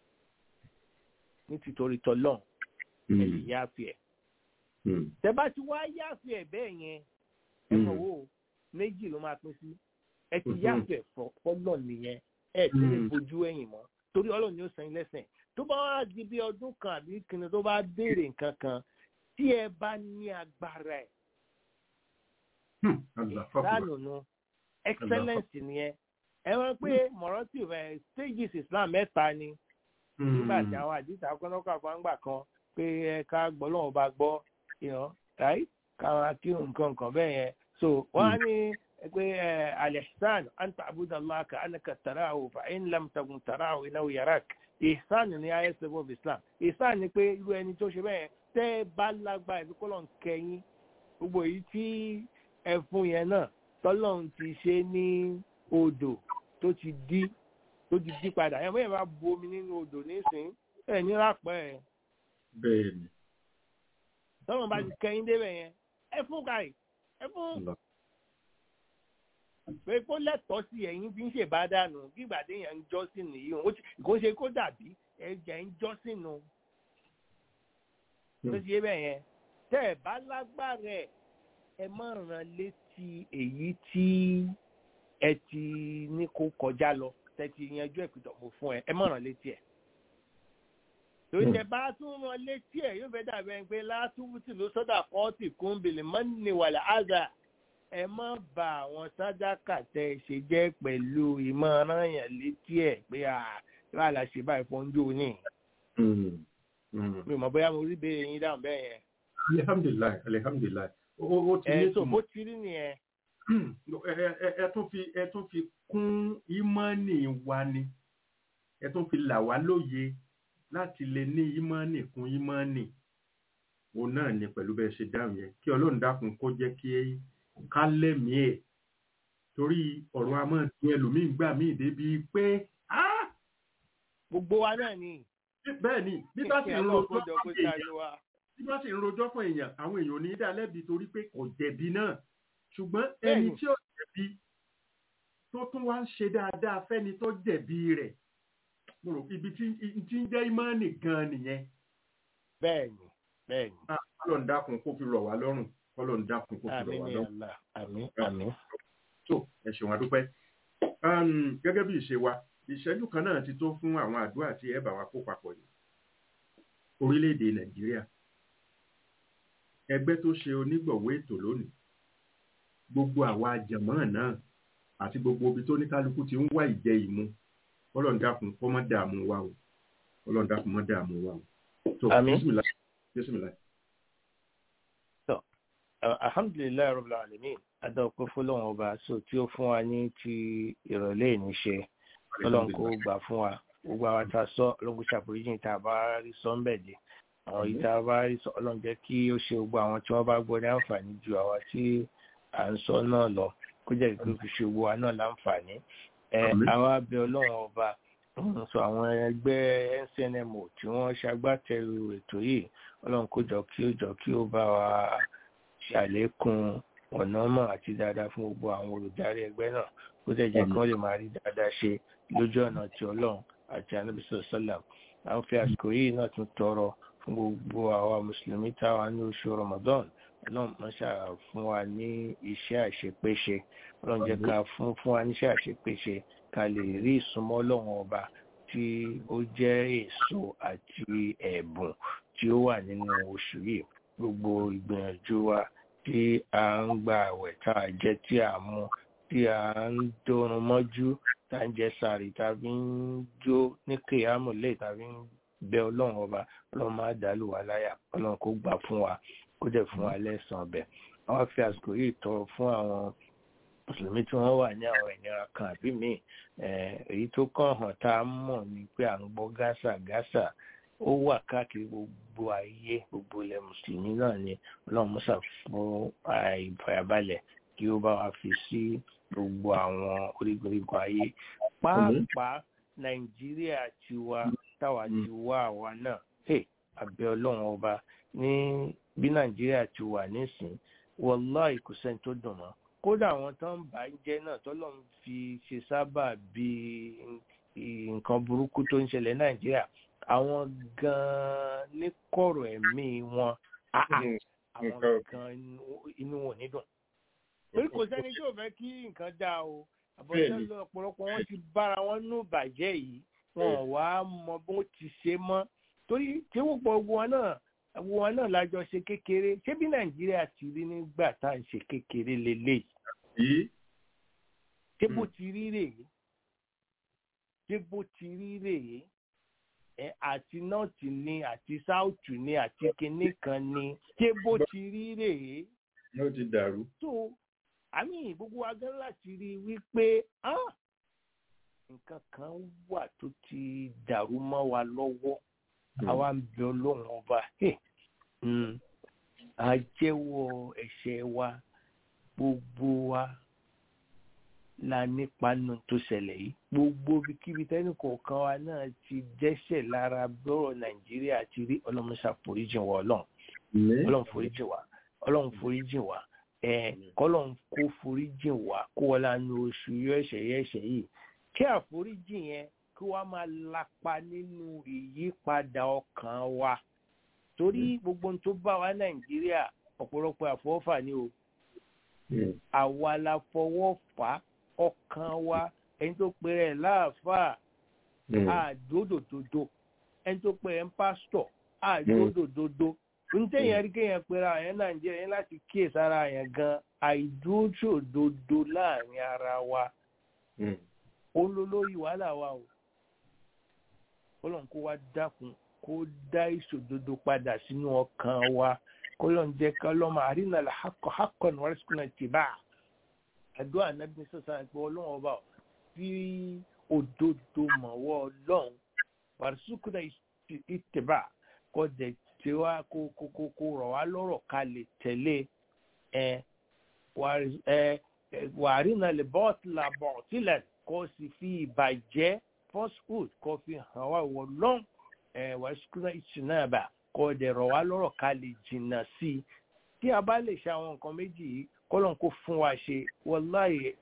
ní tìtorí tọ́lọ́n ẹ lè yááfì ẹ̀. tẹ bá ti wá yááfì ẹ̀ bẹ́ẹ̀ yẹn ẹ mọ̀ wò méjì ló máa pín sí ẹ ti yááfì ẹ̀ fọ́lọ́ nìyẹn ẹ ti lè fojú ẹ̀yìn mọ́ torí ọlọ́run ni ó san lẹ́sẹ̀ tó bá wá di bí ọdún kan àbí kìnnì tó bá béèrè nǹkan kan tí ẹ bá ní agbára ẹ̀ Hmm, Allah, fuck ìsánù nu excellence nìyẹn ẹ wọ́n pé morative ẹ stages islam mẹ́ta ni nígbà tí àwọn àdìsá kọ́nọ́kọ́ àfọ̀ngbà kan pé ẹ ká gbọ́ lọ́wọ́ bá gbọ́ you know, right káwọn kí nǹkan nǹkan bẹ́ẹ̀ yẹn so wọ́n á ní pé ẹ al-ihsan an ta'buda Allah ka annaka tarahu fa in lam takun tarahu innahu yarak ihsan ní highest level of islam ihsan ni pé irú ẹni tó ṣe bẹ́ẹ̀ tẹ́ ẹ bá lágbára ìfi kọ́lọ̀ ń kẹyìn gbogbo èyí tí ẹfun yẹn náà tọ́lọ́run ti ṣe ní odò tó ti dí tó ti dí padà ẹ̀ bẹ́ẹ̀ bá bu omi nínú odò nísìnyí ẹ̀ ní rápẹ́ ẹ̀ bẹ́ẹ̀ ni tọ́lọ́run bá ti kẹyìn débẹ̀ yẹn ẹfun káì ẹfun Allah. pé kó lẹ́tọ̀ọ́ sí ẹ̀yìn bí ń ṣe bá dànù bí ìgbà téèyàn ń jọ́sìn nìyí o kò ṣe kó dàbí ẹ̀jẹ̀ ń jọ́sìn nù tó ṣe bẹ́ẹ̀ yẹn tẹ́ ẹ̀ bá lágbára ẹ̀ ẹ má ràn létí èyí tí ẹ ti ní kó kọjá lọ tẹ́ ti yanjú ẹ̀ pìtọ̀ mo fún ẹ ẹ má ràn létí ẹ̀ torí tẹ́ bá tún ràn létí ẹ̀ yóò fẹ́ dàbí ẹni pé látúbùtì ló sọ́dà kọ́ọ̀tì kúńbìlì mọ́nì wàlẹ̀ àzà ẹ má bà àwọn sádàkà tẹ́ ẹ ṣe jẹ́ pẹ̀lú ìmọ̀ràn yẹn létí ẹ̀ pé à wà lá ṣe báyìí fún oúnjẹ òní Hmm, hmm. mi ò mọ̀ bóyá mo rí béèrè yín dáhùn bẹ́ẹ̀ yẹn alihamdulilayi alihamdulilayi ó ó ti ní ẹ so ìtumọ̀. bó ti rí nìyẹn ẹ ẹ- ẹ tún fi ẹ tún fi kún ìmọ̀ọ́nì wa ni ẹ tún fi là wá lóye láti lè ní ìmọ̀ọ́nì kún ìmọ̀ọ́nì òun náà ni pẹ̀lú bẹ́ẹ̀ ṣe dáhùn yẹn kí ọlọ́run dákun kó jẹ́ kí ká lẹ́mìí ẹ̀ torí ọ̀rọ̀ a máa dùn ẹlòmíín gbà míì débi pé "Ah!" gbogbo wa náà ni bẹ́ẹ̀ ni bí bá sì kí ń ọlọ́run rojọ́ kó jọ kó fún èèyàn ṣàánú wa bí bá sì ń rojọ́ fún èèyàn àwọn èèyàn ò ní í dá lẹ́bi torí pé kò jẹ̀bi náà ṣùgbọ́n ẹni Bẹ́ẹ̀ni. tí ó jẹ̀bi tó tún wá ń ṣe dáadáa fẹ́ni tó jẹ̀bi rẹ̀ mo rò ibi tí tí ń jẹ́ ìmọ̀ọ́nì gan nìyẹn bẹ́ẹ̀ ni bẹ́ẹ̀ ni Ah, kọ́lọ́n dákun kó fi rọ̀ wá lọ́rùn kọ́lọ́n dákun kó fi rọ̀ àmín wá ni lọ́rùn Allah àmín àmín tó ẹ ṣeun adúpẹ́ Um, gẹ́gẹ́ bí ìṣe wa ìṣẹ́jú kan náà ti tó fún àwọn àdúrà tí ẹ bá wa kó papọ̀ yìí orílẹ̀-èdè nàìjíríà ẹgbẹ́ tó ṣe onígbọ̀wọ́ ètò lónìí gbogbo àwa jẹ̀mọ́ náà àti gbogbo ibi tó ní kálukú ti ń wá ìjẹ ìmu ọlọ́run dákun kó má dààmú wa o ọlọ́run dákun má dààmú wa o tó Àmín. bísímìlá bísímìlá Uh, alhamdulilayi rabbil alamin adọ́pẹ́ fọlọ́run ọba so tí ó fún wa ní ti ìrọ̀lẹ́ ìní ṣe ọlọ́run kó gbà fún wa gbogbo àwọn tá a sọ ọlọ́run kó ṣàforíjì tá a bá rí sọ ń bẹ̀ dé àwọn yìí tá a bá rí sọ ọlọ́run jẹ́ kí ó ṣe gbogbo àwọn tí wọ́n bá gbọ́ ní àǹfààní ju àwa tí à ń sọ náà lọ kó jẹ́ kí ó fi ṣe gbogbo wa náà láǹfààní ẹ Àmín. àwa bẹ ọlọ́run ọba mm, so àwọn ẹgbẹ́ ncnmo tí wọ́n ṣagbátẹrù ètò yìí ọlọ́run kó jọ kí ó jọ kí ó bá wa ṣàlékún ọ̀nà mọ̀ àti dáadáa fún gbogbo àwọn olùdarí ẹgbẹ́ náà kó dẹ̀ jẹ́ kí wọ́n lè máa rí dáadáa ṣe lójú ọ̀nà ti ọlọ́run àti anábìsọ̀ sọ́làm à ń fi àsìkò yìí náà tún tọrọ fún gbogbo àwa mùsùlùmí táwa ní oṣù ramadan ọlọ́run máa ṣà fún wa ní iṣẹ́ àṣepéṣe ọlọ́run jẹ́ ká fún fún wa níṣẹ́ àṣepéṣe ká lè rí ìsúnmọ́ ọlọ́run ọba tí ó jẹ́ èso àti ẹ̀bùn tí ó wà nínú oṣù yìí gbogbo ìgbìyànjú wa tí a ń gba àwẹ̀ tá a jẹ tí a mú tí a ń dórun mọ́jú tá a ń jẹ sàárì tá a fi ń jó ní kéhámù lẹ́yìn tá a fi ń bẹ ọlọ́run ọba ọlọ́run máa dàlù wá láyà ọlọ́run kó gbà fún wa kó dẹ̀ fún wa lẹ́sàn-án ọbẹ̀ àwọn fi àsìkò yìí tọrọ fún àwọn mùsùlùmí tí wọ́n wà ní àwọn ìnira kan àbí míì eh, èyí tó kàn hàn tá a mọ̀ ni pé à ń gbọ́ gásà gásà ó wà káàkiri gbogbo ayé gbogbo ilẹ̀ mùsùlùmí náà ni ọlọ́run mọ́sà fún ìfàyàbalẹ̀ kí ó bá wa fi sí gbogbo àwọn orígun ayé pàápàá nàìjíríà tiwa táwa ti wá àwa náà hey, àbẹ̀ ọlọ́run ọba ní bí nàìjíríà ti wà nísìn wọláì kò sẹ́ni tó dùn mọ́ kódà àwọn tó ń bà á jẹ́ náà tọ́lọ́run fi ṣe sábà bí nǹkan burúkú tó ń ṣẹlẹ̀ nàìjíríà àwọn gan-an ní kọ̀rọ̀ ẹ̀mí wọn ah, ah, àwọn gan inú wọn ò ní dùn torí kò sẹ́ni tí ò fẹ́ kí nǹkan dáa o àbọ̀ṣẹ́ lọ ọ̀pọ̀lọpọ̀ wọn ti bára wọn nú bàjẹ́ yìí wọn ò wá mọ bó ti ṣe mọ́ torí tí wọ́n pọ̀ gbogbo wọn náà wọn náà lájọ ṣe kékeré ṣé bí nàìjíríà ti rí nígbà tá à ń ṣe kékeré lélẹ́yìí yìí ṣé bó ti rí rèé ṣé bó ti rí rèé ẹ àti nọ́ọ̀tì ni àti sáùtù ni àti kinní kan ni ṣé bó ti rí rèé ló ti dàrú. tó àmì gbogbo wa gan láti rí i wípé ah, nǹkan kan wà tó ti dàrú mọ́ wa lọ́wọ́ àwa ń bẹ ọlọ́run ọba hey, mm, a jẹ́wọ́ ẹ̀ṣẹ̀ wa gbogbo wa la nípa nù tó ṣẹlẹ̀ yìí gbogbo ibikíbi tẹ́nì kọ̀ọ̀kan wa náà ti dẹ́ṣẹ̀ lára bọ́rọ̀ nàìjíríà ti rí ọlọ́run ṣàforíjìn wa ọlọ́run ọlọ́run foríjìn wa ọlọ́run foríjìn wa ẹ̀ kọ́lọ́run kó foríjìn wa kó wọ́n lánàá oṣù yọ ẹ̀ṣẹ̀ yẹ ẹ̀ṣẹ̀ yìí kí àforíjìn yẹn kí wọ́n máa lapa nínú ìyípadà ọkàn wa torí gbogbo ohun tó bá wa nàìjíríà ọ̀pọ̀lọpọ̀ àfọwọ́fà ni o àwa la fọwọ́ fà á ọkàn wa ẹni tó pe rẹ̀ láàfáà àdódòdodo ẹni tó pe rẹ̀ ń pásítọ̀ àdódòdodo ntẹ̀yìn rí kéèyàn pera àyàn nàìjíríà yẹn láti kíyè sára yẹn gan àìdúróṣòdodo láàrin ara wa olólórí wàhálà wa o kọlọ́n kó wá dákun kó dá ìṣòdodo padà sínú ọkàn wa kọlọ́n jẹ́ kọlọ́mọ àrínàlá hakọ̀ ní wàlẹ́sìkúnà tìbá àdúrà nàbí sọ̀sán àti ọlọ́run ọba tí òdodo mọ̀wọ́ ọlọ́run wàlẹ́sìkúnà ìtìbá kọ́ dẹ̀ tí wá kó kó kó kó rọ̀ wá lọ́rọ̀ ká lè tẹ̀lé ẹ wàrínàlẹ̀ bọ́ọ̀tìlà bọ̀ọ̀tìlẹ̀ kó sì fi ìbàjẹ́ falsehood kó fi hàn wá wọ lọ́n ẹ̀ wàṣíkúrẹ́ ìṣìnàbà kó dẹ̀ rọ̀ wá lọ́rọ̀ ká lè jìnnà sí i tí a bá lè ṣe àwọn nǹkan méjì yìí kọ́lọ́n kó fún wa ṣe wọláyé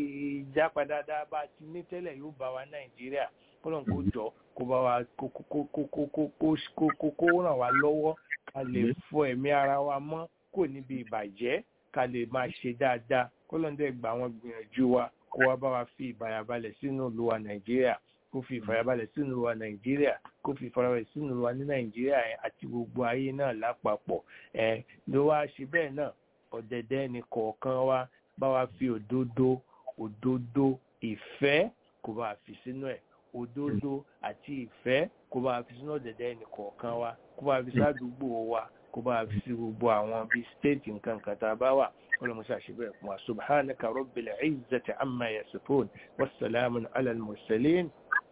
ìjápa dáadáa bá ti ní tẹ́lẹ̀ yóò bá wa nàìjíríà kọ́lọ́n kó jọ kó bá wa kó kó kó kó kó kó kó kó kó ràn wá lọ́wọ́ ká lè fọ ẹ̀mí ara wa mọ́ kò níbi ìbàjẹ́ ká lè máa ṣe dáadáa kọ́lọ́n dẹ̀ gba àwọn gbìyànjú wa kó wá bá wa fi ìbàyàbalẹ̀ sínú ìlú wa nàìjíríà kó fi ìfàyàbalẹ̀ sínú ìlú wa nàìjíríà kó fi ìfàyàbalẹ̀ sínú ìlú wa ní nàìjíríà àti gbogbo ayé náà lápapọ̀ ẹ̀ ló wá ṣe bẹ́ẹ̀ náà ọ̀dẹ̀dẹ̀ ni kọ̀ọ̀kan wa bá wa fi òdodo òdodo ìfẹ́ kó bá wa fi sínú ẹ̀ òdodo àti ìfẹ́ kó bá wa fi sínú ọ̀dẹ̀dẹ̀ ni kọ̀ọ̀kan wa kó bá wa fi sádùúgbò wa kó bá wa fi sí gbogbo àwọn bíi stéètì nǹkan kan tá a bá wà ولمسا شبه سبحانك رب العزة عما يصفون والسلام على المرسلين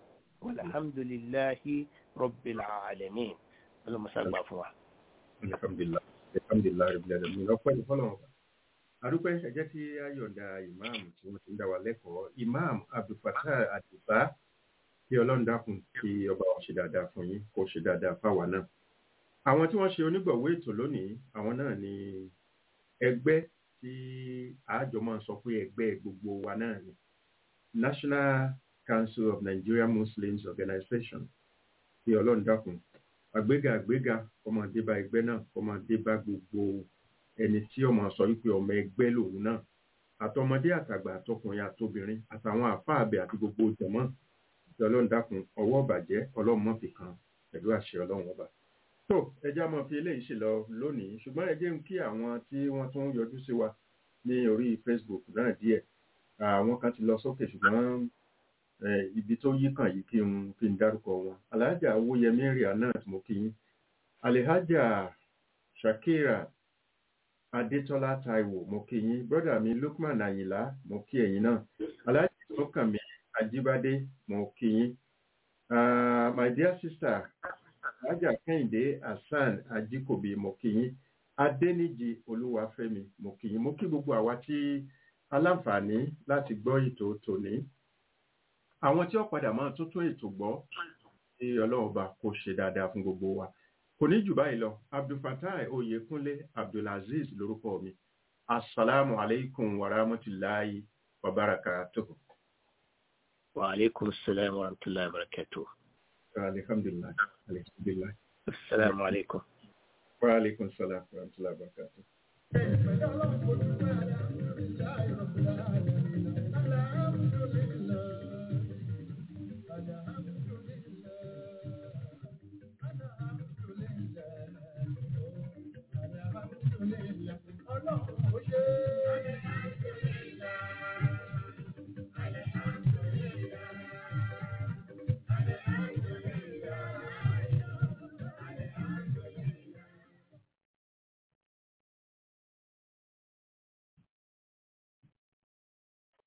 والحمد لله رب العالمين ولمسا gbàfún wa. alhamdulilah alhamdulilah rabbil alamin ọpẹ́ ní fọ́lọ́run ọba adúpẹ́ ẹ jẹ́ kí a yọ̀ǹda ìmáàmù tí wọ́n ti ń dá wa lẹ́kọ̀ọ́ ìmáàmù abdulfatah àdìbá kí ọlọ́run dákun kí ọba wa ṣe dáadáa fún yín kó ṣe dáadáa fáwa náà àwọn tí wọ́n ṣe onígbọ̀wọ́ ètò lónìí àwọn náà ni ẹgbẹ́ tí àjọ máa ń sọ pé ẹgbẹ́ gbogbo wa náà ni national council of nigeria muslims organization tí ọlọ́run dákun àgbéga àgbéga ọmọ débá ẹgbẹ́ náà ọmọ débá gbogbo ẹni tí ọmọ sọ wípé ọmọ ẹgbẹ́ lòun náà àtọmọdé àtàgbà àtọkùnrin àtobìnrin àtàwọn àfáàbẹ àti gbogbo jẹmọ tí ọlọ́run dákun ọwọ́ bàjẹ́ ọlọ́run mọ̀ fi kan pẹ̀lú àṣẹ ọlọ́run ọba tó ẹjá máa fi eléyìí ṣe lọ lónìí ṣùgbọ́n ẹ jẹ́ ń kí àwọn tí wọ́n tún yọjú sí wa ní orí facebook náà díẹ̀ àwọn kan ti lọ sókè ṣùgbọ́n ibi tó yí kàn yìí kí n kí n dárúkọ wọn alhaja owóyẹmí rìà náà tí mo kí yín alihaja shakira adétọ́lá taiwo mo kí yín brọ́dà mi lukman ayinla mo kí ẹ̀yin náà alhaja sọkànmí ajíbádé mo kí yín my dear sister alhaja kẹ́hìndé hasan ajíkòbí mo kí yín adẹ́nìjì olúwàfẹ́mi mo kí yín mo kí gbogbo àwa tí aláǹfààní láti gbọ́ ètò tòní àwọn tí ó padà máa tó tún ètò gbọ́ tí ọlọ́run bá kó ṣe dáadáa fún gbogbo wa kò ní jù báyìí lọ abdulfatai oyèkúnlé abdulaziz lórúkọ mi asalaamu aleykum wa rahmatulahi wa barakatuhu. wa aleykum salaam wa rahmatulahi wa barakatuhu. alhamdulilayi alhamdulilayi. asalaamu aleykum. wa aleykum salaam wa rahmatulahi wa barakatuhu.